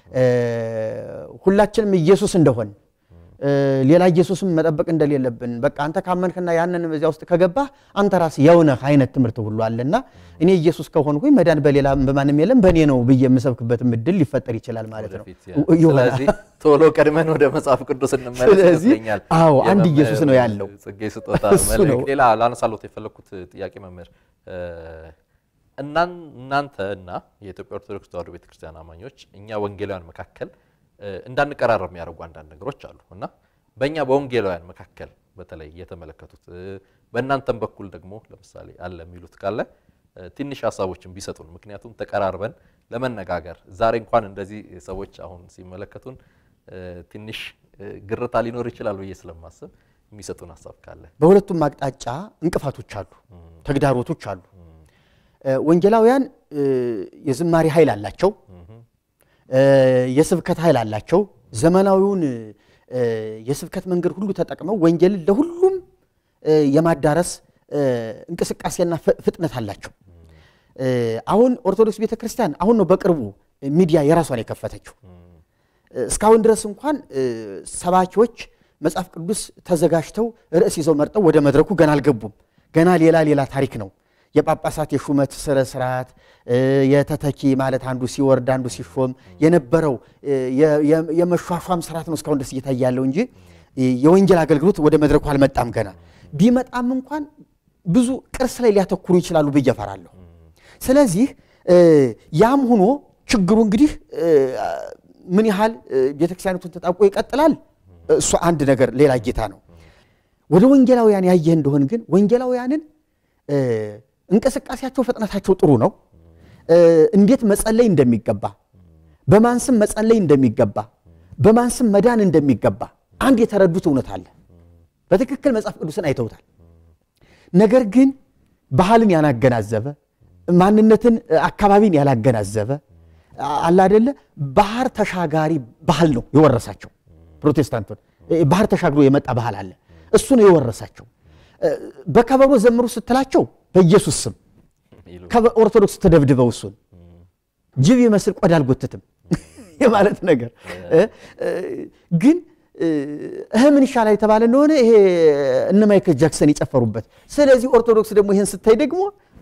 ሁላችንም ኢየሱስ እንደሆን ሌላ ኢየሱስም መጠበቅ እንደሌለብን በቃ አንተ ካመንክና ያንን በዚያ ውስጥ ከገባህ አንተ ራስህ የውነህ አይነት ትምህርት ሁሉ አለና እኔ ኢየሱስ ከሆንኩኝ መዳን በሌላ በማንም የለም በእኔ ነው ብዬ የምሰብክበትም እድል ሊፈጠር ይችላል ማለት ነው። ስለዚህ ቶሎ ቀድመን ወደ መጽሐፍ ቅዱስ እንመለስ ስለዚህ ይመስለኛል። አዎ አንድ ኢየሱስ ነው ያለው። ጽጌ ስጦታ እሱ መልእክት። ነው። ሌላ ላነሳሎት የፈለግኩት ጥያቄ መምህር እናን- እናንተ እና የኢትዮጵያ ኦርቶዶክስ ተዋሕዶ ቤተክርስቲያን አማኞች እኛ ወንጌላውያን መካከል እንዳንቀራረብ የሚያደርጉ አንዳንድ ነገሮች አሉ እና በእኛ በወንጌላውያን መካከል በተለይ የተመለከቱት በእናንተም በኩል ደግሞ ለምሳሌ አለ የሚሉት ካለ ትንሽ ሀሳቦችን ቢሰጡን። ምክንያቱም ተቀራርበን ለመነጋገር ዛሬ እንኳን እንደዚህ ሰዎች አሁን ሲመለከቱን ትንሽ ግርታ ሊኖር ይችላል ብዬ ስለማስብ የሚሰጡን ሀሳብ ካለ በሁለቱም አቅጣጫ እንቅፋቶች አሉ፣ ተግዳሮቶች አሉ። ወንጌላውያን የዝማሬ ኃይል አላቸው፣ የስብከት ኃይል አላቸው። ዘመናዊውን የስብከት መንገድ ሁሉ ተጠቅመው ወንጌልን ለሁሉም የማዳረስ እንቅስቃሴና ፍጥነት አላቸው። እ፣ አሁን ኦርቶዶክስ ቤተ ክርስቲያን አሁን ነው በቅርቡ ሚዲያ የራሷን የከፈተችው። እስካሁን ድረስ እንኳን እ፣ ሰባኪዎች መጽሐፍ ቅዱስ ተዘጋጅተው ርዕስ ይዘው መርጠው ወደ መድረኩ ገና አልገቡም። ገና ሌላ ሌላ ታሪክ ነው። የጳጳሳት የሹመት ስነ ስርዓት እ፣ የተተኪ ማለት አንዱ ሲወርድ አንዱ ሲሾም የነበረው እ፣ የ- የ- የመሿሿም ስርዓት ነው እስካሁን ድረስ እየታየ ያለው እንጂ እ፣ የወንጌል አገልግሎት ወደ መድረኩ አልመጣም ገና። ቢመጣም እንኳን ብዙ ቅርስ ላይ ሊያተኩሩ ይችላሉ ብዬ እፈራለሁ። ስለዚህ እ፣ ያም ሆኖ ችግሩ እንግዲህ እ፣ ምን ያህል እ፣ ቤተክርስቲያኒቱን ተጣብቆ ይቀጥላል እሱ አንድ ነገር ሌላ ጌታ ነው። ወደ ወንጌላውያን ያየህ እንደሆን ግን ወንጌላውያንን እ፣ እንቅስቃሴያቸው ፍጥነታቸው ጥሩ ነው። እ፣ እንዴት መጸለይ እንደሚገባ በማን ስም መጸለይ እንደሚገባ በማን ስም መዳን እንደሚገባ አንድ የተረዱት እውነት አለ። በትክክል መጽሐፍ ቅዱስን አይተውታል። ነገር ግን ባህልን ያላገናዘበ ማንነትን እ፣ አካባቢን ያላገናዘበ አ- አለ አይደለ ባህር ተሻጋሪ ባህል ነው የወረሳቸው ፕሮቴስታንቱን እ፣ ባህር ተሻግሮ የመጣ ባህል አለ እሱ ነው የወረሳቸው እ፣ በከበሮ ዘምሩ ስትላቸው በኢየሱስ ስም ይሉ ከኦርቶዶክስ ተደብድበው እሱን ጅብ ይመስል ቆዳ አልጎትትም የማለት ነገር እ፣ እ፣ ግን እ፣ እህ ምን ይሻላል የተባለ እንደሆነ ይሄ እነ ማይክል ጃክሰን የጨፈሩበት ስለዚህ ኦርቶዶክስ ደግሞ ይህን ስታይ ደግሞ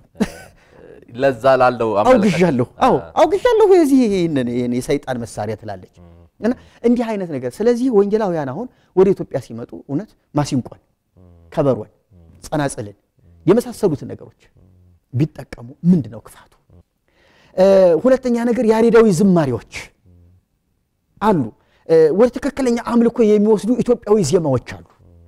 ለዛ ላለው አመለካከት- አውግዣለሁ አዎ አውግዣለሁ የዚህ ይህንን ይህን የሰይጣን መሳሪያ ትላለች እና እንዲህ አይነት ነገር ስለዚህ ወንጌላውያን አሁን ወደ ኢትዮጵያ ሲመጡ እውነት ማሲንቆን ከበሮን ጸናጽልን የመሳሰሉትን ነገሮች ቢጠቀሙ ምንድን ነው ክፋቱ እ፣ ሁለተኛ ነገር ያሬዳዊ ዝማሬዎች አሉ እ፣ ወደ ትክክለኛ አምልኮ የሚወስዱ ኢትዮጵያዊ ዜማዎች አሉ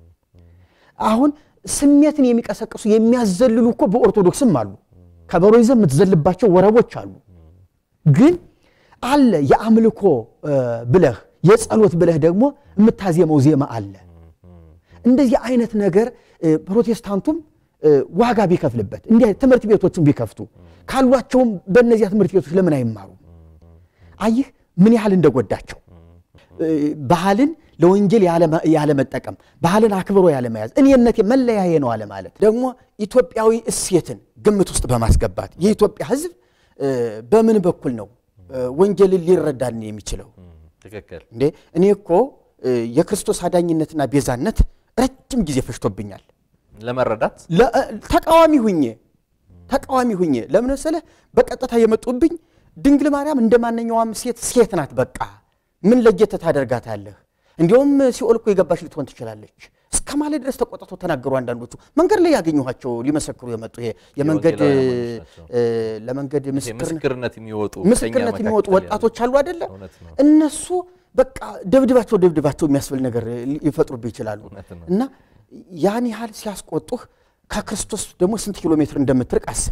አሁን ስሜትን የሚቀሰቅሱ የሚያዘልሉ እኮ በኦርቶዶክስም አሉ ከበሮ ይዘህ የምትዘልባቸው ወረቦች አሉ ግን አለ የአምልኮ እ፣ ብለህ የጸሎት ብለህ ደግሞ የምታዜመው ዜማ አለ እንደዚህ አይነት ነገር እ፣ ፕሮቴስታንቱም እ፣ ዋጋ ቢከፍልበት እንዲህ አይነት ትምህርት ቤቶችን ቢከፍቱ ካሏቸውም በእነዚያ ትምህርት ቤቶች ለምን አይማሩም አይህ ምን ያህል እንደጎዳቸው እ፣ ባህልን ለወንጌል ያለመ- ያለመጠቀም ባህልን አክብሮ ያለመያዝ እኔነቴ መለያዬ ነው አለ ማለት ደግሞ ኢትዮጵያዊ እሴትን ግምት ውስጥ በማስገባት የኢትዮጵያ ሕዝብ እ፣ በምን በኩል ነው እ፣ ወንጌልን ሊረዳን የሚችለው? ትክክል እንዴ እኔ እኮ እ፣ የክርስቶስ አዳኝነትና ቤዛነት ረጅም ጊዜ ፈጅቶብኛል። ለመረዳት ለ- ተቃዋሚ ሁኜ ተቃዋሚ ሁኜ ለምን መሰለህ? በቀጥታ የመጡብኝ ድንግል ማርያም እንደ ማንኛውም ሴት ሴት ናት። በቃ ምን ለየት ታደርጋታለህ? እንዲሁም ሲኦል እኮ የገባች ልትሆን ትችላለች እስከ ማለት ድረስ ተቆጥተው ተናገሩ። አንዳንዶቹ መንገድ ላይ ያገኘኋቸው ሊመሰክሩ የመጡ ይሄ የመንገድ የወንጌላውያን ናቸው። እ፣ ለመንገድ ይሄ ምስክርነት ምስክርነት የሚወጡ ምስክርነት ከእኛ የሚወጡ መካከል ወጣቶች አሉ አይደለ? እውነት ነው። እነሱ በቃ ደብድባቸው ደብድባቸው የሚያስብል ነገር ሊፈጥሩብህ ይችላሉ። እውነት ነው። እና ያን ያህል ሲያስቆጡህ ከክርስቶስ ደግሞ ስንት ኪሎ ሜትር እንደምትርቅ አስብ።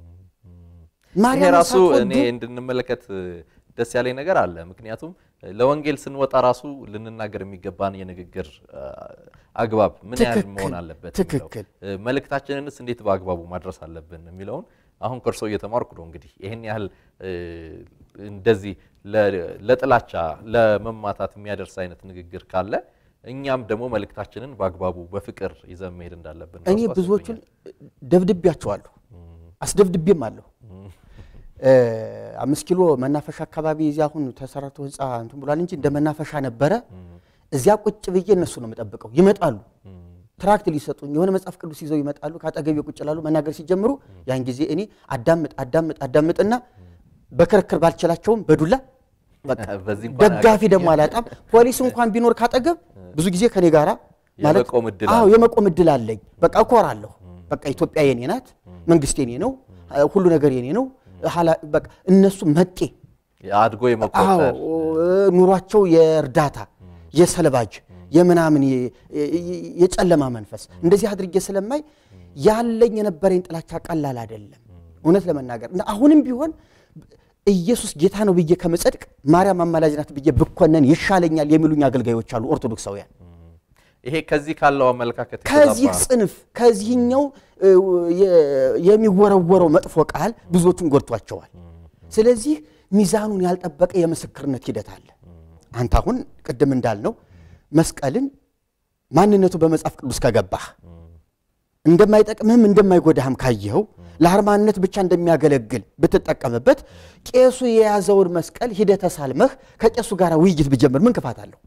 ይሄ ማርያም ራሱ ሳትወዱ እኔ እንድንመለከት ደስ ያለኝ ነገር አለ። ምክንያቱም ለወንጌል ስንወጣ ራሱ ልንናገር የሚገባን የንግግር አ፣ አግባብ ምን ያህል ትክክል፣ መሆን አለበት ትክክል። የሚለው፣ እ፣ መልእክታችንንስ እንዴት በአግባቡ ማድረስ አለብን የሚለውን አሁን ከእርሶ እየተማርኩ ነው። እንግዲህ ይህን ያህል እ፣ እንደዚህ ለ- ለጥላቻ ለመማታት የሚያደርስ አይነት ንግግር ካለ እኛም ደግሞ መልእክታችንን በአግባቡ በፍቅር ይዘን መሄድ እንዳለብን እኔ ራሱ ብዙዎቹን አስቦኛል። ደብድቤያቸዋለሁ፣ አስደብድቤም አለሁ። እ፣ አምስት ኪሎ መናፈሻ አካባቢ እዚያ አሁን ተሰራርቶ ህንፃ እንትን ብሏል እንጂ እንደ መናፈሻ ነበረ። እዚያ ቁጭ ብዬ እነሱ ነው የምጠብቀው። ይመጣሉ ትራክት ሊሰጡኝ የሆነ መጽሐፍ ቅዱስ ይዘው ይመጣሉ። ከአጠገቤ ቁጭ ላሉ መናገር ሲጀምሩ ያን ጊዜ እኔ አዳምጥ አዳምጥ አዳምጥና በክርክር ባልችላቸውም በዱላ በቃ በዚህ እንኳን ደጋፊ ደግሞ አላጣም። ፖሊስ እንኳን ቢኖር ካጠገብ ብዙ ጊዜ ከኔ ጋራ ማለት የመቆም እድል አዎ አለ። የመቆም እድል አለኝ። በቃ እኮራለሁ። በቃ ኢትዮጵያ የኔ ናት፣ መንግስት የኔ ነው፣ ሁሉ ነገር የኔ ነው። ኃላ- በቃ እነሱ መጤ አድጎ አዎ የመቆጠር ኑሯቸው የእርዳታ የሰለባጅ የምናምን የ- የ- የጨለማ መንፈስ እንደዚህ አድርጌ ስለማይ ያለኝ የነበረኝ ጥላቻ ቀላል አይደለም። እውነት ለመናገር እና አሁንም ቢሆን ኢየሱስ ጌታ ነው ብዬ ከመጸድቅ ማርያም አማላጅ ናት ብዬ ብኮነን ይሻለኛል የሚሉኝ አገልጋዮች አሉ ኦርቶዶክሳውያን። ይሄ ከዚህ ካለው አመለካከት ከዚህ የተዛባ ጽንፍ ከዚህኛው እ, የ- የሚወረወረው መጥፎ ቃል ብዙዎቹን ጎድቷቸዋል። ስለዚህ ሚዛኑን ያልጠበቀ የምስክርነት ሂደት አለ። አንተ አሁን ቅድም እንዳልነው መስቀልን ማንነቱ በመጽሐፍ ቅዱስ ከገባህ እንደማይጠቅምህም እንደማይጎዳህም ካየኸው ለአርማነት ብቻ እንደሚያገለግል ብትጠቀምበት ቄሱ የያዘውን መስቀል ሂደህ ተሳልመህ ከቄሱ ጋር ውይይት ብጀምር ምን ክፋት አለው?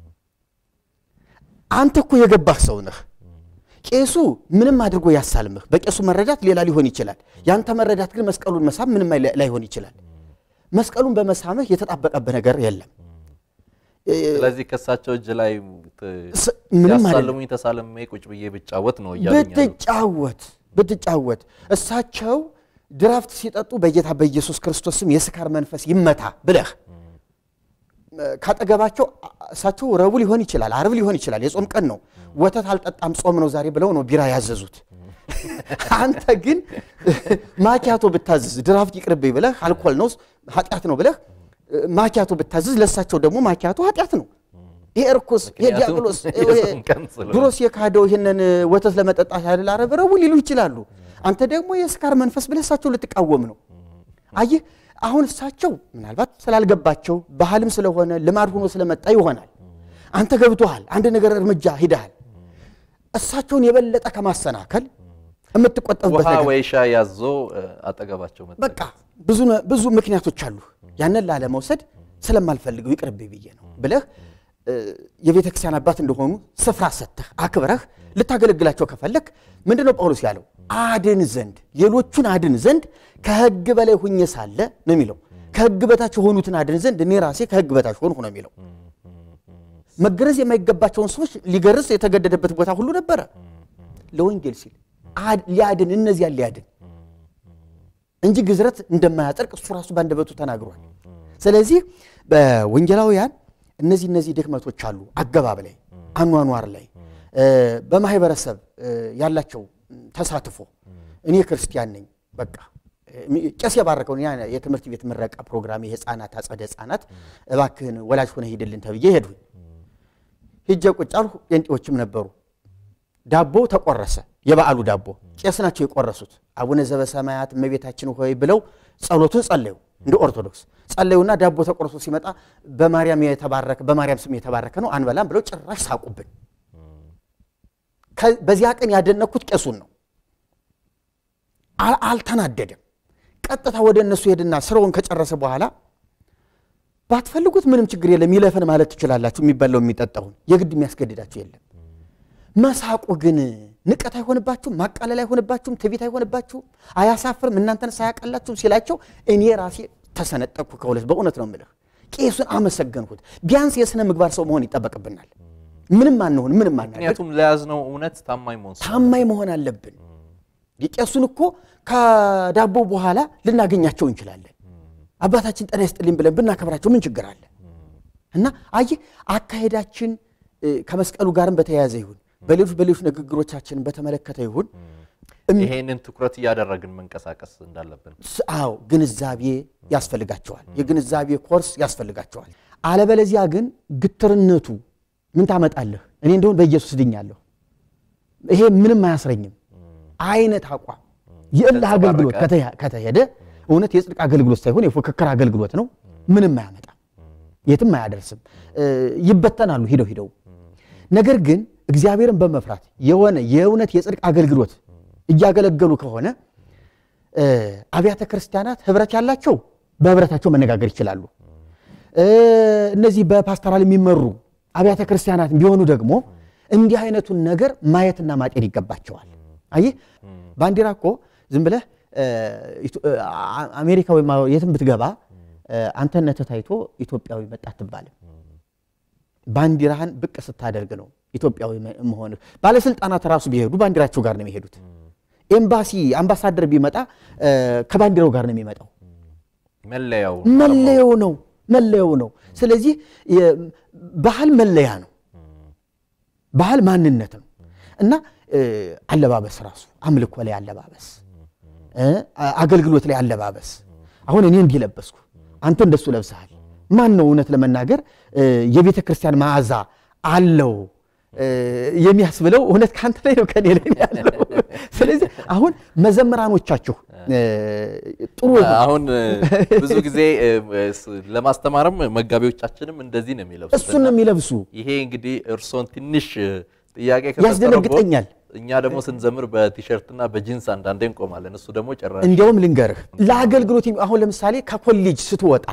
አንተ እኮ የገባህ ሰው ነህ። ቄሱ ምንም አድርጎ ያሳልምህ። በቄሱ መረዳት ሌላ ሊሆን ይችላል። ያንተ መረዳት ግን መስቀሉን መሳም ምንም ላይ- ላይሆን ይችላል። መስቀሉን በመሳምህ የተጣበቀብህ ነገር የለም። ስለዚህ ከእሳቸው እጅ ላይ ስ- ምንም አይደለም። ያሳልሙኝ ተሳልሜ ቁጭ ብዬ ብጫወት ነው እያሉኝ ያሉት። ብትጫወት ብትጫወት እሳቸው ድራፍት ሲጠጡ በጌታ በኢየሱስ ክርስቶስ ስም የስካር መንፈስ ይመታ ብለህ ካጠገባቸው እሳቸው ረቡዕ ሊሆን ይችላል፣ አርብ ሊሆን ይችላል፣ የጾም ቀን ነው። ወተት አልጠጣም ጾም ነው ዛሬ ብለው ነው ቢራ ያዘዙት። አንተ ግን ማኪያቶ ብታዝዝ ድራፍት ይቅርብኝ ብለህ አልኮል ነው ኃጢአት ነው ብለህ ማኪያቶ ብታዝዝ ለእሳቸው ደግሞ ማኪያቶ ኃጢአት ነው። ይሄ እርኩስ ይሄ ምክንያቱም ዲያብሎስ የጾም ቀን ስለሆነ። ድሮስ የካደው ይህንን ወተት ለመጠጣት አይደል አረብ ረቡዕ ሊሉ ይችላሉ። አንተ ደግሞ የስካር መንፈስ ብለህ እሳቸው ልትቃወም ነው። አየህ አሁን እሳቸው ምናልባት ስላልገባቸው ባህልም ስለሆነ ልማድ ሆኖ ስለመጣ ይሆናል። አንተ ገብቶሃል፣ አንድ ነገር እርምጃ ሂደሃል። እሳቸውን የበለጠ ከማሰናከል የምትቆጠብበት ውሃ ነገር ወይ ሻይ ያዞ እ፣ አጠገባቸው መጣ። በቃ ብዙ ነ- ብዙ ምክንያቶች አሉ። ያንን ላለመውሰድ ስለማልፈልገው ይቅርብኝ ብዬ ነው ብለህ እ፣ የቤተ ክርስቲያን አባት እንደሆኑ ስፍራ ሰጥተህ አክብረህ ልታገለግላቸው ከፈለክ ምንድን ነው ጳውሎስ ያለው? አድን ዘንድ ሌሎቹን አድን ዘንድ ከሕግ በላይ ሁኜ ሳለ ነው የሚለው። ከሕግ በታች የሆኑትን አድን ዘንድ እኔ ራሴ ከሕግ በታች ሆንሁ ነው የሚለው። መገረዝ የማይገባቸውን ሰዎች ሊገርዝ የተገደደበት ቦታ ሁሉ ነበረ። ለወንጌል ሲል አድ- ሊያድን እነዚያን ሊያድን እንጂ ግዝረት እንደማያጸድቅ እሱ ራሱ በአንደበቱ ተናግሯል። ስለዚህ በወንጌላውያን እነዚህ እነዚህ ድክመቶች አሉ። አገባብ ላይ፣ አኗኗር ላይ፣ እ፣ በማህበረሰብ እ፣ ያላቸው ተሳትፎ እኔ ክርስቲያን ነኝ በቃ እ፣ ቄስ የባረከውን ያ የትምህርት ቤት ምረቃ ፕሮግራም የህፃናት አጸደ ህፃናት እባክህን ወላጅ ሆነ ሂድልን ተብዬ ሄድሁኝ። ሂጄ ቁጭ አልሁ። ጴንጤዎችም ነበሩ። ዳቦ ተቆረሰ። የበዓሉ ዳቦ ቄስ ናቸው የቆረሱት። አቡነ ዘበሰማያት እመቤታችን ሆይ ብለው ጸሎቱን ጸለዩ። እንደ ኦርቶዶክስ ጸለዩና ዳቦ ተቆርሶ ሲመጣ በማርያም የተባረከ በማርያም ስም የተባረከ ነው አንበላም ብለው ጭራሽ ሳቁብን። ከ- በዚያ ቀን ያደነኩት ቄሱን ነው። አል- አልተናደደም። ቀጥታ ወደ እነሱ ሄድና ስራውን ከጨረሰ በኋላ ባትፈልጉት ምንም ችግር የለም ይለፈን ማለት ትችላላችሁ። የሚበላው የሚጠጣውን የግድ የሚያስገድዳችሁ የለም። መሳቁ ግን ንቀት አይሆንባችሁም? ማቃለል አይሆንባችሁም? ትቢት አይሆንባችሁም? አያሳፍርም? እናንተን ሳያቀላችሁም ሲላቸው እኔ ራሴ ተሰነጠቅኩ ከሁለት። በእውነት ነው የምልህ። ቄሱን አመሰገንኩት። ቢያንስ የሥነ ምግባር ሰው መሆን ይጠበቅብናል። ምንም አንሆን፣ ምንም አናደርግ፣ ምክንያቱም ለያዝነው እውነት ታማኝ መሆን ስለ- ታማኝ መሆን አለብን። የቄሱን እኮ ከዳቦ በኋላ ልናገኛቸው እንችላለን። አባታችን ጤና ይስጥልኝ ብለን ብናከብራቸው ምን ችግር አለ? እና አየህ አካሄዳችን እ፣ ከመስቀሉ ጋርም በተያያዘ ይሁን በሌሎች በሌሎች ንግግሮቻችንን በተመለከተ ይሁን ይሄንን ትኩረት እያደረግን መንቀሳቀስ እንዳለብን ስ- አዎ ግንዛቤ ያስፈልጋቸዋል። የግንዛቤ ኮርስ ያስፈልጋቸዋል። አለበለዚያ ግን ግትርነቱ ምን ታመጣለህ? እኔ እንደሆን በኢየሱስ ድኛለሁ፣ ይሄ ምንም አያስረኝም አይነት አቋም የእልህ አገልግሎት ከተያ- ከተሄደ እውነት የጽድቅ አገልግሎት ሳይሆን የፉክክር አገልግሎት ነው። ምንም አያመጣም፣ የትም አያደርስም። እ፣ ይበተናሉ ሂደው ሂደው። ነገር ግን እግዚአብሔርን በመፍራት የሆነ የእውነት የጽድቅ አገልግሎት እያገለገሉ ከሆነ እ፣ አብያተ ክርስቲያናት ህብረት ያላቸው በህብረታቸው መነጋገር ይችላሉ። እ፣ እነዚህ በፓስተራል የሚመሩ አብያተ ክርስቲያናት ቢሆኑ ደግሞ እንዲህ አይነቱን ነገር ማየትና ማጤን ይገባቸዋል። አየህ ባንዲራ እኮ ዝም ብለህ እ፣ ኢትዮ- እ፣ አ- አሜሪካ ወይም የትም ብትገባ እ፣ አንተነትህ ታይቶ ኢትዮጵያዊ መጣ አትባልም። ባንዲራህን ብቅ ስታደርግ ነው ኢትዮጵያዊ መሆን። ባለስልጣናት ራሱ ቢሄዱ ባንዲራቸው ጋር ነው የሚሄዱት። ኤምባሲ አምባሳደር ቢመጣ እ፣ ከባንዲራው ጋር ነው የሚመጣው። መለያው መለያው ነው መለያው ነው። ስለዚህ የ- ባህል መለያ ነው። ባህል ማንነት ነው እና እ፣ አለባበስ ራሱ አምልኮ ላይ አለባበስ እ፣ አገልግሎት ላይ አለባበስ። አሁን እኔ እንዲህ ለበስኩ፣ አንተ እንደሱ ለብሰሃል። ማን ነው እውነት ለመናገር እ፣ የቤተ ክርስቲያን መዓዛ አለው እ፣ የሚያስብለው እውነት ከአንተ ላይ ነው ከኔ ላይ ነው ያለው። ስለዚህ አሁን መዘምራኖቻችሁ እ፣ ጥሩ የሆኑ አሁን እ፣ ብዙ ጊዜ እ፣ ስ- ለማስተማርም መጋቢዎቻችንም እንደዚህ ነው የሚለብሱት እሱን ነው እና የሚለብሱ ይሄ እንግዲህ እርሶን ትንሽ እ፣ ጥያቄ ከፈጠረብዎት ያስደነግጠኛል። እኛ ደግሞ ስንዘምር በቲሸርትና በጂንስ አንዳንዴ እንቆማለን። እሱ ደግሞ ጭራሽ እንዲያውም ልንገርህ ለአገልግሎት የሚ- አሁን ለምሳሌ ከኮሌጅ ስትወጣ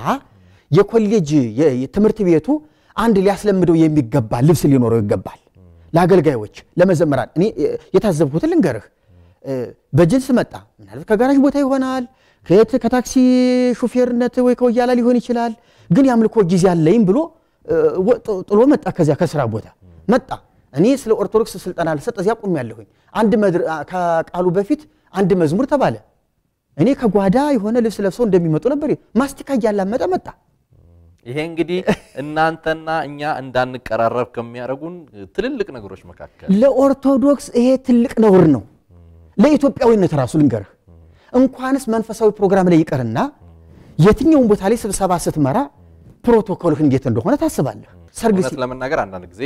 የኮሌጅ የ- የትምህርት ቤቱ አንድ ሊያስለምደው የሚገባ ልብስ ሊኖረው ይገባል። ለአገልጋዮች፣ ለመዘመራን እኔ እ፣ የታዘብኩትን ልንገርህ እ፣ በጅንስ መጣ ምናልባት ከጋራዥ ቦታ ይሆናል ከየት ከታክሲ ሹፌርነት ወይ ከወያላ ሊሆን ይችላል። ግን የአምልኮ ጊዜ አለኝ ብሎ እ፣ ወ- ጥ- ጥሎ መጣ። ከዚያ ከስራ ቦታ መጣ። እኔ ስለ ኦርቶዶክስ ስልጠና ልሰጥ እዚያ ቁም ያለሁኝ አንድ መድር- አ- ከቃሉ በፊት አንድ መዝሙር ተባለ። እኔ ከጓዳ የሆነ ልብስ ለብሰው እንደሚመጡ ነበር ማስቲካ እያላመጠ መጣ። ይሄ እንግዲህ እናንተና እኛ እንዳንቀራረብ ከሚያደርጉን ትልልቅ ነገሮች መካከል ለኦርቶዶክስ ይሄ ትልቅ ነውር ነው። ለኢትዮጵያዊነት ራሱ ልንገርህ እንኳንስ መንፈሳዊ ፕሮግራም ላይ ይቀርና የትኛውን ቦታ ላይ ስብሰባ ስትመራ ፕሮቶኮልህ እንዴት እንደሆነ ታስባለህ። ሰርግ እውነት ሲ- ለመናገር አንዳንድ ጊዜ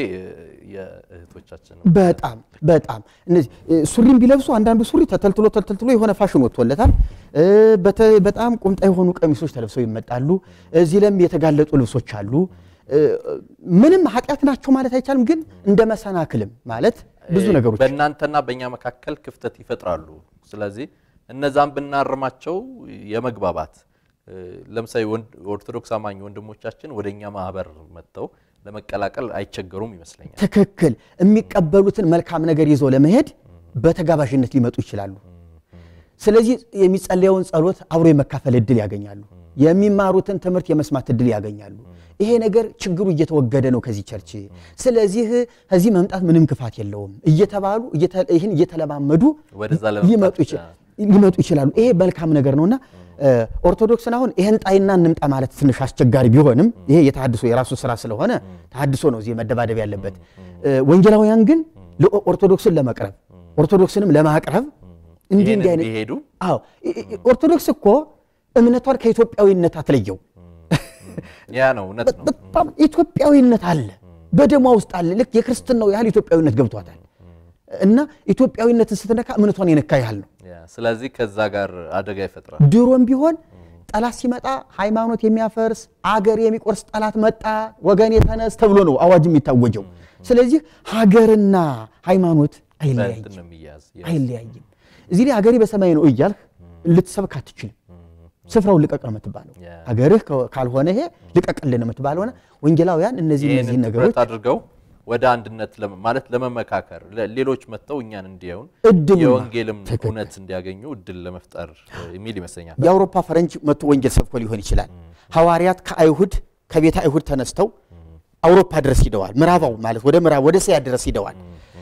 የእህቶቻችን በጣም በጣም እነዚህ እ፣ ሱሪም ቢለብሱ አንዳንዱ ሱሪ ተተልትሎ ተተልትሎ የሆነ ፋሽን ወጥቶለታል። እ፣ በተ- በጣም ቁምጣ የሆኑ ቀሚሶች ተለብሰው ይመጣሉ። እዚህ ለም የተጋለጡ ልብሶች አሉ። እ፣ ምንም ኃጢአት ናቸው ማለት አይቻልም፣ ግን እንደ መሰናክልም ማለት ብዙ ነገሮች በእናንተና በእኛ መካከል ክፍተት ይፈጥራሉ። ስለዚህ እነዛን ብናርማቸው የመግባባት እ፣ ለምሳሌ ወንድ- ኦርቶዶክስ አማኝ ወንድሞቻችን ወደ እኛ ማህበር መጥተው ለመቀላቀል አይቸገሩም ይመስለኛል። ትክክል የሚቀበሉትን መልካም ነገር ይዘው ለመሄድ በተጋባዥነት ሊመጡ ይችላሉ። ስለዚህ የሚጸለየውን ጸሎት አብሮ የመካፈል እድል ያገኛሉ። የሚማሩትን ትምህርት የመስማት እድል ያገኛሉ። ይሄ ነገር ችግሩ እየተወገደ ነው ከዚህ ቸርች። ስለዚህ ከዚህ መምጣት ምንም ክፋት የለውም እየተባሉ እየተ- ይህን እየተለማመዱ ወደዛ ለመምጣት ሊመጡ ይች- ሊመጡ ይችላሉ። ይሄ መልካም ነገር ነውና እ፣ ኦርቶዶክስን አሁን ይሄን ጣይና እንምጣ ማለት ትንሽ አስቸጋሪ ቢሆንም ይሄ የተሃድሶ የራሱ ስራ ስለሆነ ተሃድሶ ነው እዚህ መደባደብ ያለበት። እ፣ ወንጌላውያን ግን ለኦርቶዶክስን ለመቅረብ ኦርቶዶክስንም ለማቅረብ እንዲህ ይህን እንዲህ አይነት እንዲሄዱ አዎ ኢ- ኢ- ኦርቶዶክስ እኮ እምነቷን ከኢትዮጵያዊነት አትለየው። ያ ነው እውነት ነው። በጣም ኢትዮጵያዊነት አለ በደሟ ውስጥ አለ። ልክ የክርስትናው ያህል ኢትዮጵያዊነት ገብቷታል እና ኢትዮጵያዊነትን ስትነካ እምነቷን የነካ ያህል ነው። ያ፣ ስለዚህ ከዛ ጋር አደጋ ይፈጥራል። ድሮም ቢሆን ጠላት ሲመጣ ሃይማኖት የሚያፈርስ አገር የሚቆርስ ጠላት መጣ፣ ወገን የተነስ ተብሎ ነው አዋጅ የሚታወጀው። ስለዚህ ሀገርና ሃይማኖት አይለያይም በእንትን ነው የሚያዝ አይለያይም። እዚህ ላይ ሀገሬ በሰማይ ነው እያልህ ልትሰብክ አትችልም። ስፍራውን ልቀቅ ነው የምትባለው። ያ። ሀገርህ ከ- ካልሆነ ይሄ ልቀቅልን ነው የምትባለው። ሆነ ወንጌላውያን እነዚህ እነዚህ ይህንን ነገሮች ትኩረት አድርገው ወደ አንድነት ለመ- ማለት ለመመካከር ለ- ሌሎች መጥተው እኛን እንዲያዩን እድሉን የወንጌልም ትክክል። እውነት እንዲያገኙ እድል ለመፍጠር እ, የሚል ይመስለኛል። የአውሮፓ ፈረንጅ መጥቶ ወንጌል ሰብኮ ሊሆን ይችላል። ሐዋርያት ከአይሁድ ከቤተ አይሁድ ተነስተው አውሮፓ ድረስ ሂደዋል። ምዕራባው ማለት ወደ ምዕራብ ወደ እስያ ድረስ ሂደዋል።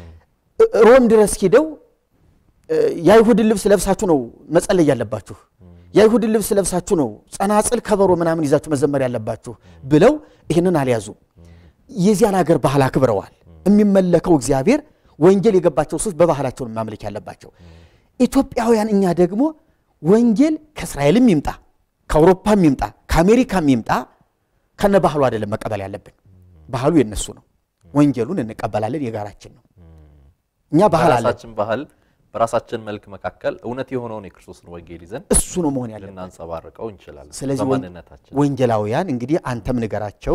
እ- ሮም ድረስ ሂደው እ፣ የአይሁድን ልብስ ለብሳችሁ ነው መጸለይ ያለባችሁ፣ የአይሁድን ልብስ ለብሳችሁ ነው ጸናጽል፣ ከበሮ ምናምን ይዛችሁ መዘመር ያለባችሁ ብለው ይህንን አልያዙም። የዚያን ሀገር ባህል አክብረዋል። የሚመለከው እግዚአብሔር ወንጌል የገባቸው ሰዎች በባህላቸው ነው ማምለክ ያለባቸው። ኢትዮጵያውያን እኛ ደግሞ ወንጌል ከእስራኤልም ይምጣ ከአውሮፓም ይምጣ ከአሜሪካም ይምጣ ከነ ባህሉ አይደለም መቀበል ያለብን። ባህሉ የነሱ ነው። ወንጌሉን እንቀበላለን፣ የጋራችን ነው። እኛ ባህል አለን፣ በራሳችን ባህል በራሳችን መልክ መካከል እውነት የሆነውን የክርስቶስን ወንጌል ይዘን እሱ ነው መሆን ያለብን። ልናንጸባርቀው እንችላለን። ስለዚህ ወን- በማንነታችን ወንጌላውያን እንግዲህ አንተም ንገራቸው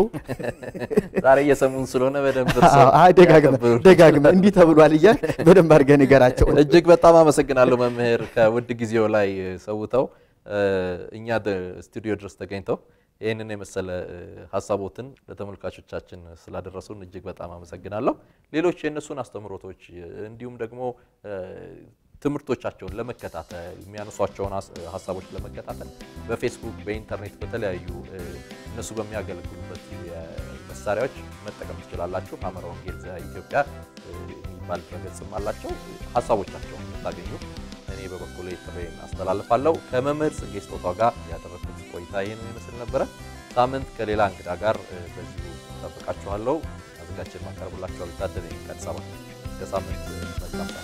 ዛሬ እየሰሙን ስለሆነ በደንብ ደጋግመ ደጋግመ እንዲህ ተብሏል እያልክ በደንብ አድርገህ ንገራቸው። እጅግ በጣም አመሰግናለሁ መምህር ከውድ ጊዜው ላይ ሰውተው እ፣ እኛ ደ- ስቱዲዮ ድረስ ተገኝተው ይህንን የመሰለ እ፣ ሀሳቦትን ለተመልካቾቻችን ስላደረሱን እጅግ በጣም አመሰግናለሁ። ሌሎች የእነሱን አስተምሮቶች እ፣ እንዲሁም ደግሞ እ፣ ትምህርቶቻቸውን ለመከታተል የሚያነሷቸውን ሀስ- ሀሳቦች ለመከታተል በፌስቡክ በኢንተርኔት በተለያዩ እ፣ እነሱ በሚያገለግሉበት መሳሪያዎች መጠቀም ትችላላችሁ። ሐመረ ወንጌል ዘኢትዮጵያ እ፣ የሚባል ድረገጽም አላቸው። ሀሳቦቻቸውን የምታገኙ እኔ በበኩሌ ጥሬን አስተላልፋለሁ። ከመምህር ጽጌ ስጦታው ጋር ያደረግኩት ቆይታ ይህን ይመስል ነበረ። ሳምንት ከሌላ እንግዳ ጋር እ፣ በዚሁ ጠብቃችኋለሁ። አዘጋጅን ማቀርብላችኋል። ታደለ ቀን ሰባት እስከ ሳምንት መልካም